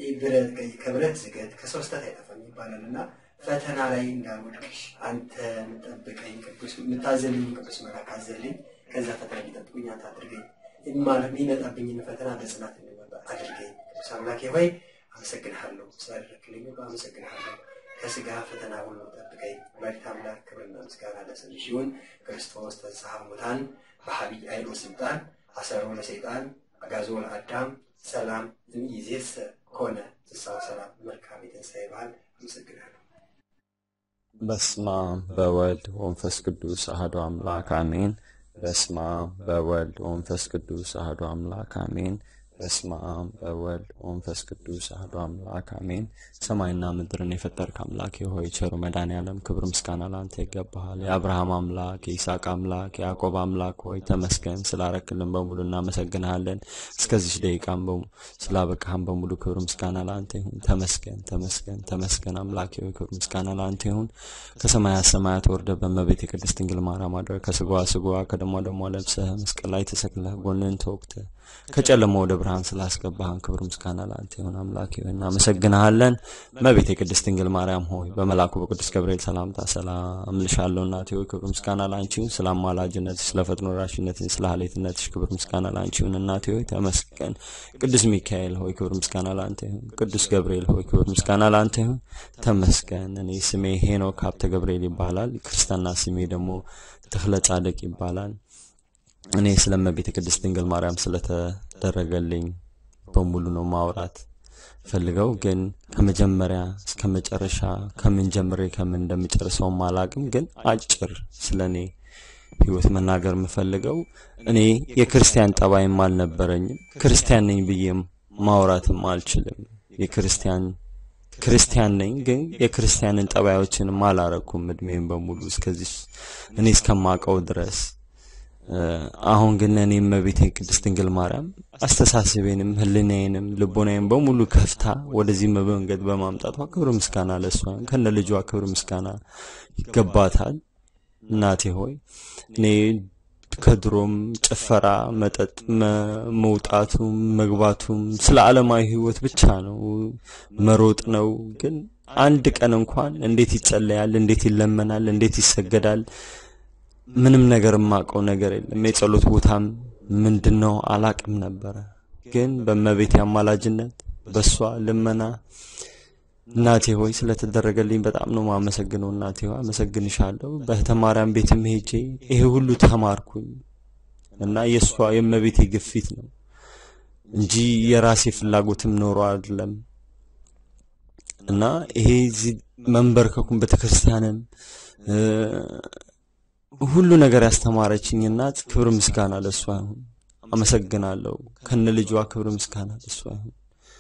ከብረት ዝገት ከሰው ስህተት አይጠፋም ይባላልና ፈተና ላይ እንዳልወድቅ አንተ የምጠብቀኝ ቅዱስ የምታዘልኝ ቅዱስ መልአክ አዘልኝ። ከዛ ፈተና ሊጠብቁኝ አንተ አድርገኝ። የሚመጣብኝን ፈተና በጽናት እንዲወጣ አድርገኝ። ቅዱስ አምላኬ ሆይ አመሰግንሃለሁ፣ ስላደረግልኝ ሁሉ አመሰግንሃለሁ። ከስጋ ፈተና ሁሉ ጠብቀኝ። ወላዲተ አምላክ ክብርና ምስጋና ለስምሽ ይሁን። ክርስቶስ ተንሥአ እሙታን በዐቢይ ኃይል ወሥልጣን አሰሮ ለሰይጣን አግዓዞ ለአዳም ሰላም እምይእዜሰ ኮነ ፍስሐ ወሰላም። መልካም የትንሣኤ በዓል። አመሰግናለሁ። በስመ አብ በወልድ ወመንፈስ ቅዱስ አሐዱ አምላክ አሜን። በስመ አብ በወልድ ወመንፈስ ቅዱስ አሐዱ አምላክ አሜን። በስመ አብ በወልድ ወመንፈስ ቅዱስ አሐዱ አምላክ አሜን። ሰማይና ምድርን የፈጠርክ አምላክ ሆይ ቸሩ መድኃኔዓለም ክብር ምስጋና ላንተ ይገባሃል። የአብርሃም አምላክ የይስሐቅ አምላክ የያዕቆብ አምላክ ሆይ ተመስገን። ስላረክልን በሙሉ እናመሰግንሃለን። እስከዚች ደቂቃም ስላበቃህን በሙሉ ክብር ምስጋና ላንተ ይሁን። ተመስገን ተመስገን ተመስገን። አምላክ ሆይ ክብር ምስጋና ላንተ ይሁን። ከሰማያት ሰማያት ወርደ በእመቤት የቅድስት ድንግል ማርያም አድረህ ከስጋዋ ስጋዋ ከደሟ ደሟ ለብሰህ መስቀል ላይ ተሰቅለህ ጎንን ተወግተህ ከጨለማ ወደ ብርሃን ስላስገባህን ክብር ምስጋና ለአንተ ይሁን። አምላክ ሆይ እናመሰግንሃለን። እመቤቴ የቅድስት ድንግል ማርያም ሆይ በመልአኩ በቅዱስ ገብርኤል ሰላምታ ሰላም እልሻለሁ። እናቴ ሆይ ክብር ምስጋና ለአንቺ ይሁን። ስለ አማላጅነትሽ፣ ስለ ፈጥኖ ደራሽነትሽ፣ ስለ ሀሌትነትሽ ክብር ምስጋና ለአንቺ ይሁን። እናቴ ሆይ ተመስገን። ቅዱስ ሚካኤል ሆይ ክብር ምስጋና ለአንተ ይሁን። ቅዱስ ገብርኤል ሆይ ክብር ምስጋና ለአንተ ይሁን። ተመስገን። እኔ ስሜ ሄኖክ ሀብተ ገብርኤል ይባላል። ክርስትና ስሜ ደግሞ ተክለ ጻድቅ ይባላል። እኔ ስለ እመቤት ቅድስት ድንግል ማርያም ስለተደረገልኝ በሙሉ ነው ማውራት ፈልገው፣ ግን ከመጀመሪያ እስከ መጨረሻ ከምን ጀምሬ ከምን እንደምጨርሰውም አላቅም። ግን አጭር ስለ እኔ ህይወት መናገር የምፈልገው እኔ የክርስቲያን ጠባይም አልነበረኝም። ክርስቲያን ነኝ ብዬም ማውራትም አልችልም። የክርስቲያን ክርስቲያን ነኝ ግን የክርስቲያንን ጠባዮችንም አላረኩም እድሜም በሙሉ እስከዚህ እኔ እስከማውቀው ድረስ አሁን ግን እኔ እመቤቴ ቅድስት ድንግል ማርያም አስተሳሰቤንም ህልናዬንም ልቦናዬም በሙሉ ከፍታ ወደዚህ መንገድ በማምጣቷ ክብር ምስጋና ለሷ ከነ ልጇ ክብር ምስጋና ይገባታል። እናቴ ሆይ እኔ ከድሮም ጭፈራ፣ መጠጥ መውጣቱም መግባቱም ስለ ዓለማዊ ህይወት ብቻ ነው መሮጥ ነው። ግን አንድ ቀን እንኳን እንዴት ይጸለያል፣ እንዴት ይለመናል፣ እንዴት ይሰገዳል ምንም ነገር የማውቀው ነገር የለም። የጸሎት ቦታም ምንድን ነው አላቅም ነበረ። ግን በእመቤቴ አማላጅነት በእሷ ልመና እናቴ ሆይ ስለተደረገልኝ በጣም ነው ማመሰግነው። እናቴ ሆይ አመሰግንሻለሁ። በእህተ ማርያም ቤትም ሄጄ ይሄ ሁሉ ተማርኩኝ እና የእሷ የእመቤቴ ግፊት ነው እንጂ የራሴ ፍላጎትም ኖሮ አይደለም። እና ይሄ እዚህ መንበርከኩን ቤተክርስቲያንም ሁሉ ነገር ያስተማረችኝ እናት ክብር ምስጋና ለእሷ ይሁን። አመሰግናለሁ። ከነ ልጇ ክብር ምስጋና ለእሷ ይሁን።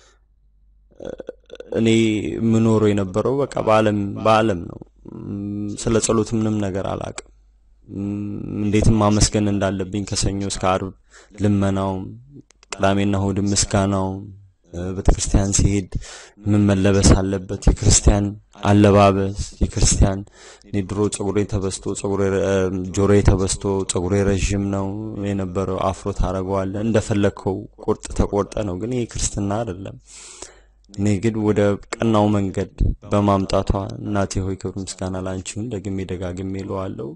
እኔ የምኖረው የነበረው በቃ በዓለም በዓለም ነው። ስለ ጸሎት ምንም ነገር አላቅም። እንዴትም ማመስገን እንዳለብኝ ከሰኞ እስከ አርብ ልመናውም፣ ቅዳሜና እሁድ ምስጋናውም ቤተክርስቲያን ሲሄድ ምን መለበስ አለበት፣ የክርስቲያን አለባበስ፣ የክርስቲያን እኔ ድሮ ጸጉሬ ተበስቶ ጸጉሬ ጆሮዬ ተበስቶ ጸጉሬ ረዥም ነው የነበረው። አፍሮ ታደርገዋለህ እንደፈለግከው ቁርጥ ተቆርጠ ነው። ግን ይሄ ክርስትና አይደለም። እኔ ግን ወደ ቀናው መንገድ በማምጣቷ እናቴ ሆይ ክብር ምስጋና ላንቺውን ደግሜ ደጋግሜ እለዋለሁ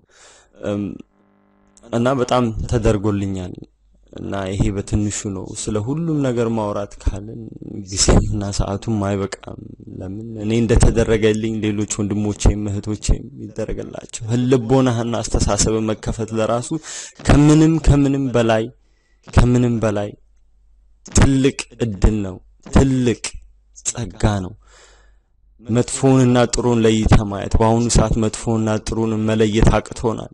እና በጣም ተደርጎልኛል እና ይሄ በትንሹ ነው። ስለ ሁሉም ነገር ማውራት ካልን ጊዜምና ሰዓቱም አይበቃም። ለምን እኔ እንደተደረገልኝ ሌሎች ወንድሞቼም እህቶቼም ይደረገላቸው። ህልቦናህና አስተሳሰብ መከፈት ለራሱ ከምንም ከምንም በላይ ከምንም በላይ ትልቅ እድል ነው። ትልቅ ጸጋ ነው። መጥፎውንና ጥሩን ለይተ ማየት። በአሁኑ ሰዓት መጥፎውንና ጥሩን መለየት አቅቶናል።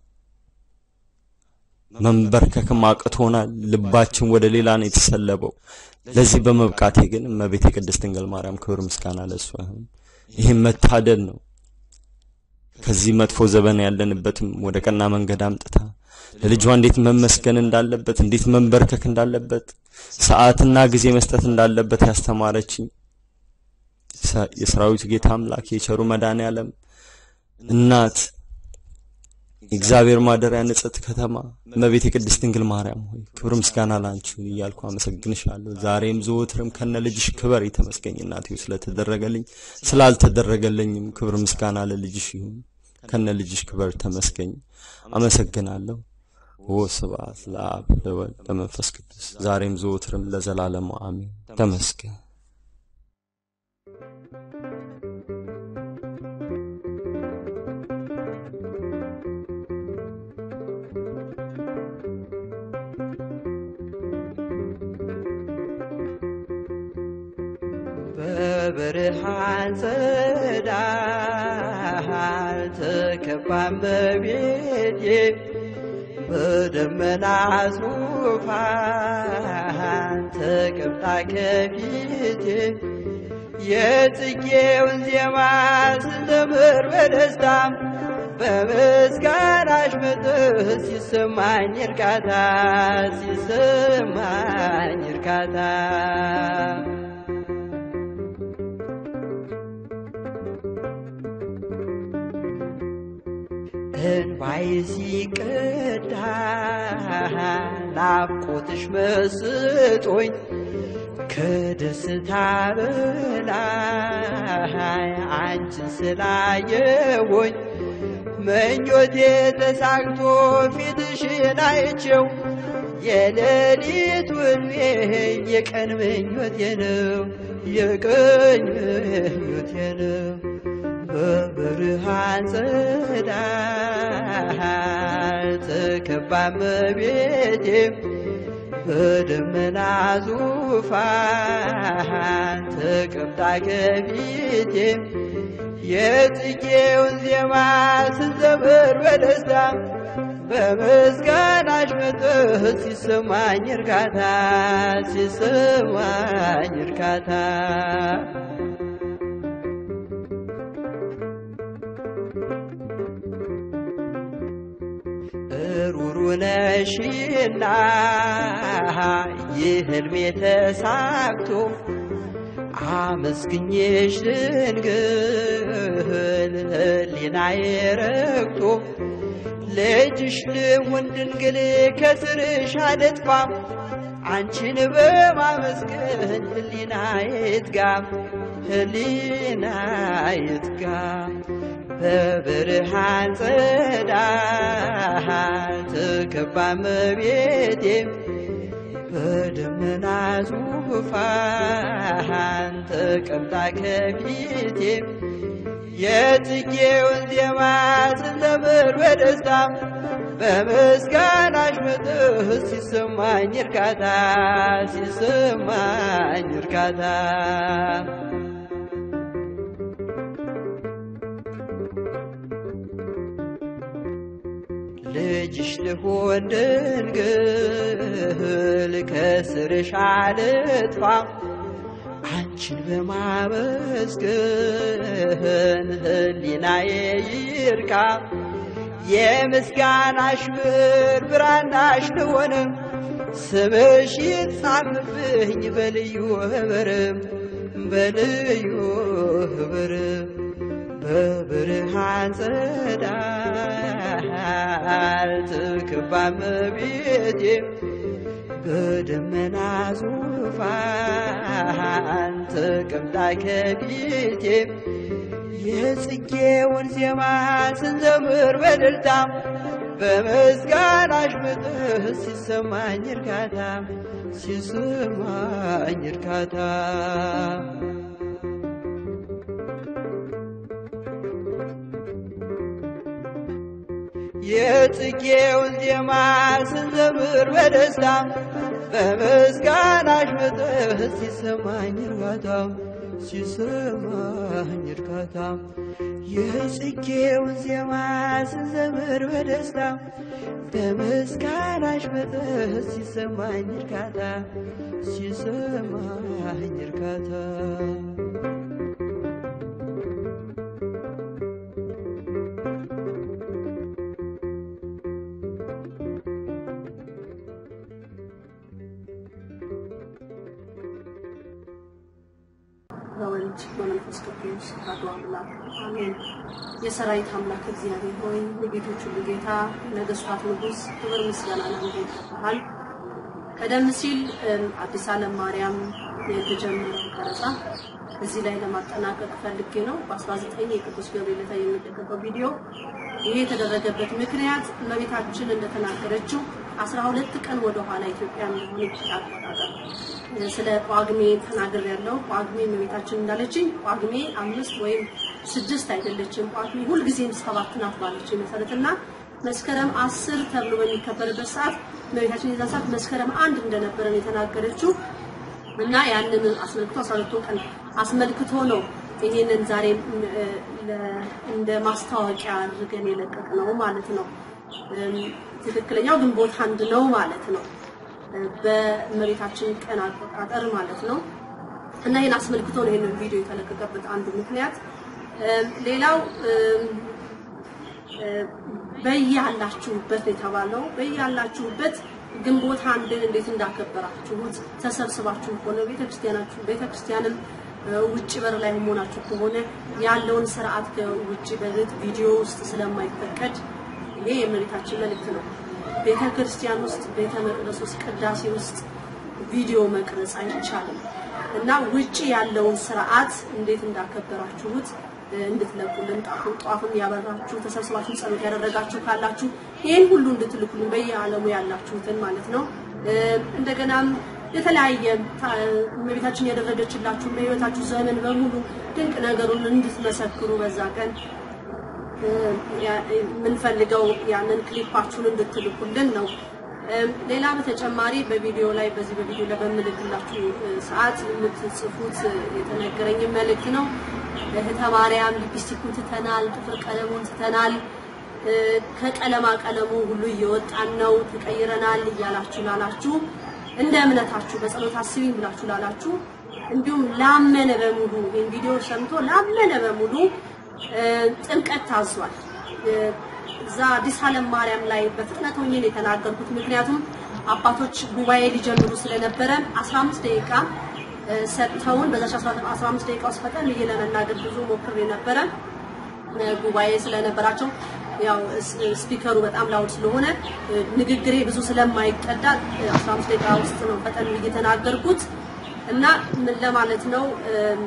መንበርከክም አቅቶናል። ልባችን ወደ ሌላ ነው የተሰለበው። ለዚህ በመብቃቴ ግን እመቤቴ ቅድስት ድንግል ማርያም ክብር ምስጋና ለእሷ ይሁን። ይህም መታደል ነው። ከዚህ መጥፎ ዘመን ያለንበትም ወደ ቀና መንገድ አምጥታ ለልጇ እንዴት መመስገን እንዳለበት፣ እንዴት መንበርከክ እንዳለበት፣ ሰዓትና ጊዜ መስጠት እንዳለበት ያስተማረችኝ የሰራዊት ጌታ አምላክ የቸሩ መድኃኔ ዓለም እናት የእግዚአብሔር ማደሪያ ንጽሕት ከተማ እመቤቴ ቅድስት ድንግል ማርያም ሆይ ክብር ምስጋና ላንቺ ይሁን እያልኩ አመሰግንሻለሁ። ዛሬም ዘወትርም ከነ ልጅሽ ክበር የተመስገኝ እናቴ ስለተደረገልኝ፣ ስላልተደረገልኝም ክብር ምስጋና ለልጅሽ ይሁን። ከነ ልጅሽ ክበር ተመስገኝ። አመሰግናለሁ። ወስብሐት ለአብ ለወልድ ለመንፈስ ቅዱስ ዛሬም ዘወትርም ለዘላለሙ አሜን። ተመስገን። በብርሃን ጸዳል ተከባን በቤቴ በደመና ዙፋን ተቀምጣ ከፊቴ የጽጌውን ዜማ ስዘምር በደስታ በምስጋናሽ መጥህ ሲሰማኝ እርካታ ሲሰማኝ እርካታ እንባይ ሲቀዳ ናፍቆትሽ መስጦኝ ከደስታ በላይ አንቺን ስላየወኝ ምኞቴ ተሳክቶ ፊትሽን አይቼው የሌሊት ውልሜ የቀን ምኞቴ ነው የቀን ምኞቴ ነው በብርሃን ጸዳል ተከባ እመቤቴ በደመና ዙፋን ተቀምጣ ከፊቴ የጽጌውን ዜማ ስዘምር በደስታ በምስጋናሽ መጥህ ሲሰማኝ እርካታ ሲሰማኝ እርካታ ሩሩ ነሽና ይህ ህልሜ ተሳክቶ አመስግኜሽ ድንግል ህሊናዬ ረክቶ ልጅሽ ልሁን ድንግል ከስርሽ አልጥፋ አንቺን በማመስገን ህሊናዬ ይትጋ ህሊና ይትጋ በብርሃን ጸዳል ትከባ እመቤቴ በደመና ዙፋን ተቀምጣ ከፊቴ የጽጌውን ዜማ ስንዘምር በደስታ በምስጋናሽ መጥህ ሲሰማኝ እርካታ ሲሰማኝ እርካታ ልጅሽ ልሆን ድንግል ከስርሽ አልጥፋ አንቺን በማመስገን ህሊናዬ ይርካ የምስጋናሽ ብር ብራናሽ ልሆን ስምሽ ይጻፍብኝ በልዩ ህብርም በልዩ ህብርም በብርሃን ጸዳል ትክባ እመቤቴ በደመና ዙፋን ተቀምጣ ከፊቴ የጽጌውን ዜማ ስንዘምር በደልታ በምስጋናሽ ምጥህ ሲሰማኝ እርካታ ሲሰማኝ እርካታ የጽጌውን ዜማ ስንዘምር በደስታ በምስጋናሽ ምጥህ ሲሰማኝ እርካታ ሲሰማኝ እርካታ የጽጌውን ዜማ ስንዘምር በደስታ በምስጋናሽ ምጥህ ሲሰማኝ እርካታ ሲሰማኝ እርካታ በወልድ በመንፈስ ቅዱስ አሐዱ አምላክ አሜን። የሰራዊት አምላክ እግዚአብሔር ሆይ የጌቶች ሁሉ ጌታ ነገስታት ንጉስ፣ ክብር ምስጋና ለአንተ ይገባሃል። ቀደም ሲል አዲስ ዓለም ማርያም የተጀመረው ቀረጻ እዚህ ላይ ለማጠናቀቅ ፈልጌ ነው። በ19 የቅዱስ ገብርኤል ዕለት የሚለቀቀው ቪዲዮ ይሄ የተደረገበት ምክንያት እመቤታችን እንደተናገረችው 12 ቀን ወደ ኋላ ኢትዮጵያ እንደሆነ አቆጣጠር ስለ ጳጉሜ ተናግር ያለው ጳጉሜ እመቤታችን እንዳለችኝ ጳጉሜ አምስት ወይም ስድስት አይደለችም። ጳጉሜ ሁልጊዜም ሰባት ናት ባለች መሰረትና መስከረም አስር ተብሎ በሚከበርበት ሰዓት እመቤታችን የዛ ሰዓት መስከረም አንድ እንደነበረ ነው የተናገረችው እና ያንን አስመልክቶ 12 ቀን አስመልክቶ ነው ይሄንን ዛሬ እንደ ማስታወቂያ አድርገን የለቀቅ ነው ማለት ነው። ትክክለኛው ግንቦት አንድ ነው ማለት ነው። በእመቤታችን ቀን አቆጣጠር ማለት ነው። እና ይህን አስመልክቶ ነው ይህንን ቪዲዮ የተለቀቀበት አንዱ ምክንያት። ሌላው በያላችሁበት ነው የተባለው። በያላችሁበት ግንቦት አንድን እንዴት እንዳከበራችሁት ተሰብስባችሁ ከሆነ ቤተክርስቲያናችሁ ቤተክርስቲያንም ውጭ በር ላይ መሆናችሁ ከሆነ ያለውን ስርዓት ከውጭ በግጥ ቪዲዮ ውስጥ ስለማይፈቀድ ይሄ የእመቤታችን መልእክት ነው። ቤተ ክርስቲያን ውስጥ ቤተ መቅደስ ውስጥ ቅዳሴ ውስጥ ቪዲዮ መቅረጽ አይቻልም እና ውጭ ያለውን ስርዓት እንዴት እንዳከበራችሁት እንድትለቁልን ጣፉ ጧፍም ያበራችሁ ተሰብስባችሁ ጸሎት ያደረጋችሁ ካላችሁ ይህን ሁሉ እንድትልኩልን በየዓለሙ ያላችሁትን ማለት ነው። እንደገናም የተለያየ እመቤታችን ያደረገችላችሁ በህይወታችሁ ዘመን በሙሉ ድንቅ ነገሩን እንድትመሰክሩ በዛ ቀን የምንፈልገው ያንን ክሊፓችሁን እንድትልኩልን ነው። ሌላ በተጨማሪ በቪዲዮ ላይ በዚህ በቪዲዮ ላይ በምልክላችሁ ሰዓት የምትጽፉት የተነገረኝ መልእክት ነው። እህተ ማርያም ሊፕስቲኩን ትተናል፣ ጥፍር ቀለሙን ትተናል፣ ከቀለማ ቀለሙ ሁሉ እየወጣን ነው፣ ተቀይረናል እያላችሁ ላላችሁ እንደ እምነታችሁ በጸሎት አስቢኝ ብላችሁ ላላችሁ እንዲሁም ላመነ በሙሉ ይህን ቪዲዮ ሰምቶ ላመነ በሙሉ ጥምቀት ታዟል። እዛ አዲስ ዓለም ማርያም ላይ በፍጥነት ሆኜ ነው የተናገርኩት። ምክንያቱም አባቶች ጉባኤ ሊጀምሩ ስለነበረ 15 ደቂቃ ሰጥተውን በዛች 15 ደቂቃ ውስጥ ፈጠን ብዬ ለመናገር ብዙ ሞክሬ ነበረ። ጉባኤ ስለነበራቸው ያው ስፒከሩ በጣም ላውድ ስለሆነ ንግግሬ ብዙ ስለማይቀዳ 15 ደቂቃ ውስጥ ነው ፈጠን ብዬ የተናገርኩት እና ምን ለማለት ነው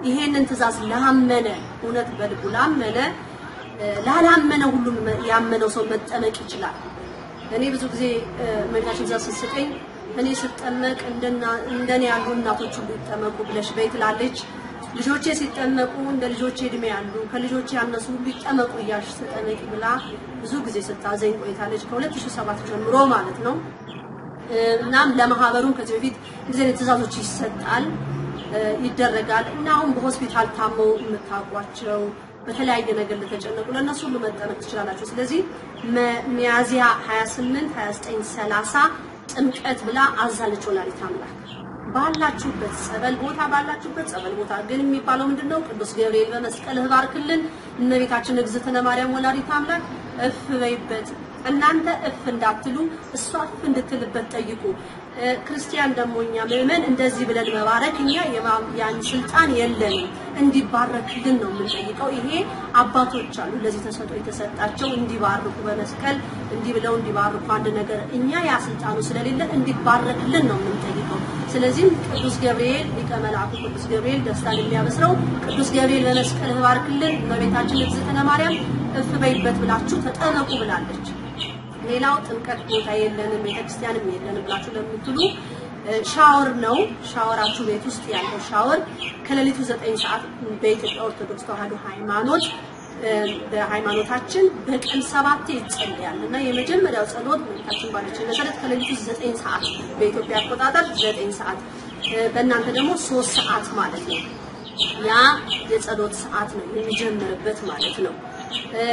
ይሄንን ትእዛዝ ላመነ እውነት በልቡ ላመነ እ፣ ላላመነ ሁሉም ያመነው ሰው መጠመቅ ይችላል። እኔ ብዙ ጊዜ እ፣ እመቤታችን ትእዛዝ ስትሰጠኝ እኔ ስጠመቅ እንደና እንደኔ ያሉ እናቶች ሁሉ ይጠመቁ ብለሽ በይ ትላለች። ልጆቼ ሲጠመቁ እንደ ልጆቼ እድሜ ያሉ ከልጆቼ ያነሱ ሁሉ ይጠመቁ እያልሽ ተጠመቂ ብላ ብዙ ጊዜ ስታዘኝ ቆይታለች። ከ2007 ጀምሮ ማለት ነው። እ፣ እናም ለማህበሩም ከዚህ በፊት እንደዚህ አይነት ትእዛዞች ይሰጣል እ፣ ይደረጋል እና አሁን በሆስፒታል ታመው የምታውቋቸው በተለያየ ነገር ለተጨነቁ ለእነሱ ሁሉ መጠመቅ ትችላላችሁ። ስለዚህ መ- ሚያዝያ 28፣ 29፣ 30 ጥምቀት ብላ አዛለች ወላዲተ አምላክ። ባላችሁበት ጸበል ቦታ ባላችሁበት ጸበል ቦታ ግን የሚባለው ምንድን ነው? ቅዱስ ገብርኤል በመስቀልህ ባርክልን፣ እመቤታችን እግዝእትነ ማርያም ወላዲተ አምላክ እፍ በይበት። እናንተ እፍ እንዳትሉ እሷ እፍ እንድትልበት ጠይቁ። እ፣ ክርስቲያን ደግሞ እኛ ምእመን እንደዚህ ብለን መባረክ እኛ የማ- ያን ስልጣን የለንም። እንዲባረክልን ነው የምንጠይቀው። ይሄ አባቶች አሉ ለዚህ ተሰጥኦ የተሰጣቸው እንዲባርኩ በመስቀል እንዲህ ብለው እንዲባርኩ አንድ ነገር እኛ ያ ስልጣኑ ስለሌለን እንዲባረክልን ነው የምንጠይቀው። ስለዚህም ቅዱስ ገብርኤል ሊቀ መላእክቱ ቅዱስ ገብርኤል ደስታን የሚያበስረው ቅዱስ ገብርኤል በመስቀልህ ባርክልን እመቤታችን እግዝእትነ ማርያም እፍ በይበት ብላችሁ ተጠመቁ ብላለች። ሌላው ጥምቀት ቦታ የለንም ቤተክርስቲያንም የለንም ብላችሁ ለምትሉ እ፣ ሻወር ነው። ሻወራችሁ ቤት ውስጥ ያለው ሻወር ከሌሊቱ ዘጠኝ ሰዓት በኢትዮጵያ ኦርቶዶክስ ተዋሕዶ ሃይማኖት እ፣ በሃይማኖታችን በቀን ሰባቴ ይጸልያል እና የመጀመሪያው ጸሎት እመቤታችን ባለችን መሰረት ከሌሊቱ ዘጠኝ ሰዓት በኢትዮጵያ አቆጣጠር ዘጠኝ ሰዓት እ፣ በእናንተ ደግሞ ሶስት ሰዓት ማለት ነው። ያ የጸሎት ሰዓት ነው የሚጀምርበት ማለት ነው። እ፣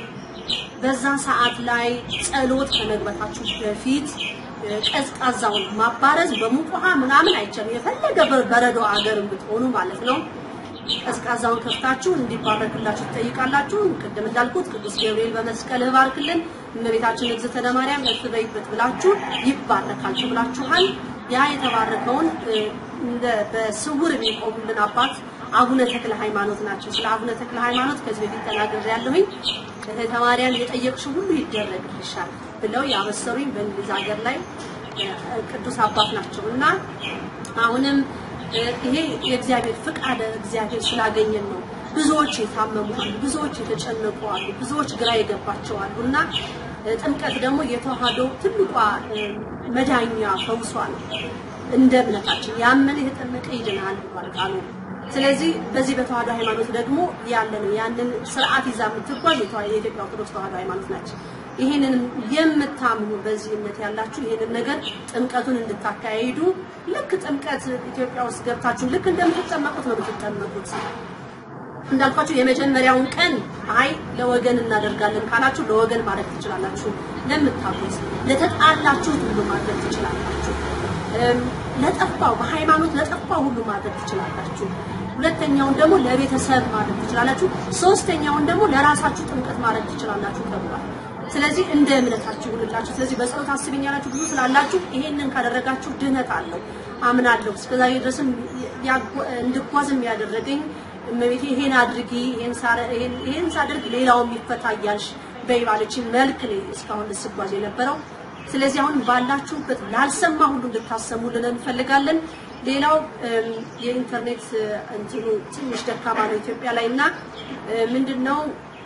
በዛ ሰዓት ላይ ጸሎት ከመግባታችሁ በፊት እ፣ ቀዝቃዛውን ማባረዝ በሙቅ ውሃ ምናምን አይቻልም። የፈለገ በ- በረዶ አገር ብትሆኑ ማለት ነው። ቀዝቃዛውን ከፍታችሁ እንዲባረክላችሁ ትጠይቃላችሁ። ቅድም እንዳልኩት ቅዱስ ገብርኤል በመስቀልህ ባርክልን፣ እመቤታችን እግዝእትነ ማርያም እፍ በይበት ብላችሁ ይባረካል ተብላችኋል። ያ የተባረከውን እ፣ እንደ በስውር የሚቆሙልን አባት አቡነ ተክለ ሃይማኖት ናቸው። ስለ አቡነ ተክለ ሃይማኖት ከዚህ በፊት ተናግሬያለሁኝ። እህተ ማርያም የጠየቅሽው ሁሉ ይደረግልሻል ብለው ያበሰሩኝ በእንግሊዝ ሀገር ላይ እ፣ ቅዱስ አባት ናቸው እና አሁንም እ፣ ይሄ የእግዚአብሔር ፍቃድ እግዚአብሔር ስላገኘን ነው። ብዙዎች የታመሙ አሉ፣ ብዙዎች የተጨነቁ አሉ፣ ብዙዎች ግራ የገባቸው አሉ እና እ፣ ጥምቀት ደግሞ የተዋህዶ ትልቋ እ፣ መዳኛ ፈውሷ ነው። እንደ እምነታችን ያመነ የተጠመቀ ይድናል ብሏል ቃሉ። ስለዚህ በዚህ በተዋህዶ ሃይማኖት ደግሞ ያለ ነው። ያንን ስርዓት ይዛ የምትጓዝ የተዋ- የኢትዮጵያ ኦርቶዶክስ ተዋህዶ ሃይማኖት ናቸው። ይህንን የምታምኑ በዚህ እምነት ያላችሁ ይህንን ነገር ጥምቀቱን እንድታካሂዱ ልክ ጥምቀት ኢትዮጵያ ውስጥ ገብታችሁ ልክ እንደምትጠመቁት ነው የምትጠመቁት። እንዳልኳችሁ የመጀመሪያውን ቀን አይ ለወገን እናደርጋለን ካላችሁ ለወገን ማድረግ ትችላላችሁ። ለምታውቁት ለተጣላችሁት ሁሉ ማድረግ ትችላላችሁ። እም፣ ለጠፋው በሃይማኖት ለጠፋው ሁሉ ማድረግ ትችላላችሁ። ሁለተኛውን ደግሞ ለቤተሰብ ማድረግ ትችላላችሁ። ሶስተኛውን ደግሞ ለራሳችሁ ጥምቀት ማድረግ ትችላላችሁ ተብሏል። ስለዚህ እንደ እምነታችሁ ሁንላችሁ። ስለዚህ በጸሎት አስብኝ ያላችሁ ብዙ ስላላችሁ ይሄንን ካደረጋችሁ ድህነት አለው አምናለሁ። እስከዛሬ ድረስም ያጓ- እንድጓዝም ያደረገኝ እመቤቴ ይሄን አድርጊ ይሄን ሳረ- ይሄን- ይሄን ሳደርግ ሌላውም ይፈታ እያልሽ በይባለችን መልክ ነው እስካሁን ልስጓዝ የነበረው። ስለዚህ አሁን ባላችሁበት ላልሰማ ሁሉ እንድታሰሙልን እንፈልጋለን። ሌላው እም፣ የኢንተርኔት እ፣ እንትኑ ትንሽ ደካማ ነው ኢትዮጵያ ላይ እና እ፣ ምንድነው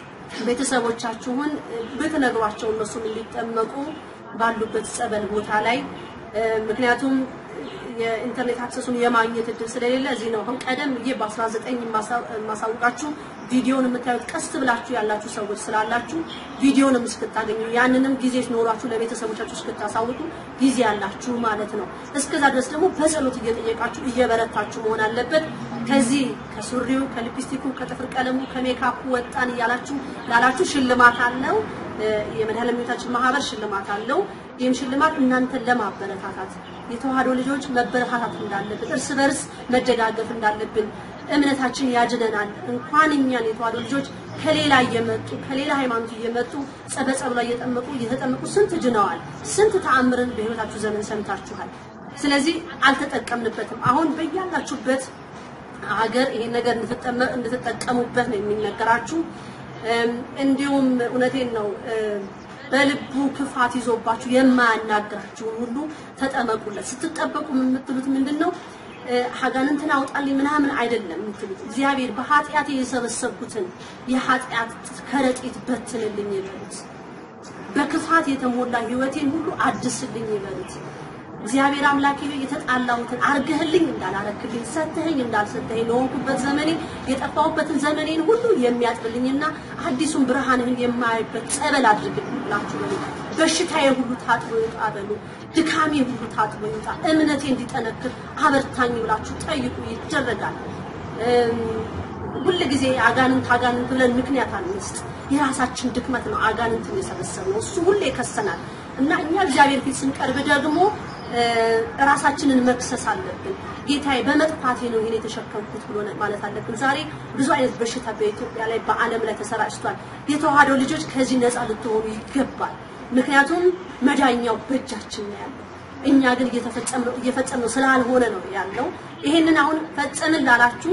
ቤተሰቦቻችሁን እ፣ ብትነግሯቸው እነሱም እንዲጠመቁ ባሉበት ጸበል ቦታ ላይ እ፣ ምክንያቱም የኢንተርኔት አክሰሱን የማግኘት እድል ስለሌለ እዚህ ነው። አሁን ቀደም ብዬ በ19 የማሳውቃችሁ ቪዲዮን የምታዩት ቀስ ብላችሁ ያላችሁ ሰዎች ስላላችሁ ቪዲዮንም እስክታገኙ ያንንም ጊዜ ኖሯችሁ ለቤተሰቦቻችሁ እስክታሳውቁ ጊዜ ያላችሁ ማለት ነው። እስከዛ ድረስ ደግሞ በጸሎት እየጠየቃችሁ እየበረታችሁ መሆን አለበት። ከዚህ ከሱሪው፣ ከሊፕስቲኩ፣ ከጥፍር ቀለሙ፣ ከሜካፑ ወጣን እያላችሁ ላላችሁ ሽልማት አለው። የመድኃኔዓለም ቤታችን ማህበር ሽልማት አለው። ይህም ሽልማት እናንተን ለማበረታታት የተዋህዶ ልጆች መበረታታት እንዳለብን እርስ በርስ መደጋገፍ እንዳለብን እምነታችን ያድነናል። እንኳን እኛን የተዋህዶ ልጆች ከሌላ እየመጡ ከሌላ ሃይማኖት እየመጡ ጸበጸብ ላይ እየጠመቁ እየተጠመቁ ስንት ድነዋል። ስንት ተአምርን በህይወታችሁ ዘመን ሰምታችኋል። ስለዚህ አልተጠቀምንበትም። አሁን በያላችሁበት ሀገር ይሄን ነገር እንድትጠመ- እንድትጠቀሙበት ነው የሚነገራችሁ። እም፣ እንዲሁም እውነቴን ነው እም፣ በልቡ ክፋት ይዞባችሁ የማያናግራችሁን ሁሉ ተጠመቁለት። ስትጠበቁ የምትሉት ምንድን ነው? ሀጋንንትን አውጣልኝ ምናምን አይደለም የምትሉት። እግዚአብሔር በኃጢአት የሰበሰብኩትን የኃጢአት ከረጢት በትንልኝ ይበሉት። በክፋት የተሞላ ህይወቴን ሁሉ አድስልኝ ይበሉት። እግዚአብሔር አምላኬ ሆይ የተጣላሁትን አርገህልኝ እንዳላረክልኝ ሰተኸኝ እንዳልሰጠኸኝ ለሆንኩበት ዘመኔ የጠፋሁበትን ዘመኔን ሁሉ የሚያጥብልኝና አዲሱን ብርሃንህን የማያይበት ጸበል አድርግልኝ ብላችሁ በሉ። በሽታዬ ሁሉ ታጥቦ ይውጣ በሉ። ድካሜ ሁሉ ታጥቦ ይውጣ፣ እምነቴ እንዲጠነክር አበርታኝ ብላችሁ ጠይቁ፣ ይደረጋል። ሁል ጊዜ አጋንንት አጋንንት ብለን ምክንያት አንስጥ። የራሳችን ድክመት ነው አጋንንትን የሰበሰብነው። እሱ ሁሌ ይከሰናል እና እኛ እግዚአብሔር ፊት ስንቀርብ ደግሞ ራሳችንን መክሰስ አለብን። ጌታዬ በመጥፋቴ ነው ይሄን የተሸከምኩት ብሎ ማለት አለብን። ዛሬ ብዙ አይነት በሽታ በኢትዮጵያ ላይ በዓለም ላይ ተሰራጭቷል። የተዋህዶ ልጆች ከዚህ ነፃ ልትሆኑ ይገባል። ምክንያቱም መዳኛው በእጃችን ነው ያለው። እኛ ግን እየፈጸምነው ስላልሆነ ነው ያለው። ይሄንን አሁን ፈጸምን ላላችሁ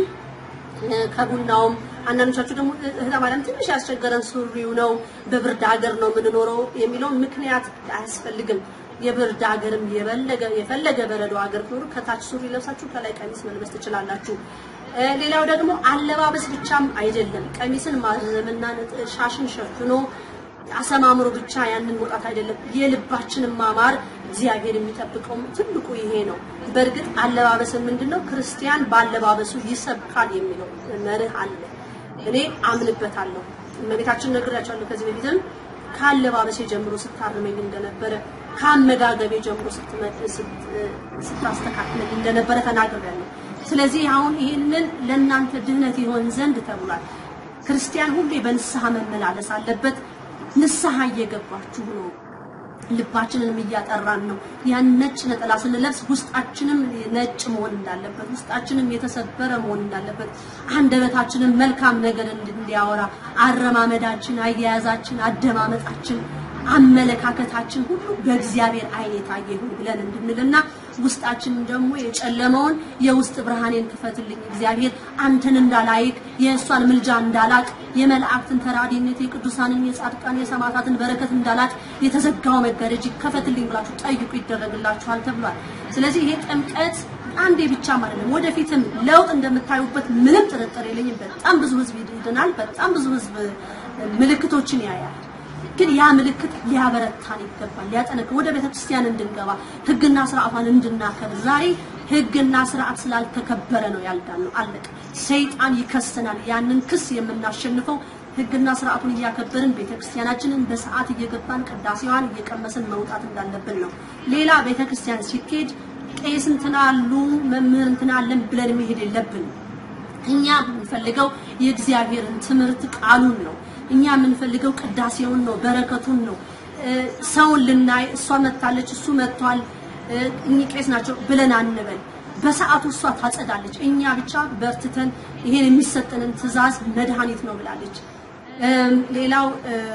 ከቡናውም አንዳንዶቻችሁ ደግሞ እህተ ማርያም ትንሽ ያስቸገረን ሱሪው ነው፣ በብርድ ሀገር ነው የምንኖረው የሚለውን ምክንያት አያስፈልግም። የብርድ ሀገርም የፈለገ የፈለገ በረዶ ሀገር ኖሩ ከታች ሱሪ ለብሳችሁ ከላይ ቀሚስ መልበስ ትችላላችሁ። ሌላው ደግሞ አለባበስ ብቻም አይደለም። ቀሚስን ማዘምና ሻሽን ሸፍኖ አሰማምሮ ብቻ ያንን መውጣት አይደለም። የልባችንን ማማር እግዚአብሔር የሚጠብቀው ትልቁ ይሄ ነው። በእርግጥ አለባበስን ምንድነው ክርስቲያን ባለባበሱ ይሰብካል የሚለው መርህ አለ። እኔ አምንበታለሁ። እመቤታችን ነግራቸዋለሁ ከዚህ በፊትም ካለባበሴ ጀምሮ ስታርመኝ እንደነበረ ከአመጋገቤ ጀምሮ ስታስተካክለኝ እንደነበረ ተናግሬያለሁ። ስለዚህ አሁን ይህንን ለእናንተ ድህነት ይሆን ዘንድ ተብሏል። ክርስቲያን ሁሌ በንስሐ መመላለስ አለበት። ንስሐ እየገባችሁ ነው። ልባችንንም እያጠራን ነው። ያን ነጭ ነጠላ ስንለብስ ውስጣችንም ነጭ መሆን እንዳለበት፣ ውስጣችንም የተሰበረ መሆን እንዳለበት፣ አንደበታችንም መልካም ነገር እንዲያወራ፣ አረማመዳችን፣ አያያዛችን፣ አደማመጣችን፣ አመለካከታችን ሁሉ በእግዚአብሔር ዓይን የታየ ይሁን ብለን እንድንልና ውስጣችንን ደግሞ የጨለመውን የውስጥ ብርሃኔን ክፈትልኝ እግዚአብሔር አንተን እንዳላይክ የእሷን ምልጃ እንዳላቅ የመላእክትን ተራዲነት የቅዱሳንን የጻድቃን የሰማዕታትን በረከት እንዳላቅ የተዘጋው መጋረጅ ይከፈትልኝ ብላችሁ ጠይቁ ይደረግላችኋል ተብሏል። ስለዚህ ይሄ ጥምቀት አንዴ ብቻ ማለት ነው። ወደፊትም ለውጥ እንደምታዩበት ምንም ጥርጥር የለኝም። በጣም ብዙ ህዝብ ይድናል። በጣም ብዙ ህዝብ ምልክቶችን ያያል። ግን ያ ምልክት ሊያበረታን ይገባል፣ ሊያጠነክር ወደ ቤተ ክርስቲያን እንድንገባ ህግና ስርዓቷን እንድናከብር። ዛሬ ህግና ስርዓት ስላልተከበረ ነው ያልዳነው። አለቀ። ሰይጣን ይከሰናል። ያንን ክስ የምናሸንፈው ህግና ስርዓቱን እያከበርን ቤተክርስቲያናችንን በሰዓት እየገባን ቅዳሴዋን እየቀመስን መውጣት እንዳለብን ነው። ሌላ ቤተክርስቲያን ሲኬድ ቄስ እንትና አሉ መምህር እንትና አለን ብለን መሄድ የለብንም። እኛ የምንፈልገው የእግዚአብሔርን ትምህርት ቃሉን ነው። እኛ የምንፈልገው ቅዳሴውን ነው፣ በረከቱን ነው። ሰውን ልናይ እሷ መታለች፣ እሱ መጥቷል፣ እኚህ ቄስ ናቸው ብለን አንበል። በሰዓቱ እሷ ታጸዳለች። እኛ ብቻ በርትተን ይሄን የሚሰጠንን ትእዛዝ መድኃኒት ነው ብላለች። ሌላው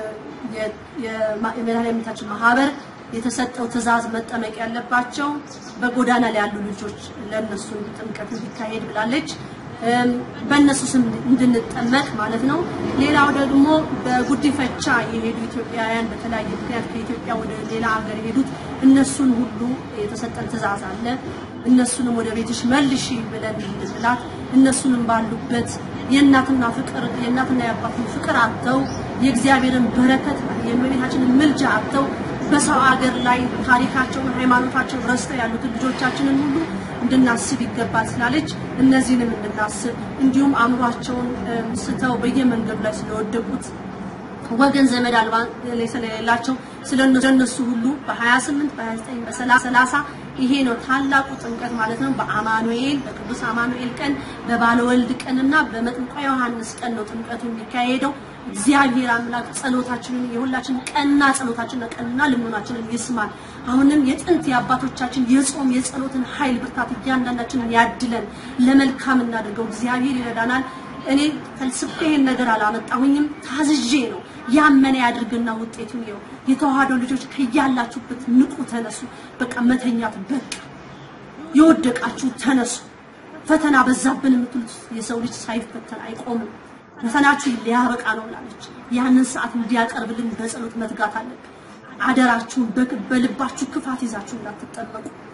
የመድኃኒታችን ማህበር የተሰጠው ትእዛዝ መጠመቅ ያለባቸው በጎዳና ላይ ያሉ ልጆች ለነሱ ጥምቀት እንዲካሄድ ብላለች። በእነሱ ስም እንድንጠመቅ ማለት ነው። ሌላው ደግሞ በጉዲፈቻ የሄዱ ኢትዮጵያውያን በተለያየ ምክንያት ከኢትዮጵያ ወደ ሌላ ሀገር የሄዱት እነሱን ሁሉ የተሰጠን ትእዛዝ አለ። እነሱንም ወደ ቤትሽ መልሺ ብለን እንድንላት እነሱንም ባሉበት የእናትና ፍቅር የእናትና የአባትን ፍቅር አጥተው የእግዚአብሔርን በረከት የእመቤታችንን ምልጃ አጥተው በሰው ሀገር ላይ ታሪካቸውን ሃይማኖታቸውን ረስተው ያሉትን ልጆቻችንን ሁሉ እንድናስብ ይገባል ስላለች እነዚህንም እንድናስብ እንዲሁም አእምሯቸውን ስተው በየመንገዱ ላይ ስለወደቁት ወገን ዘመድ አልባ ስለሌላቸው ስለነሱ ሁሉ በ28 በ29 በ30 ይሄ ነው ታላቁ ጥምቀት ማለት ነው። በአማኑኤል በቅዱስ አማኑኤል ቀን በባለወልድ ቀንና በመጥምቀ ዮሐንስ ቀን ነው ጥምቀቱ የሚካሄደው። እግዚአብሔር አምላክ ጸሎታችንን የሁላችንን ቀና ጸሎታችንና ቀና ልመናችንን ይስማል። አሁንም የጥንት የአባቶቻችን የጾም የጸሎትን ኃይል ብርታት እያንዳንዳችንን ያድለን፣ ለመልካም እናድርገው። እግዚአብሔር ይረዳናል። እኔ ፈልስፌ ይሄን ነገር አላመጣሁኝም፣ ታዝዤ ነው። ያመነ ያድርግና ውጤቱን ይኸው። የተዋህዶ ልጆች ከያላችሁበት ንቁ፣ ተነሱ። በቃ መተኛት በቃ። የወደቃችሁ ተነሱ። ፈተና በዛብን የምትሉት የሰው ልጅ ሳይፈተን አይቆምም። ፈተናችሁ ሊያበቃ ነው ብላለች። ያንን ሰዓት እንዲያቀርብልን በጸሎት መትጋት አለብን። አደራችሁን በልባችሁ ክፋት ይዛችሁ እንዳትጠመቁ።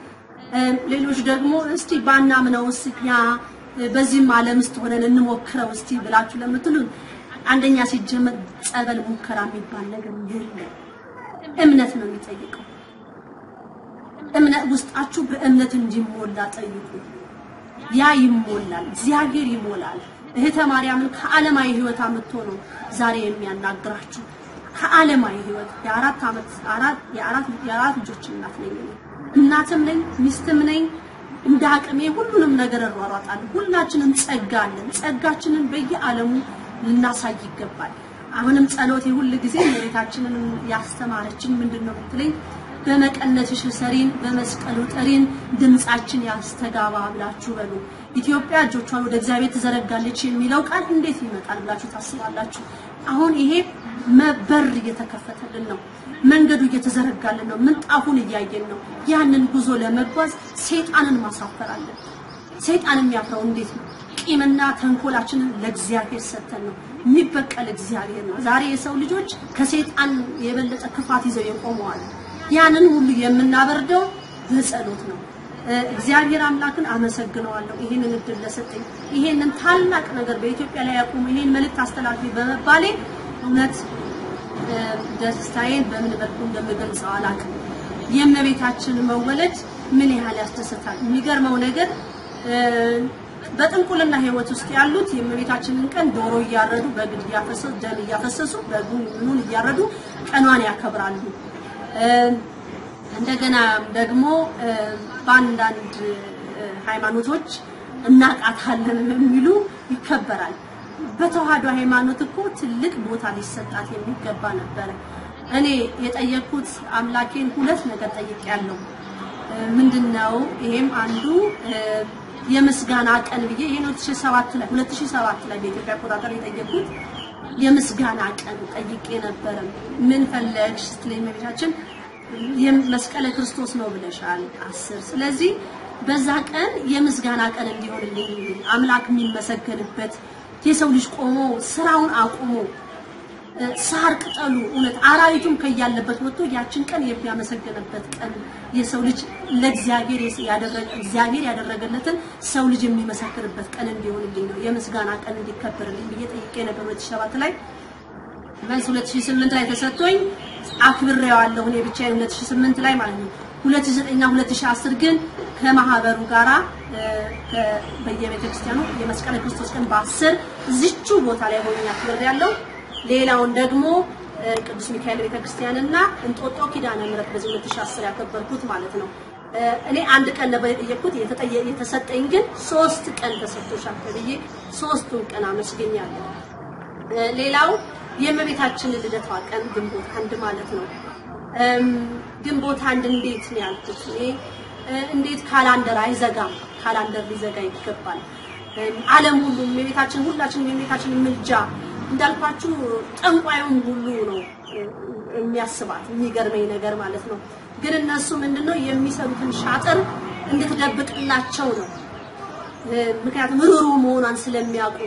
ሌሎች ደግሞ እስቲ ባናምነው እኛ በዚህም ዓለም ውስጥ ሆነን እንሞክረው እስቲ ብላችሁ ለምትሉ አንደኛ ሲጀመር ጸበል ሙከራ የሚባል ነገር የለም። እምነት ነው የሚጠይቀው። እምነት ውስጣችሁ በእምነት እንዲሞላ ጠይቁ። ያ ይሞላል፣ እግዚአብሔር ይሞላል። እህተ ማርያምን ከዓለማዊ ህይወት አምጥቶ ነው ዛሬ የሚያናግራችሁ። ከዓለማዊ ህይወት የአራት ዓመት አራት የአራት የአራት ልጆች እናት ነኝ እኔ። እናትም ነኝ ሚስትም ነኝ። እንደ አቅሜ ሁሉንም ነገር እሯሯጣለሁ። ሁላችንም ጸጋ አለን። ጸጋችንን በየዓለሙ ልናሳይ ይገባል። አሁንም ጸሎቴ ሁል ጊዜ እመቤታችንን ያስተማረችን ምንድን ነው ብትለኝ በመቀነትሽ ሰሪን በመስቀሉ ጠሪን ድምጻችን ያስተጋባ ብላችሁ በሉ። ኢትዮጵያ እጆቿን ወደ እግዚአብሔር ትዘረጋለች የሚለው ቃል እንዴት ይመጣል ብላችሁ ታስባላችሁ? አሁን ይሄ በር እየተከፈተልን ነው። መንገዱ እየተዘረጋልን ነው። ምንጣፉን እያየን ነው። ያንን ጉዞ ለመጓዝ ሰይጣንን ማሳፈር አለን። ሰይጣን የሚያፍረው እንዴት ነው? ቂምና ተንኮላችንን ለእግዚአብሔር ሰጥተን ነው። የሚበቀል እግዚአብሔር ነው። ዛሬ የሰው ልጆች ከሰይጣን የበለጠ ክፋት ይዘው የቆመዋል። ያንን ሁሉ የምናበርደው በጸሎት ነው። እግዚአብሔር አምላክን አመሰግነዋለሁ ይህንን እድል ለሰጠኝ ይሄንን ታላቅ ነገር በኢትዮጵያ ላይ ያቆሙ ይሄን መልእክት አስተላልፊ በመባሌ እውነት ደስታዬን በምን በኩል እንደምገልጸው አላውቅም። የእመቤታችን መወለድ ምን ያህል ያስደስታል። የሚገርመው ነገር በጥንቁልና ህይወት ውስጥ ያሉት የእመቤታችንን ቀን ዶሮ እያረዱ በግድ እያፈሰሱ ደም እያፈሰሱ በጉን ምኑን እያረዱ ቀኗን ያከብራሉ። እንደገና ደግሞ በአንዳንድ ሃይማኖቶች እናቃታለን የሚሉ ይከበራል። በተዋህዶ ሃይማኖት እኮ ትልቅ ቦታ ሊሰጣት የሚገባ ነበረ። እኔ የጠየቅኩት አምላኬን ሁለት ነገር ጠይቄያለሁ። ምንድነው? ይሄም አንዱ የምስጋና ቀን ብዬ ይሄን 2007 ላይ 2007 ላይ በኢትዮጵያ አቆጣጠር የጠየቅኩት የምስጋና ቀን ጠይቄ ነበረ። ምን ፈለግሽ ስትለኝ እመቤታችን መስቀለ ክርስቶስ ነው ብለሻል አስር ስለዚህ በዛ ቀን የምስጋና ቀን እንዲሆንልኝ አምላክ የሚመሰገንበት የሰው ልጅ ቆሞ ስራውን አቁሞ ሳር ቅጠሉ እውነት አራዊቱም ከያለበት ወጥቶ ያችን ቀን የሚያመሰግንበት ቀን የሰው ልጅ ለእግዚአብሔር ያደረገ እግዚአብሔር ያደረገለትን ሰው ልጅ የሚመሰክርበት ቀን እንዲሆንልኝ ነው የምስጋና ቀን እንዲከበርልኝ ብዬ ጠይቄ ነበር 2007 ላይ መልስ 2008 ላይ ተሰጥቶኝ አክብሬዋለሁ እኔ ብቻዬን 2008 ላይ ማለት ነው 2009 እና 2010 ግን ከማህበሩ ጋራ በየቤተ ክርስቲያኑ የመስቀለ ክርስቶስ ቀን በአስር እዚቹ ቦታ ላይ ሆኜ አክብሬያለሁ። ሌላውን ደግሞ ቅዱስ ሚካኤል ቤተክርስቲያን እና እንጦጦ ኪዳነ ምሕረት በዚህ 2010 ያከበርኩት ማለት ነው። እኔ አንድ ቀን ነበር የጠየቅኩት የተሰጠኝ ግን ሶስት ቀን ተሰጥቶሻል ተብዬ ሶስቱን ቀን አመስግኛለሁ። ሌላው የእመቤታችን ልደቷ ቀን ግንቦት አንድ ማለት ነው። ግንቦት አንድ እንዴት ነው ያልኩት እኔ እንዴት ካላንደር አይዘጋም? ካላንደር ሊዘጋ ይገባል። ዓለም ሁሉ የቤታችን ሁላችንም የቤታችን ምልጃ እንዳልኳችሁ ጠንቋዩም ሁሉ ነው የሚያስባት የሚገርመኝ ነገር ማለት ነው። ግን እነሱ ምንድነው የሚሰሩትን ሻጥር እንድትደብቅላቸው ነው። ምክንያቱም ሩሩ መሆኗን ስለሚያውቁ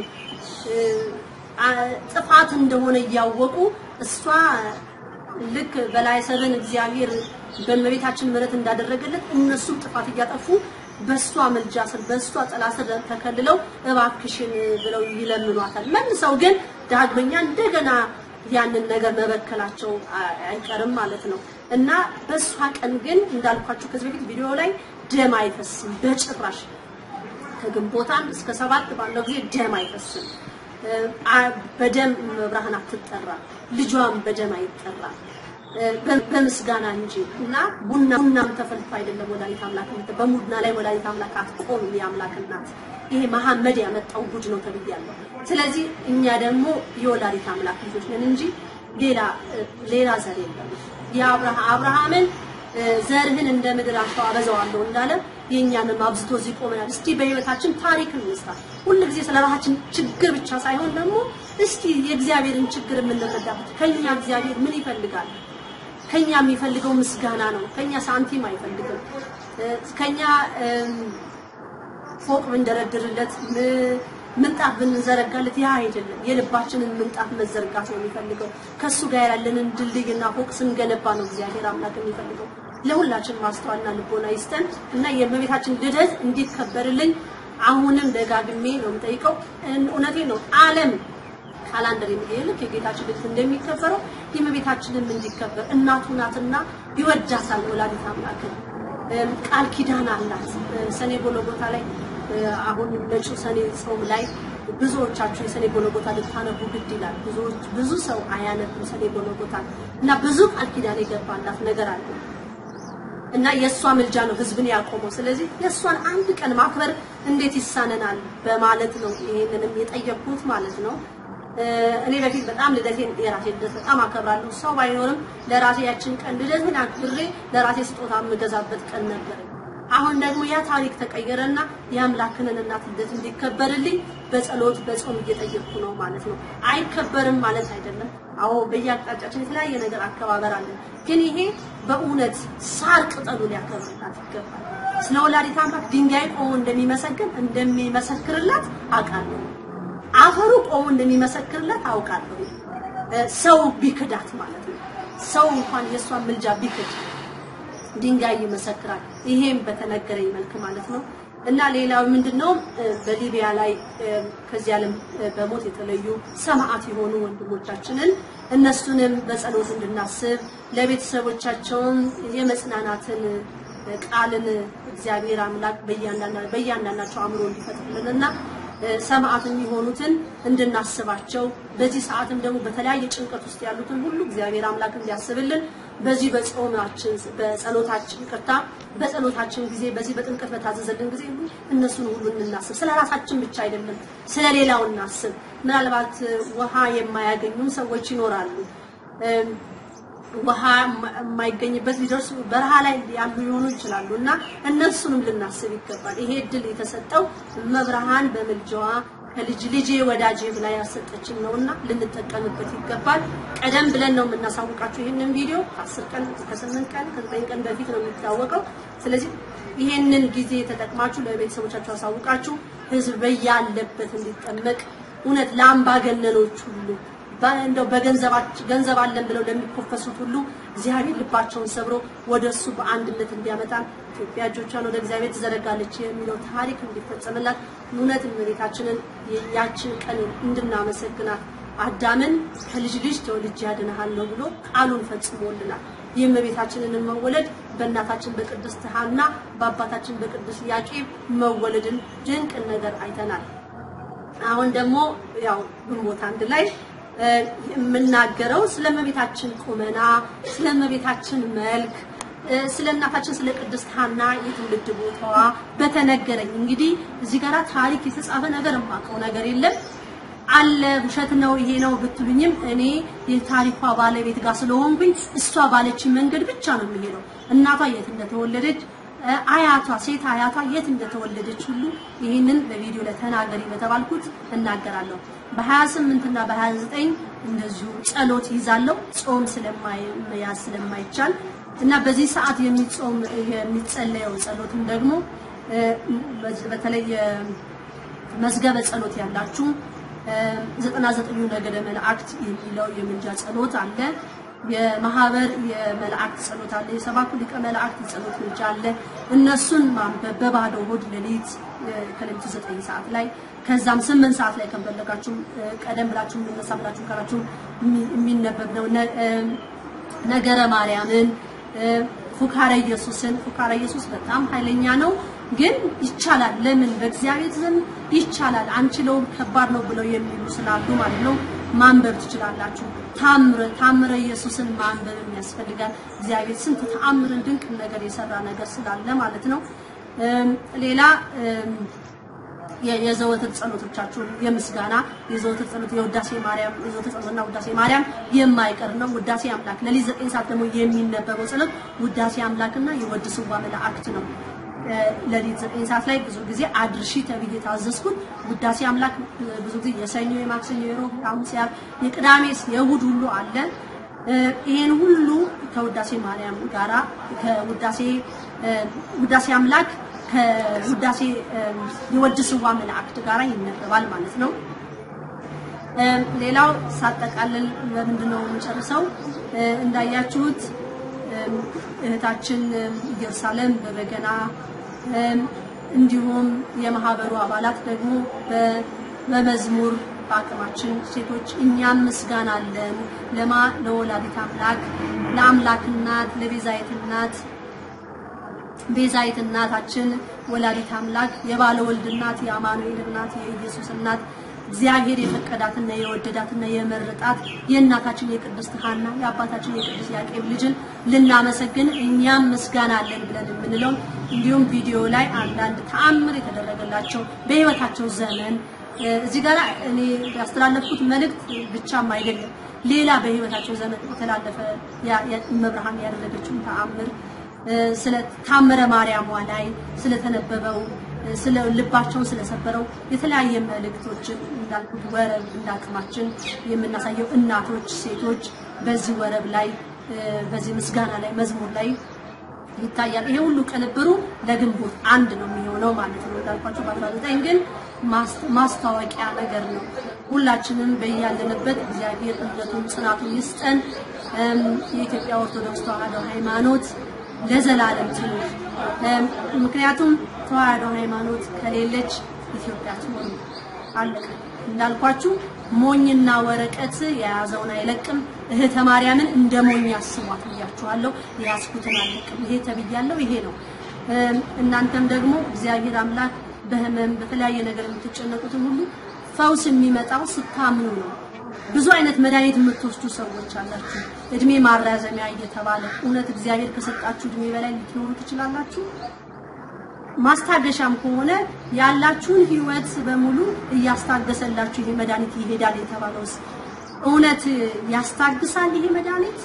ጥፋት እንደሆነ እያወቁ እሷ ልክ በላይ ሰብን እግዚአብሔር በእመቤታችን ምሕረት እንዳደረገለት እነሱም ጥፋት እያጠፉ በእሷ መልጃ ስር በእሷ ጥላ ስር ተከልለው እባክሽን ብለው ይለምኗታል። መልሰው ግን ዳግመኛ እንደገና ያንን ነገር መበከላቸው አይቀርም ማለት ነው እና በእሷ ቀን ግን እንዳልኳችሁ ከዚህ በፊት ቪዲዮ ላይ ደም አይፈስም በጭራሽ። ከግንቦት አንድ እስከ ሰባት ባለው ጊዜ ደም አይፈስም። በደም መብርሃን አትጠራ፣ ልጇም በደም አይጠራ በምስጋና እንጂ እና ቡና ቡናም ተፈልቶ አይደለም ወላዲት አምላክ በሙድና ላይ ወላዲት አምላክ አትቆም የአምላክ እናት ይሄ መሐመድ ያመጣው ጉድ ነው ተብያለሁ። ስለዚህ እኛ ደግሞ የወላዲት አምላክ ልጆች ነን እንጂ ሌላ ሌላ ዘር የለም። የአብርሃምን ዘርህን እንደ ምድር አሸዋ አበዛዋለሁ እንዳለ የእኛንም አብዝቶ እዚህ ቆመናል። እስቲ በህይወታችን ታሪክ እንስራ። ሁል ጊዜ ስለ ራሳችን ችግር ብቻ ሳይሆን ደግሞ እስቲ የእግዚአብሔርን ችግር የምንረዳበት ከኛ እግዚአብሔር ምን ይፈልጋል? ከኛ የሚፈልገው ምስጋና ነው። ከኛ ሳንቲም አይፈልግም። ከኛ ፎቅ ብንደረድርለት ምንጣፍ ብንዘረጋለት ያ አይደለም። የልባችንን ምንጣፍ መዘርጋት ነው የሚፈልገው። ከሱ ጋር ያለንን ድልድይና ፎቅ ስንገነባ ነው እግዚአብሔር አምላክ የሚፈልገው። ለሁላችን ማስተዋልና ልቦና ይስጠን እና የእመቤታችን ልደት እንዲከበርልኝ አሁንም ደጋግሜ ነው የምጠይቀው። እውነቴ ነው ዓለም ካላንደር የሚገኝ ልክ የጌታችን ልደት እንደሚከበረው የእመቤታችንም እንዲከበር እናቱ ናትና ይወዳታል ወላዲተ አምላክን እም፣ ቃል ኪዳን አላት። እ፣ ሰኔ ጎልጎታ ላይ እ፣ አሁን መጪው ሰኔ ጾም ላይ ብዙዎቻችሁ የሰኔ ጎልጎታ ልታነቡ ግድ ይላል። ብዙዎች ብዙ ሰው አያነብም ሰኔ ጎልጎታ እና ብዙ ቃል ኪዳን የገባላት ነገር አለ እና የእሷ ምልጃ ነው ህዝብን ያቆመው። ስለዚህ የእሷን አንድ ቀን ማክበር እንዴት ይሳነናል በማለት ነው ይሄንንም የጠየቅኩት ማለት ነው። እ፣ እኔ በፊት በጣም ልደቴን የራሴ ልደት በጣም አከብራለሁ። ሰው ባይኖርም ለራሴ ያችን ቀን ልደቴን አክብሬ ለራሴ ስጦታ የምገዛበት ቀን ነበር። አሁን ደግሞ ያ ታሪክ ተቀየረና የአምላክንን እናት ልደት እንዲከበርልኝ በጸሎት በጾም እየጠየቅኩ ነው ማለት ነው። አይከበርም ማለት አይደለም። አዎ በየአቅጣጫችን የተለያየ ነገር አከባበር አለን። ግን ይሄ በእውነት ሳር ቅጠሉ ሊያከብርላት ይገባል። ስለ ወላዲተ አምላክ ድንጋይ ቆሞ እንደሚመሰግን እንደሚመሰክርላት አውቃለሁ። አፈሩ ቆሞ እንደሚመሰክርላት አውቃለሁ። እ፣ ሰው ቢክዳት ማለት ነው። ሰው እንኳን የእሷን ምልጃ ቢክድ ድንጋይ ይመሰክራል። ይሄም በተነገረኝ መልክ ማለት ነው። እና ሌላው ምንድነው እ፣ በሊቢያ ላይ እ፣ ከዚህ ዓለም እ፣ በሞት የተለዩ ሰማዕት የሆኑ ወንድሞቻችንን እነሱንም በጸሎት እንድናስብ ለቤተሰቦቻቸውም የመጽናናትን እ፣ ቃልን እግዚአብሔር አምላክ በእያንዳንዳ- በእያንዳንዳቸው አእምሮ እንዲፈጥርልንና እ፣ ሰማዕት የሚሆኑትን እንድናስባቸው በዚህ ሰዓትም ደግሞ በተለያየ ጭንቀት ውስጥ ያሉትን ሁሉ እግዚአብሔር አምላክ እንዲያስብልን በዚህ በጾማችን በጸሎታችን ይቅርታ በጸሎታችን ጊዜ በዚህ በጥምቀት በታዘዘልን ጊዜ ሁሉ እነሱን ሁሉ እናስብ። ስለ ራሳችን ብቻ አይደለም፣ ስለ ሌላው እናስብ። ምናልባት እ፣ ውሃ የማያገኙም ሰዎች ይኖራሉ። እም፣ ውሃ የማ- የማይገኝበት ሊደርሱ በረሃ ላይ ያሉ ሊሆኑ ይችላሉ እና እነሱንም ልናስብ ይገባል። ይሄ እድል የተሰጠው መብርሃን በምልጃዋ ከልጅ ልጄ ወዳጄ ብላ ያሰጠችን ነውና ልንጠቀምበት ይገባል። ቀደም ብለን ነው የምናሳውቃችሁ ይህንን ቪዲዮ ከአስር ቀን ከስምንት ቀን ከዘጠኝ ቀን በፊት ነው የሚታወቀው። ስለዚህ ይሄንን ጊዜ ተጠቅማችሁ ለቤተሰቦቻችሁ አሳውቃችሁ ህዝብ በያለበት እንዲጠመቅ እውነት ለአምባገነኖች ሁሉ በ- እንደው በገንዘባቸው ገንዘብ አለን ብለው ለሚኮፈሱት ሁሉ እግዚአብሔር ልባቸውን ሰብሮ ወደ እሱ በአንድነት እንዲያመጣን ኢትዮጵያ እጆቿን ወደ እግዚአብሔር ትዘረጋለች የሚለው ታሪክ እንዲፈጸምላት እውነት እመቤታችንን ያችን ቀን እንድናመሰግናት አዳምን ከልጅ ልጅ ተወልጄ ያድንሃለሁ ብሎ ቃሉን ፈጽሞልናል። የእመቤታችንን መወለድ በእናታችን በቅድስት ሐና በአባታችን በቅዱስ ያቄብ መወለድን ድንቅን ነገር አይተናል። አሁን ደግሞ ያው ግንቦት አንድ ላይ እ፣ የምናገረው ስለ እመቤታችን ቁመና፣ ስለ እመቤታችን መልክ፣ እ፣ ስለ እናታችን ስለ ቅድስት ሐና የትውልድ ቦታዋ በተነገረኝ እንግዲህ እዚህ ጋራ ታሪክ የተጻፈ ነገር የማውቀው ነገር የለም አለ ውሸት ነው ይሄ ነው ብትሉኝም እኔ የታሪኳ ባለቤት ጋር ስለሆንኩኝ እሷ ባለችን መንገድ ብቻ ነው የሚሄደው። እናቷ የት እንደተወለደች እ፣ አያቷ ሴት አያቷ የት እንደተወለደች ሁሉ ይህንን በቪዲዮ ላይ ተናገሪ በተባልኩት እናገራለሁ። በ28 እና በ29 እንደዚሁ ጸሎት ይዛለሁ ጾም ስለማይያዝ ስለማይቻል እና በዚህ ሰዓት የሚጾም የሚጸለየው ጸሎትም ደግሞ እ፣ በተለይ መዝገበ ጸሎት ያላችሁ ዘጠና ዘጠኙ ነገደ መላእክት የሚለው የምልጃ ጸሎት አለ። የማህበር የመላእክት ጸሎት አለ። የሰባቱ ሊቀ መላእክት ጸሎት ምልጃ አለ። እነሱን ማንበብ በባዶ ሆድ ሌሊት እ፣ ከሌሊቱ ዘጠኝ ሰዓት ላይ ከዛም ስምንት ሰዓት ላይ ከፈለጋችሁ እ፣ ቀደም ብላችሁ የምነሳ ብላችሁ ካላችሁ የሚ- የሚነበብ ነው። ነ- እ፣ ነገረ ማርያምን እ፣ ፉካረ ኢየሱስን ፉካረ ኢየሱስ በጣም ኃይለኛ ነው፣ ግን ይቻላል። ለምን በእግዚአብሔር ዘንድ ይቻላል፣ አንችለውም፣ ከባድ ነው ብለው የሚሉ ስላሉ ማለት ነው ማንበብ ትችላላችሁ። ታምረ ታምረ ኢየሱስን ማንበብ የሚያስፈልጋል። እግዚአብሔር ስንት ተአምርን ድንቅ ነገር የሰራ ነገር ስላለ ማለት ነው። እም፣ ሌላ እም፣ የ- የዘወትር ጸሎቶቻችሁን የምስጋና የዘወትር ጸሎት የውዳሴ ማርያም የዘወትር ጸሎትና ውዳሴ ማርያም የማይቀር ነው። ውዳሴ አምላክ ለሊት ዘጠኝ ሰዓት ደግሞ የሚነበበው ጸሎት ውዳሴ አምላክና የወድስዋ መላእክት ነው። እ፣ ለሊት ዘጠኝ ሰዓት ላይ ብዙ ጊዜ አድርሺ ተብዬ ታዘዝኩት። ውዳሴ አምላክ እ፣ ብዙ ጊዜ የሰኞ፣ የማክሰኞ፣ የሮብ፣ የሐሙስ፣ የዓርብ፣ የቅዳሜስ የእሑድ ሁሉ አለ። እ፣ ይሄን ሁሉ ከውዳሴ ማርያም ጋራ ከውዳሴ እ፣ ውዳሴ አምላክ ከውዳሴ እ፣ የወድስዋ መላእክት ጋራ ይነበባል ማለት ነው። እ፣ ሌላው ሳጠቃልል ለምንድን ነው የምጨርሰው? እ፣ እንዳያችሁት እም፣ እህታችን እም፣ ኢየሩሳሌም በበገና እም፣ እንዲሁም የማህበሩ አባላት ደግሞ በ- በመዝሙር በአቅማችን ሴቶች እኛም ምስጋና አለን ለማ ለወላዲት አምላክ ለአምላክ እናት ለቤዛዊት እናት ቤዛዊት እናታችን ወላዲት አምላክ የባለ ወልድ እናት የአማኑኤል እናት የኢየሱስ እናት እግዚአብሔር የፈቀዳትና የወደዳትና የመረጣት የእናታችን የቅድስት ሐና የአባታችን የቅዱስ ያዕቆብ ልጅን ልናመሰግን እኛም ምስጋና አለን ብለን የምንለው እንዲሁም ቪዲዮ ላይ አንዳንድ ተአምር የተደረገላቸው በህይወታቸው ዘመን እ፣ እዚህ ጋር እኔ ያስተላለፍኩት መልእክት ብቻም አይደለም ሌላ በህይወታቸው ዘመን የተላለፈ ያ- ያ- እመብርሃን ያደረገችውን ተአምር እ፣ ስለ ታምረ ማርያሟ ላይ ስለተነበበው እ፣ ስለ ልባቸውን ስለሰበረው የተለያየ መልእክቶችን እንዳልኩት ወረብ እንዳቅማችን የምናሳየው እናቶች፣ ሴቶች በዚህ ወረብ ላይ እ፣ በዚህ ምስጋና ላይ መዝሙር ላይ ይታያል። ይሄ ሁሉ ቅንብሩ ለግንቦት አንድ ነው የሚሆነው ማለት ነው። እንዳልኳቸው በ19 ግን ማስ- ማስታወቂያ ነገር ነው። ሁላችንም በያለንበት እግዚአብሔር እምነቱን ጽናቱን ይስጠን። እም፣ የኢትዮጵያ ኦርቶዶክስ ተዋሕዶ ሃይማኖት ለዘላለም ትኑር። እም፣ ምክንያቱም ተዋሕዶ ሃይማኖት ከሌለች ኢትዮጵያ ትኖር አለቀ። እንዳልኳችሁ ሞኝና ወረቀት የያዘውን አይለቅም። እህተ ማርያምን እንደ ሞኝ አስቧት ብያችኋለሁ። የያዝኩትን አለቅም። ይሄ ተብያለሁ። ይሄ ነው። እም፣ እናንተም ደግሞ እግዚአብሔር አምላክ በህመም በተለያየ ነገር የምትጨነቁትን ሁሉ ፈውስ የሚመጣው ስታምኑ ነው። ብዙ አይነት መድኃኒት የምትወስዱ ሰዎች አላችሁ። እድሜ ማራዘሚያ እየተባለ እውነት እግዚአብሔር ከሰጣችሁ እድሜ በላይ ልትኖሩ ትችላላችሁ። ማስታገሻም ከሆነ ያላችሁን ህይወት በሙሉ እያስታገሰላችሁ ይሄ መድኃኒት ይሄዳል የተባለውስ እውነት ያስታግሳል ይሄ መድኃኒት?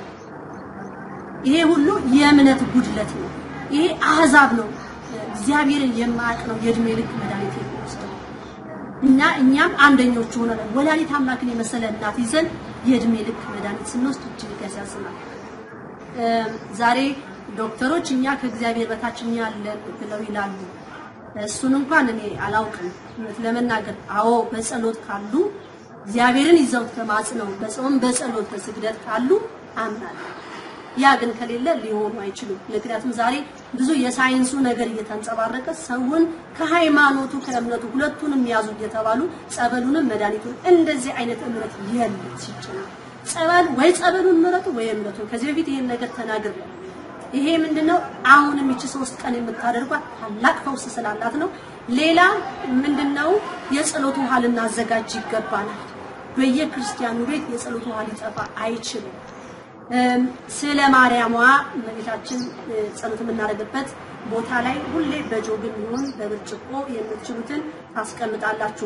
ይሄ ሁሉ የእምነት ጉድለት ነው። ይሄ አህዛብ ነው። እግዚአብሔርን የማያውቅ ነው የእድሜ ልክ መድኃኒት የሚወስደው እና እኛም አንደኞቹ ሆነን ወላዲት አምላክን የመሰለ እናት ይዘን የእድሜ ልክ መድኃኒት ስንወስድ እጅግ ያሳዝናል። እ፣ ዛሬ ዶክተሮች እኛ ከእግዚአብሔር በታች እኛ አለን ብለው ይላሉ። እሱን እንኳን እኔ አላውቅም እውነት ለመናገር አዎ በጸሎት ካሉ እግዚአብሔርን ይዘው ተማጽነው በጾም በጸሎት በስግደት ካሉ አምናለሁ። ያ ግን ከሌለ ሊሆኑ አይችሉም። ምክንያቱም ዛሬ ብዙ የሳይንሱ ነገር እየተንጸባረቀ ሰውን ከሃይማኖቱ ከእምነቱ ሁለቱንም ያዙ እየተባሉ ጸበሉንም መድኃኒቱን እንደዚህ አይነት እምነት የለም ሲጀመር ጸበል ወይ ጸበሉን ምረጡ ወይ እምነቱን። ከዚህ በፊት ይሄን ነገር ተናግሬያለሁ። ይሄ ምንድነው? አሁንም ይቺ ሶስት ቀን የምታደርጓት ታላቅ ፈውስ ስላላት ነው። ሌላ ምንድነው? የጸሎት ውሃ ልናዘጋጅ ይገባናል። በየክርስቲያኑ ቤት የጸሎት ውሃ ሊጠፋ አይችልም። እም፣ ስለ ማርያሟ እመቤታችን እ፣ ጸሎት የምናደርግበት ቦታ ላይ ሁሌ በጆግም ይሁን በብርጭቆ የምትችሉትን ታስቀምጣላችሁ።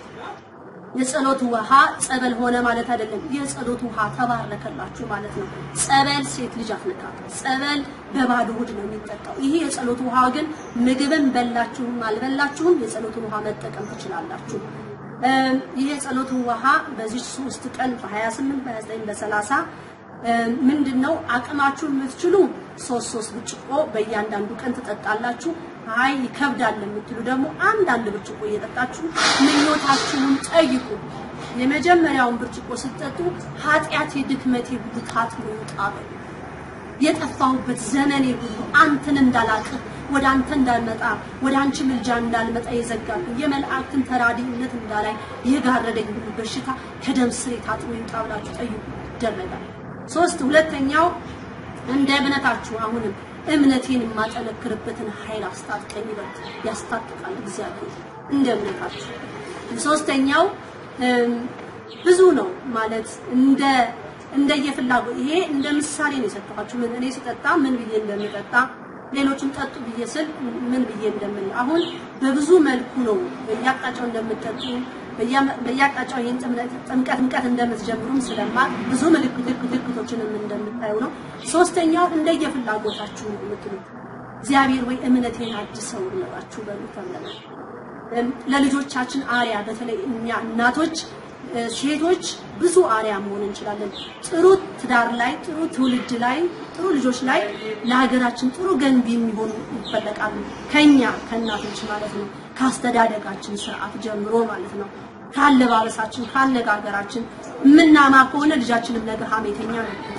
የጸሎት ውሃ ጸበል ሆነ ማለት አይደለም። የጸሎት ውሃ ተባረከላችሁ ማለት ነው። ጸበል ሴት ልጅ አትነካም። ጸበል በባዶ ሆድ ነው የሚጠጣው። ይሄ የጸሎት ውሃ ግን ምግብን በላችሁም አልበላችሁም የጸሎትን ውሃ መጠቀም ትችላላችሁ። እም፣ ይሄ የጸሎት ውሃ በዚህ ሶስት ቀን በ28 በ29 በ30 ምንድን ነው አቅማችሁ የምትችሉ ሶስት ሶስት ብርጭቆ በእያንዳንዱ ቀን ትጠጣላችሁ። አይ ይከብዳል የምትሉ ደግሞ አንዳንድ ብርጭቆ እየጠጣችሁ ምኞታችሁን ጠይቁ። የመጀመሪያውን ብርጭቆ ስትጠጡ ኃጢአቴ፣ ድክመቴ ሁሉ ታጥቦ ይውጣ በሉ። የጠፋሁበት ዘመኔ ሁሉ አንተን እንዳላቅህ ወደ አንተ እንዳልመጣ ወደ አንቺ ምልጃ እንዳልመጣ የዘጋብኝ የመላእክትን ተራዲነት እንዳላይ የጋረደኝ ሁሉ በሽታ ከደም ስሬ ታጥቦ ይውጣ ብላችሁ ጠይቁ፣ ይደረጋል። ሶስት ሁለተኛው እንደ እምነታችሁ አሁንም እምነቴን የማጠነክርበትን ኃይል አስታጥቀኝ ይበል ያስታጥቃል እግዚአብሔር እንደ እምነታችሁ። ሶስተኛው እም፣ ብዙ ነው ማለት እንደ እንደየፍላጎት ይሄ እንደ ምሳሌ ነው የሰጠኋችሁ። ምን እኔ ስጠጣ ምን ብዬ እንደምጠጣ ሌሎችም ጠጡ ብዬ ስል ምን ብዬ እንደምል አሁን በብዙ መልኩ ነው በየአቅጣጫው እንደምጠጡ በየ- በየአቅጣጫው ይህን ጥምቀት ጥምቀት ጥምቀት እንደምትጀምሩም ስለማቅ ብዙ ምልክት ምልክቶችንም እንደምታዩ ነው። ሶስተኛው እንደየፍላጎታችሁ ነው የምትሉት እግዚአብሔር ወይ እምነቴን አድሰው ብላችሁ በሉ ተብለናል። እም፣ ለልጆቻችን አርያ በተለይ እኛ እናቶች እ፣ ሴቶች ብዙ አርያ መሆን እንችላለን። ጥሩ ትዳር ላይ፣ ጥሩ ትውልድ ላይ፣ ጥሩ ልጆች ላይ ለሀገራችን ጥሩ ገንቢ የሚሆኑ ይፈለቃሉ። ከኛ ከእናቶች ማለት ነው። ካስተዳደጋችን ስርዓት ጀምሮ ማለት ነው። ካለባበሳችን፣ ካነጋገራችን የምናማ ከሆነ ልጃችንም ነገ ሀሜተኛ ነው የሚሆነው።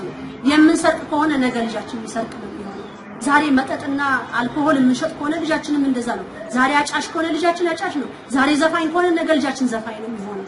የምንሰርቅ ከሆነ ነገ ልጃችን የሚሰርቅ ነው የሚሆነው። ዛሬ መጠጥና አልኮሆል የምንሸጥ ከሆነ ልጃችንም እንደዛ ነው። ዛሬ አጫሽ ከሆነ ልጃችን አጫሽ ነው። ዛሬ ዘፋኝ ከሆነ ነገ ልጃችን ዘፋኝ ነው የሚሆነው።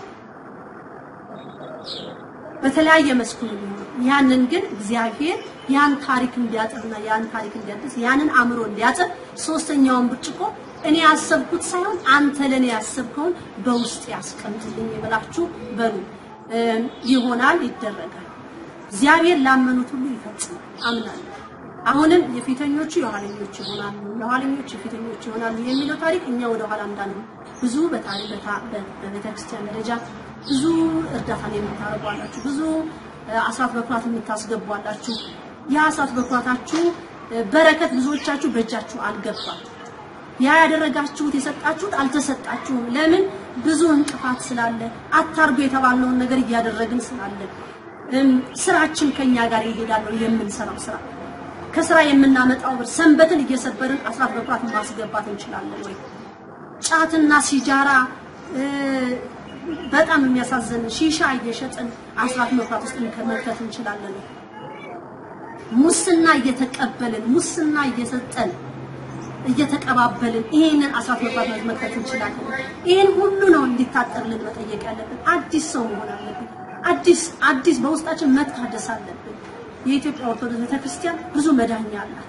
በተለያየ መስኩ ነው የሚሆነው። ያንን ግን እግዚአብሔር ያን ታሪክ እንዲያጥርና ያን ታሪክ እንዲያድስ ያንን አእምሮ እንዲያጥር ሶስተኛውን ብርጭቆ እኔ ያሰብኩት ሳይሆን አንተ ለኔ ያሰብከውን በውስጥ ያስቀምጥልኝ ብላችሁ በሉ። እም፣ ይሆናል፣ ይደረጋል። እግዚአብሔር ላመኑት ሁሉ ይፈጽማል አምናለሁ። አሁንም የፊተኞቹ የኋለኞች ይሆናሉ፣ የኋለኞች የፊተኞች ይሆናሉ የሚለው ታሪክ እኛ ወደ ኋላ እንዳንሆን ብዙ በታሪክ በቤተክርስቲያን ደረጃ ብዙ እርዳታን የምታደርጉ አላችሁ፣ ብዙ እ፣ አስራት በኩራት የምታስገቡ አላችሁ። ያ አስራት በኩራታችሁ እ፣ በረከት ብዙዎቻችሁ በእጃችሁ አልገባም። ያ ያደረጋችሁት የሰጣችሁት አልተሰጣችሁም። ለምን? ብዙ እንቅፋት ስላለ አታርጉ የተባልነውን ነገር እያደረግን ስላለ እም፣ ስራችን ከኛ ጋር ይሄዳል ነው የምንሰራው ስራ ከስራ የምናመጣው ብር ሰንበትን እየሰበርን አስራት በኩራት ማስገባት እንችላለን ወይ? ጫትና ሲጃራ እ፣ በጣም የሚያሳዝን ሺሻ እየሸጥን አስራት በኩራት ውስጥ መክተት እንችላለን ወይ? ሙስና እየተቀበልን ሙስና እየሰጠን እየተቀባበልን ይሄንን አስራት በኩራት መክተት እንችላለን። ይሄን ሁሉ ነው እንዲታጠርልን መጠየቅ ያለብን። አዲስ ሰው መሆን አለብን። አዲስ አዲስ በውስጣችን መታደስ አለብን። የኢትዮጵያ ኦርቶዶክስ ቤተክርስቲያን ብዙ መዳኛ አላት።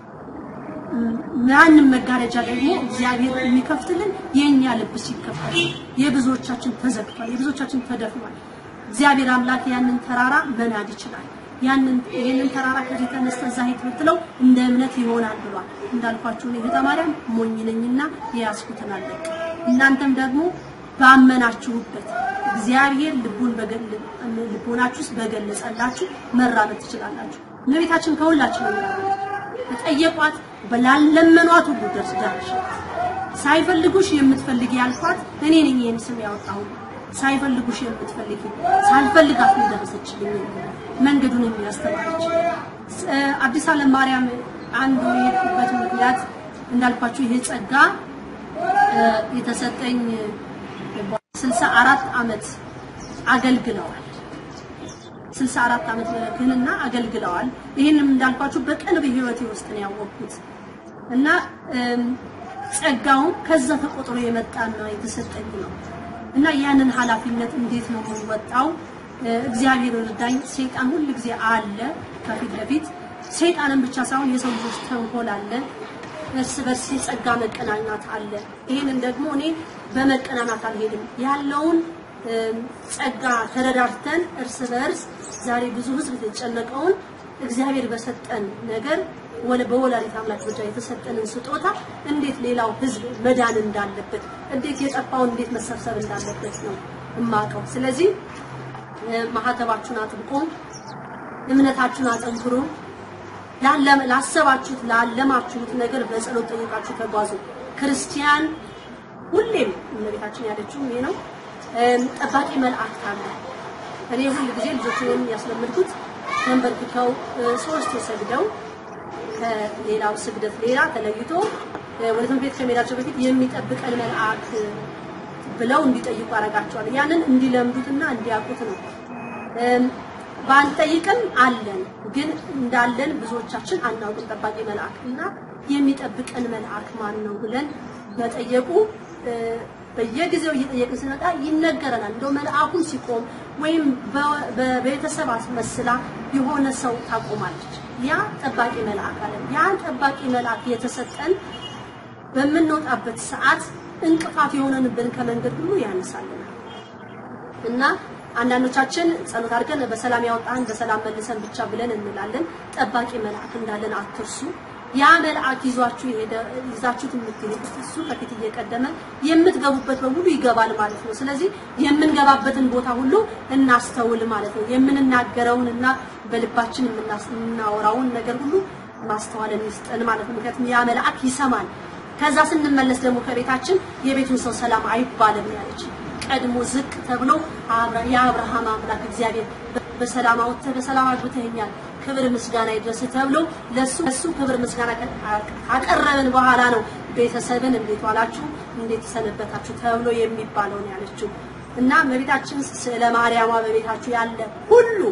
ያንን መጋረጃ ደግሞ እግዚአብሔር የሚከፍትልን የኛ ልብ ሲከፈት፣ የብዙዎቻችን ተዘግቷል፣ የብዙዎቻችን ተደፍኗል። እግዚአብሔር አምላክ ያንን ተራራ መናድ ይችላል። ያንን ይሄንን ተራራ ከዚህ ተነስተ እዛ ሂድ ብትለው እንደ እምነት ይሆናል ብሏል። እንዳልኳችሁ እኔ ቤተ ማርያም ሞኝ ነኝና የያዝኩትን አለቅ እናንተም ደግሞ ባመናችሁበት እግዚአብሔር ልቡን በገል ልቦናችሁ ውስጥ በገለጸላችሁ መራመድ ትችላላችሁ። እመቤታችን ከሁላችን ነው የጠየቋት በላለመኗት ሁሉ ደርስ ደረሽ ሳይፈልጉሽ የምትፈልጊ ያልኳት እኔ ነኝ ይህን ስም ያወጣሁ ሳይፈልጉሽ የምትፈልጊ ሳልፈልጋት ነው የደረሰችልኝ መንገዱን የሚያስተማረች አዲስ ዓለም ማርያም አንዱ የሄድኩበት ምክንያት እንዳልኳችሁ ይሄ ጸጋ የተሰጠኝ ስልሳ አራት ዓመት አገልግለዋል። ስልሳ አራት ዓመት ክህንና አገልግለዋል። ይህንም እንዳልኳችሁ በቅርብ ህይወቴ ውስጥ ነው ያወቅኩት እና ጸጋውም ከዛ ተቆጥሮ የመጣና የተሰጠኝ ነው እና ያንን ኃላፊነት እንዴት ነው የምወጣው? እግዚአብሔር እርዳኝ። ሰይጣን ሁል ጊዜ አለ ከፊት ለፊት ሰይጣንን ብቻ ሳይሆን የሰው ልጆች ተንኮል አለ። እርስ በርስ የጸጋ መቀናናት አለ። ይህንን ደግሞ እኔ በመቀናናት አልሄድም። ያለውን ጸጋ ተረዳርተን እርስ በርስ ዛሬ ብዙ ህዝብ የተጨነቀውን እግዚአብሔር በሰጠን ነገር ወለ በወላዲተ አምላክ ብቻ የተሰጠንን ስጦታ እንዴት ሌላው ህዝብ መዳን እንዳለበት እንዴት የጠፋውን እንዴት መሰብሰብ እንዳለበት ነው እማቀው። ስለዚህ ማህተባችሁን አጥብቆ እምነታችሁን አጠንክሮ ላሰባችሁት ላለማችሁት ነገር በጸሎት ጠይቃችሁ ተጓዙ። ክርስቲያን ሁሌም እመቤታችን ያለችው ይሄ ነው። ጠባቂ መላእክት አለ። እኔ ሁል ጊዜ ልጆችን ያስለምድኩት ተንበርክከው ሶስት ሰግደው ከሌላው ስግደት ሌላ ተለይቶ ወደ ትምህርት ቤት ከመሄዳቸው በፊት የሚጠብቀን መልአክ ብለው እንዲጠይቁ አደርጋቸዋለሁ። ያንን እንዲለምዱትና እንዲያውቁት ነው። ባንጠይቅም አለን፣ ግን እንዳለን ብዙዎቻችን አናውቅም። ጠባቂ መልአክ እና የሚጠብቀን መልአክ ማን ነው ብለን መጠየቁ በየጊዜው እየጠየቅን ስንመጣ ይነገረናል። እንደው መልአኩን ሲቆም ወይም በቤተሰብ አስመስላ የሆነ ሰው ታቆማለች። ያ ጠባቂ መልአክ አለ። ያ ጠባቂ መልአክ የተሰጠን በምንወጣበት ሰዓት እንቅፋት የሆነንብን ከመንገድ ሁሉ ያነሳልናል እና አንዳንዶቻችን ጸሎት አድርገን በሰላም ያወጣን በሰላም መልሰን ብቻ ብለን እንላለን። ጠባቂ መልአክ እንዳለን አትርሱ። ያ መልአክ ይዟችሁ የሄደ ይዛችሁት የምትሄዱት እሱ ከፊት እየቀደመ የምትገቡበት በሙሉ ይገባል ማለት ነው። ስለዚህ የምንገባበትን ቦታ ሁሉ እናስተውል ማለት ነው። የምንናገረውን እና በልባችን የምናወራውን ነገር ሁሉ ማስተዋልን ይስጠን ማለት ነው። ምክንያቱም ያ መልአክ ይሰማል። ከዛ ስንመለስ ደግሞ ከቤታችን የቤቱን ሰው ሰላም አይባልም ያለች ቀድሞ ዝቅ ተብሎ የአብርሃም አምላክ እግዚአብሔር በሰላም አውጥተህ በሰላም አግብተኸኛል ክብር ምስጋና ይድረስ ተብሎ ለሱ ለሱ ክብር ምስጋና ካቀረብን በኋላ ነው ቤተሰብን እንዴት ዋላችሁ እንዴት ሰነበታችሁ ተብሎ የሚባለው ነው ያለችው እና እመቤታችን ስለ ማርያሟ በቤታችሁ ያለ ሁሉ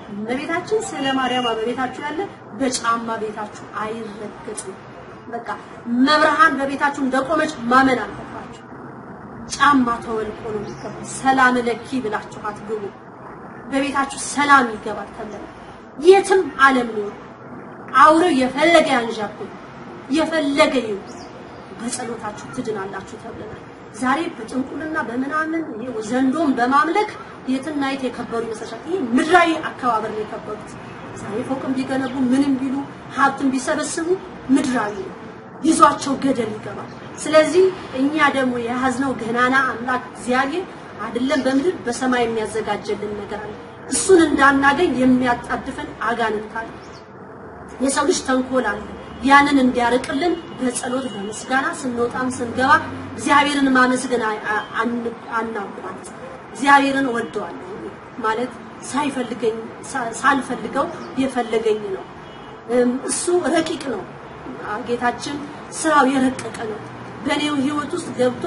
እመቤታችን ስለ ማርያም በቤታችሁ ያለ በጫማ ቤታችሁ አይረገጥም። በቃ መብርሃን በቤታችሁ እንደቆመች ማመን አለባችሁ። ጫማ ተወልቆ ነው የሚገባው። ሰላም ለኪ ብላችሁ አትግቡ። በቤታችሁ ሰላም ይገባል ተብለን የትም ዓለም ነው አውሬው የፈለገ ያንዣብብ የፈለገ ይሁን በጸሎታችሁ ትድናላችሁ ተብለናል። ዛሬ በጥንቁልና በምናምን ይሄ ዘንዶን በማምለክ የትና የት የከበሩ ይመስላል። ይሄ ምድራዊ አከባበር ነው የከበሩት። ዛሬ ፎቅም ቢገነቡ ምንም ቢሉ ሀብትም ቢሰበስቡ ምድራዊ ነው፣ ይዟቸው ገደል ይገባል። ስለዚህ እኛ ደግሞ የያዝነው ገናና አምላክ እግዚአብሔር አይደለም በምድር በሰማይ የሚያዘጋጀልን ነገር አለ። እሱን እንዳናገኝ የሚያጣድፈን አጋንንት አለ። የሰው ልጅ ተንኮል አለ። ያንን እንዲያርቅልን በጸሎት በምስጋና ስንወጣም ስንገባ እግዚአብሔርን ማመስገን አናውቃት። እግዚአብሔርን ወደዋለሁ ማለት ሳይፈልገኝ ሳልፈልገው የፈለገኝ ነው። እሱ ረቂቅ ነው። ጌታችን ስራው የረቀቀ ነው። በእኔው ህይወት ውስጥ ገብቶ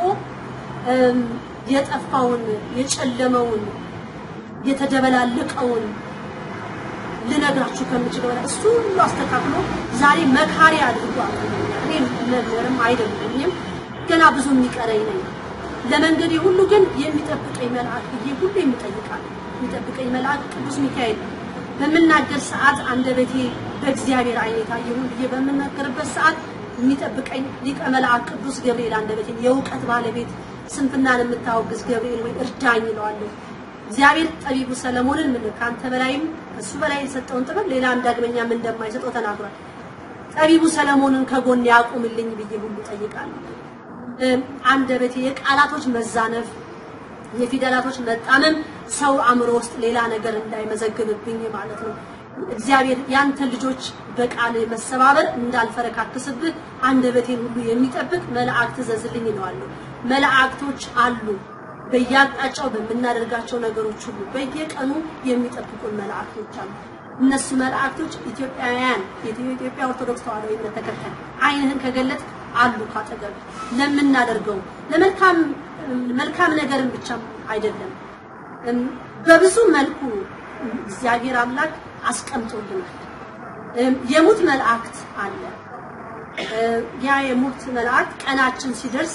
የጠፋውን የጨለመውን የተደበላለቀውን ልነግራችሁ ከምችለው በላይ እሱ ሁሉ አስተካክሎ ዛሬ መካሪ አድርጎ አቅርቦኛል። እኔ መምህርም አይደለኝም፣ ገና ብዙ የሚቀረኝ ነኝ። ለመንገዴ ሁሉ ግን የሚጠብቀኝ መልአክ ብዬ ሁሉ የሚጠይቃል። የሚጠብቀኝ መልአክ ቅዱስ ሚካኤል ነው። በምናገር ሰዓት አንደበቴ በእግዚአብሔር ዓይን የታየውን ብዬ በምናገርበት ሰዓት የሚጠብቀኝ ሊቀ መልአክ ቅዱስ ገብርኤል አንደበቴን የእውቀት ባለቤት ስንፍናን የምታወግዝ ገብርኤል ወይ እርዳኝ ይለዋለሁ። እግዚአብሔር ጠቢቡ ሰለሞንን ምን ከአንተ በላይም ከሱ በላይ የሰጠውን ጥበብ ሌላ ዳግመኛም እንደማይሰጠው ተናግሯል። ጠቢቡ ሰለሞንን ከጎን ያቁምልኝ ብዬ ሁሉ ጠይቃለሁ። አንደበቴ የቃላቶች መዛነፍ፣ የፊደላቶች መጣመም ሰው አእምሮ ውስጥ ሌላ ነገር እንዳይመዘግብብኝ ማለት ነው። እግዚአብሔር ያንተ ልጆች በቃል መሰባበር እንዳልፈረካክስብህ አንደበቴን ሁሉ የሚጠብቅ መላእክት ዘዝልኝ ይለዋለሁ። መላእክቶች አሉ በየአቅጣጫው በምናደርጋቸው ነገሮች ሁሉ በየቀኑ የሚጠብቁን መላእክቶች አሉ። እነሱ መላእክቶች ኢትዮጵያውያን የኢትዮጵያ ኦርቶዶክስ ተዋሕዶ እምነት ተከታይ ዓይንህን ከገለጥ አሉ ካጠገብ ለምናደርገው ለመልካም መልካም ነገርን ብቻ አይደለም በብዙ መልኩ እግዚአብሔር አምላክ አስቀምጦልናል። የሙት መላእክት አለ። ያ የሙት መላእክት ቀናችን ሲደርስ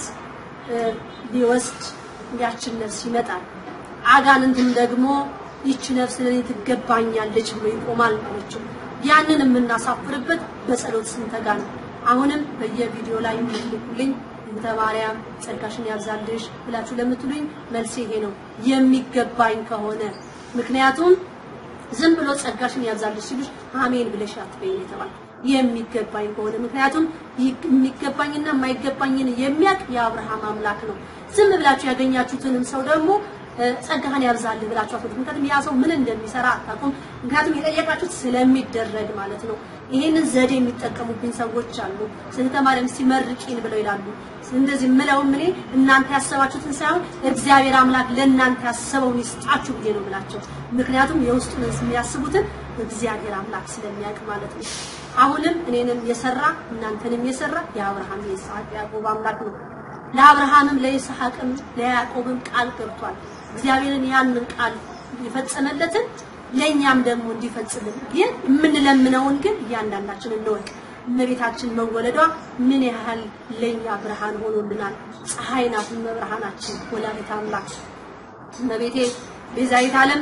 ሊወስድ ያችን ነፍስ ይመጣል። አጋንንትም ደግሞ ይቺ ነፍስ ለኔ ትገባኛለች ብሎ ይቆማል ማለችው። ያንን የምናሳፍርበት በጸሎት ስንተጋ ነው። አሁንም በየቪዲዮ ላይ የምትልኩልኝ እንተ ማርያም ጸጋሽን ያብዛልሽ ብላችሁ ለምትሉኝ መልሴ ይሄ ነው፣ የሚገባኝ ከሆነ ምክንያቱም ዝም ብሎ ጸጋሽን ያብዛልሽ ሲሉሽ አሜን ብለሽ አትበይኝ የተባለ የሚገባኝ ከሆነ ምክንያቱም የሚገባኝና የማይገባኝን የሚያውቅ የአብርሃም አምላክ ነው። ዝም ብላችሁ ያገኛችሁትንም ሰው ደግሞ ጸጋህን ያብዛልህ ብላችሁ አትወዱም። ምክንያቱም ያ ሰው ምን እንደሚሰራ አታውቁም። ምክንያቱም የጠየቃችሁት ስለሚደረግ ማለት ነው። ይሄንን ዘዴ የሚጠቀሙብኝ ሰዎች አሉ። ስህተ ማርያም ሲመርቂን ብለው ይላሉ። እንደዚህ ምለውም እኔ እናንተ ያሰባችሁትን ሳይሆን እግዚአብሔር አምላክ ለእናንተ ያሰበውን ይስጣችሁ ብዬ ነው የምላቸው። ምክንያቱም የውስጡን የሚያስቡትን እግዚአብሔር አምላክ ስለሚያውቅ ማለት ነው። አሁንም እኔንም የሰራ እናንተንም የሰራ የአብርሃም የይስሐቅ ያዕቆብ አምላክ ነው። ለአብርሃምም ለይስሐቅም ለያዕቆብም ቃል ገብቷል። እግዚአብሔርን ያንን ቃል የፈጸመለትን ለእኛም ደግሞ እንዲፈጽልን ግን የምንለምነውን ግን እያንዳንዳችን እንወቅ። እመቤታችን መወለዷ ምን ያህል ለኛ ብርሃን ሆኖልናል። ፀሐይ ናት መብርሃናችን፣ ወላዲተ አምላክ እመቤቴ ቤዛዊት ዓለም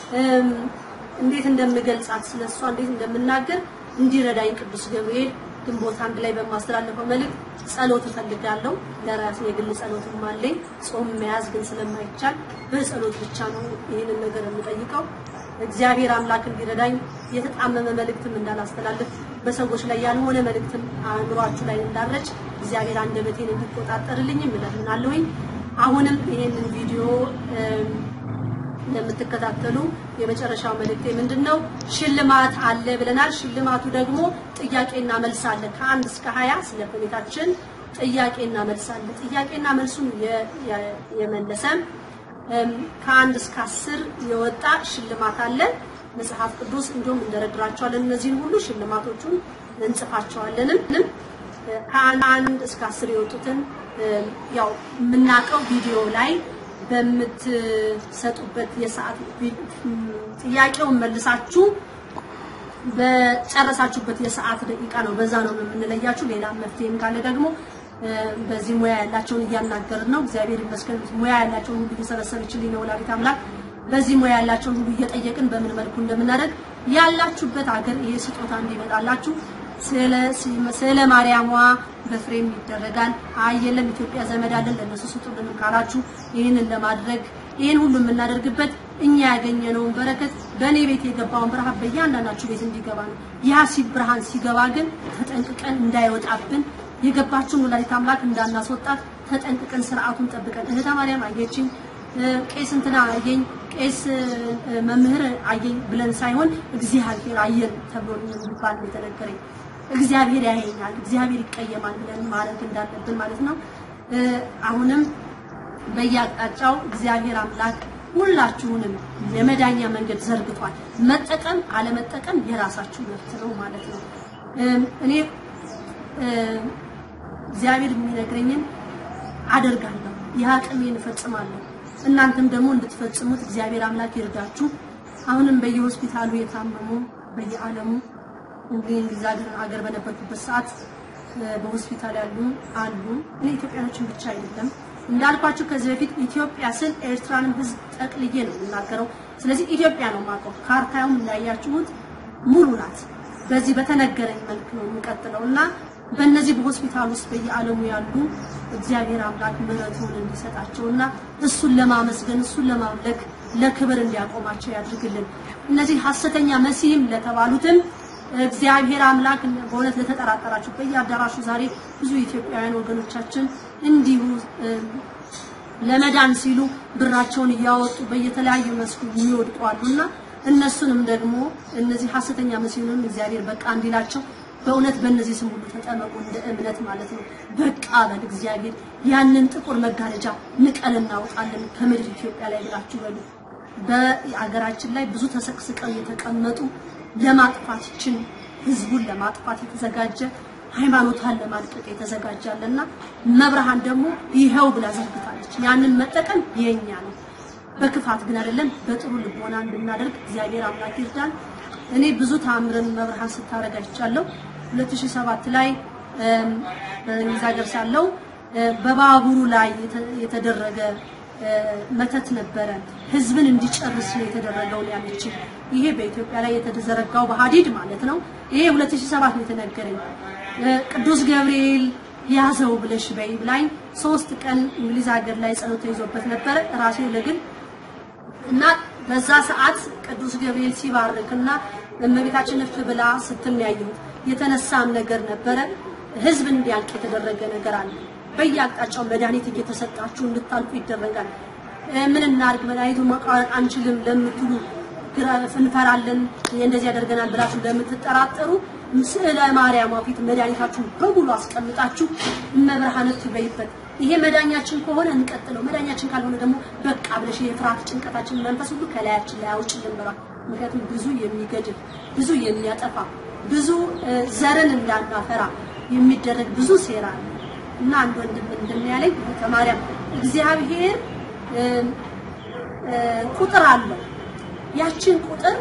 እንዴት እንደምገልጻት ስለሷ እንዴት እንደምናገር እንዲረዳኝ ቅዱስ ገብርኤል ግንቦት አንድ ላይ በማስተላለፈው መልእክት ጸሎት እፈልጋለሁ። ለራሴ የግል ጸሎትም አለኝ። ጾም መያዝ ግን ስለማይቻል በጸሎት ብቻ ነው ይህንን ነገር የምጠይቀው። እግዚአብሔር አምላክ እንዲረዳኝ የተጣመመ መልእክትም እንዳላስተላልፍ በሰዎች ላይ ያልሆነ መልእክትም አእምሯችሁ ላይ እንዳረጭ እግዚአብሔር አንደበቴን እንዲቆጣጠርልኝ እለምናለሁኝ። አሁንም ይሄንን ቪዲዮ እንደምትከታተሉ የመጨረሻው መልእክቴ ምንድን ነው? ሽልማት አለ ብለናል። ሽልማቱ ደግሞ ጥያቄና መልስ አለ። ከአንድ እስከ ሀያ ስለ እመቤታችን ጥያቄና መልስ አለ። ጥያቄና መልሱን የመለሰ ከአንድ እስከ አስር የወጣ ሽልማት አለ። መጽሐፍ ቅዱስ እንዲሁም እንደረድራቸዋለን። እነዚህን ሁሉ ሽልማቶቹን እንጽፋቸዋለንም ከአንድ እስከ አስር የወጡትን ያው የምናውቀው ቪዲዮ ላይ በምትሰጡበት የሰዓት ቢ- ጥያቄውን መልሳችሁ በጨረሳችሁበት የሰዓት ደቂቃ ነው። በዛ ነው የምንለያችሁ። ሌላ መፍትሄም ካለ ደግሞ እ፣ በዚህ ሙያ ያላቸውን እያናገርን ነው። እግዚአብሔር ይመስገን ሙያ ያላቸውን ሁሉ እየሰበሰበችልኝ ነው ወላዲት አምላክ። በዚህ ሙያ ያላቸውን ሁሉ እየጠየቅን በምን መልኩ እንደምናደርግ ያላችሁበት ሀገር ይሄ ስጦታ እንዲመጣላችሁ ስለ ስለ ማርያሟ በፍሬም ይደረጋል። አይ የለም ኢትዮጵያ ዘመድ አለን ለነሱ ስጡልን ካላችሁ ይህንን ለማድረግ ይህን ሁሉ የምናደርግበት እኛ ያገኘነውን በረከት በእኔ ቤት የገባውን ብርሃን በእያንዳንዳችሁ ቤት እንዲገባ ነው። ያ ሲ ብርሃን ሲገባ ግን ተጠንቅቀን እንዳይወጣብን የገባችውን ወላዲት አምላክ እንዳናስወጣት ተጠንቅቀን ስርዓቱን ጠብቀን እህተ ማርያም አየችኝ እ፣ ቄስ እንትና አየኝ ቄስ እ፣ መምህር አየኝ ብለን ሳይሆን እግዚአብሔር አየን ተብሎ የሚባል ነው የተነገረኝ። እግዚአብሔር ያየኛል፣ እግዚአብሔር ይቀየማል ብለን ማድረግ እንዳለብን ማለት ነው። እ፣ አሁንም በየአቅጣጫው እግዚአብሔር አምላክ ሁላችሁንም የመዳኛ መንገድ ዘርግቷል። መጠቀም አለመጠቀም የራሳችሁ መብት ነው ማለት ነው። እም፣ እኔ እ፣ እግዚአብሔር የሚነግረኝን አደርጋለሁ፣ የአቅሜን እፈጽማለሁ። እናንተም ደግሞ እንድትፈጽሙት እግዚአብሔር አምላክ ይርዳችሁ። አሁንም በየሆስፒታሉ የታመሙ በየዓለሙ እንግዲህ እንግሊዝ ሀገር ሀገር በነበርኩበት ሰዓት እ፣ በሆስፒታል ያሉ አሉ። እኔ ኢትዮጵያኖችን ብቻ አይደለም እንዳልኳችሁ ከዚህ በፊት ኢትዮጵያ ስል ኤርትራንም ሕዝብ ጠቅልዬ ነው የምናገረው። ስለዚህ ኢትዮጵያ ነው የማውቀው። ካርታውም እንዳያችሁት ሙሉ ናት። በዚህ በተነገረኝ መልክ ነው የሚቀጥለው እና በእነዚህ በሆስፒታል ውስጥ በየዓለሙ ያሉ እግዚአብሔር አምላክ ምሕረቱን እንዲሰጣቸው እና እሱን ለማመስገን እሱን ለማምለክ ለክብር እንዲያቆማቸው ያድርግልን። እነዚህ ሐሰተኛ መሲህም ለተባሉትም እግዚአብሔር አምላክ በእውነት ለተጠራጠራችሁ በየአዳራሹ ዛሬ ብዙ ኢትዮጵያውያን ወገኖቻችን እንዲሁ እ፣ ለመዳን ሲሉ ብራቸውን እያወጡ በየተለያዩ መስኩ የሚወድቁ አሉና እነሱንም ደግሞ እነዚህ ሐሰተኛ መሲሁንም እግዚአብሔር በቃ እንዲላቸው በእውነት በእነዚህ ስም ሁሉ ተጠመቁ እንደ እምነት ማለት ነው። በቃ በል እግዚአብሔር ያንን ጥቁር መጋረጃ ንቀል እናውጣለን ከምድር ኢትዮጵያ ላይ ብላችሁ በሉ። በአገራችን ላይ ብዙ ተሰቅስቀው የተቀመጡ ለማጥፋት ይችን ህዝቡን ለማጥፋት የተዘጋጀ ሃይማኖቷን ለማድቀቅ የተዘጋጃለና መብርሃን ደግሞ ይኸው ብላ ዘርግታለች። ያንን መጠቀም የኛ ነው። በክፋት ግን አይደለም፣ በጥሩ ልቦና እንድናደርግ እግዚአብሔር አምላክ ይርዳን። እኔ ብዙ ተአምርን መብርሃን ስታደርግ አይቻለሁ። 2007 ላይ እም፣ በእንግሊዝ ሀገር ሳለው እ፣ በባቡሩ ላይ የተ- የተደረገ እ፣ መተት ነበረ። ህዝብን እንዲጨርስ ነው የተደረገው ነው ያለችኝ። ይሄ በኢትዮጵያ ላይ የተዘረጋው በሀዲድ ማለት ነው። ይሄ 2007 ነው የተነገረኝ። እ፣ ቅዱስ ገብርኤል ያዘው ብለሽ በይ ብላኝ ሶስት ቀን እንግሊዝ ሀገር ላይ ጸሎት ተይዞበት ነበረ ራሴ ለግል እና በዛ ሰዓት ቅዱስ ገብርኤል ሲባርክና እመቤታችን እፍ ብላ ስትል ነው ያየሁት። የተነሳም ነገር ነበረ። ህዝብ እንዲያልቅ የተደረገ ነገር አለ። በየአቅጣጫው መድኃኒት እየተሰጣችሁ እንድታልቁ ይደረጋል። እ፣ ምን እናድርግ መድኃኒቱን መቋረጥ አንችልም ለምትሉ ግራ- እንፈራለን እንደዚህ ያደርገናል ብላችሁ ለምትጠራጠሩ ስዕለ ማርያም ፊት መድኃኒታችሁን በሙሉ አስቀምጣችሁ እመብርሃን እፍ በይበት። ይሄ መዳኛችን ከሆነ እንቀጥለው፣ መዳኛችን ካልሆነ ደግሞ በቃ ብለሽ የፍርሃት ጭንቀታችን መንፈስ ሁሉ ከላያችን ላይ አውጭልን ብሏል። ምክንያቱም ብዙ የሚገድል ብዙ የሚያጠፋ ብዙ እ፣ ዘርን እንዳናፈራ የሚደረግ ብዙ ሴራ አለ እና አንድ ወንድም እንደሚያለኝ ከማርያም እግዚአብሔር እ፣ እ፣ ቁጥር አለው ያችን ቁጥር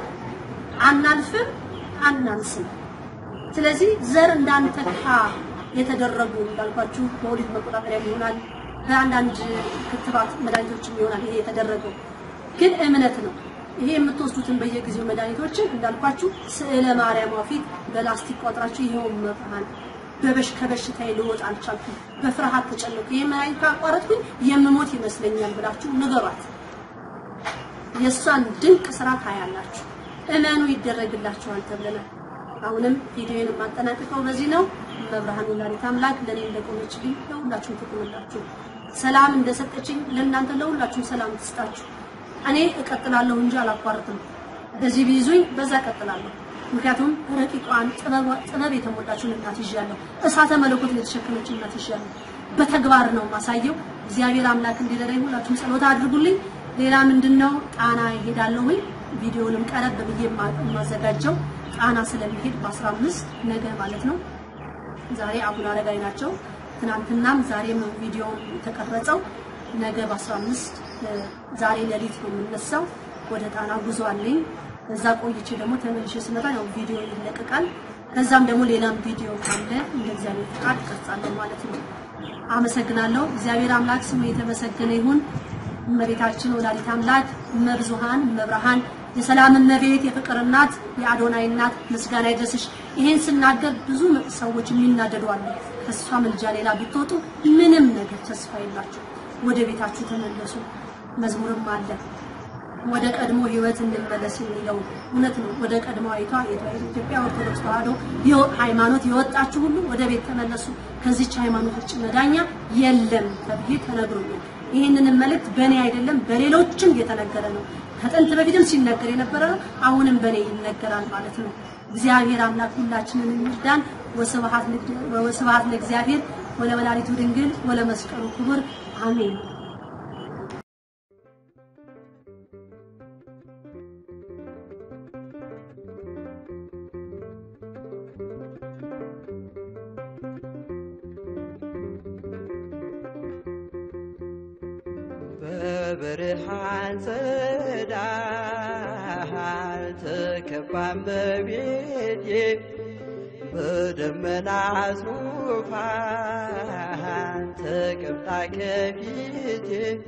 አናልፍም አናንስም። ስለዚህ ዘር እንዳንተካ የተደረጉ እንዳልኳችሁ በወሊድ መቆጣጠሪያ ይሆናል፣ በአንዳንድ ክትባት መድኃኒቶችም ይሆናል። ይሄ የተደረገው ግን እምነት ነው። ይሄ የምትወስዱትን በየጊዜው መድኃኒቶችን እንዳልኳችሁ ስዕለ ማርያም ፊት በላስቲክ ቆጥራችሁ ይሄው መብርሃን በበሽ ከበሽታዬ ልወጣ አልቻልኩም፣ በፍርሃት ተጨነኩ፣ ይሄ መድኃኒት ካቋረጥኩኝ የምሞት ይመስለኛል ብላችሁ ንገሯት። የእሷን ድንቅ ስራ ታያላችሁ። እመኑ ይደረግላችኋል ተብለናል። አሁንም ቪዲዮን የማጠናቅቀው በዚህ ነው። መብርሃን ወላዲተ አምላክ ለእኔ እንደቆመችልኝ ለሁላችሁም ትቁምላችሁ። ሰላም እንደሰጠችኝ ለእናንተ ለሁላችሁም ሰላም ትስጣችሁ። እኔ እቀጥላለሁ እንጂ አላቋርጥም። በዚህ ቢይዙኝ በዛ እቀጥላለሁ። ምክንያቱም ረቂቋን ጥበብ ጥበብ የተሞላችውን እናት ይዣለሁ። እሳተ መለኮትን የተሸከመችውን እናት ይዣለሁ። በተግባር ነው ማሳየው። እግዚአብሔር አምላክ እንዲረዳኝ ሁላችሁም ጸሎት አድርጉልኝ። ሌላ ምንድነው ጣና ይሄዳለሁኝ ቪዲዮንም ቀረብ ብዬ የማ- የማዘጋጀው ጣና ስለሚሄድ በ15 ነገ ማለት ነው። ዛሬ አቡነ አረጋዊ ናቸው። ትናንትናም ዛሬም ቪዲዮ የተቀረጸው ነገ በ15 ዛሬ ሌሊት ነው የምነሳው። ወደ ጣና ጉዞ አለኝ። እዛ ቆይቼ ደግሞ ተመልሼ ስመጣ ያው ቪዲዮ ይለቀቃል። ከዛም ደግሞ ሌላም ቪዲዮ ካለ እንደ እግዚአብሔር ፍቃድ ቀርጻለሁ ማለት ነው። አመሰግናለሁ። እግዚአብሔር አምላክ ስሙ የተመሰገነ ይሁን። እመቤታችን ወላዲት አምላክ እመብዙሃን እመብርሃን የሰላም እመቤት የፍቅር እናት የአዶናይ እናት ምስጋና ይድረስሽ። ይሄን ስናገር ብዙ ሰዎች የሚናደዱ አሉ። ከእሷ ምልጃ ሌላ ብትወጡ ምንም ነገር ተስፋ የላችሁ። ወደ ቤታችሁ ተመለሱ። መዝሙርም አለ ወደ ቀድሞ ህይወት እንመለስ የሚለው እውነት ነው። ወደ ቀድሞ አይቷ የኢትዮጵያ ኦርቶዶክስ ተዋሕዶ ሃይማኖት የወጣችሁ ሁሉ ወደ ቤት ተመለሱ፣ ከዚች ሃይማኖት ውጭ መዳኛ የለም ተብዬ ተነግሮኛል። ይህንንም መልእክት በእኔ አይደለም በሌሎችም የተነገረ ነው። ከጥንት በፊትም ሲነገር የነበረ ነው። አሁንም በእኔ ይነገራል ማለት ነው። እግዚአብሔር አምላክ ሁላችንን ይርዳን። ወስብሐት ለእግዚአብሔር ወለወላዲቱ ድንግል ወለመስቀሉ ክቡር አሜን። በብርሃን ጸዳል ተከባን በቤቴ በደመና ዙፋን ተቀምጣ ከፊቴ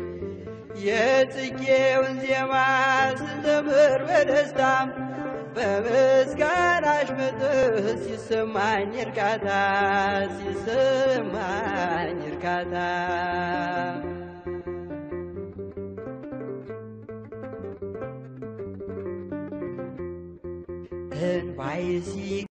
የጽጌውን ዜማ ስዘምር በደስታም በምስጋናሽ መጥህ ሲሰማኝ እርካታ ሲሰማኝ እርካታ እንባዬ ሲ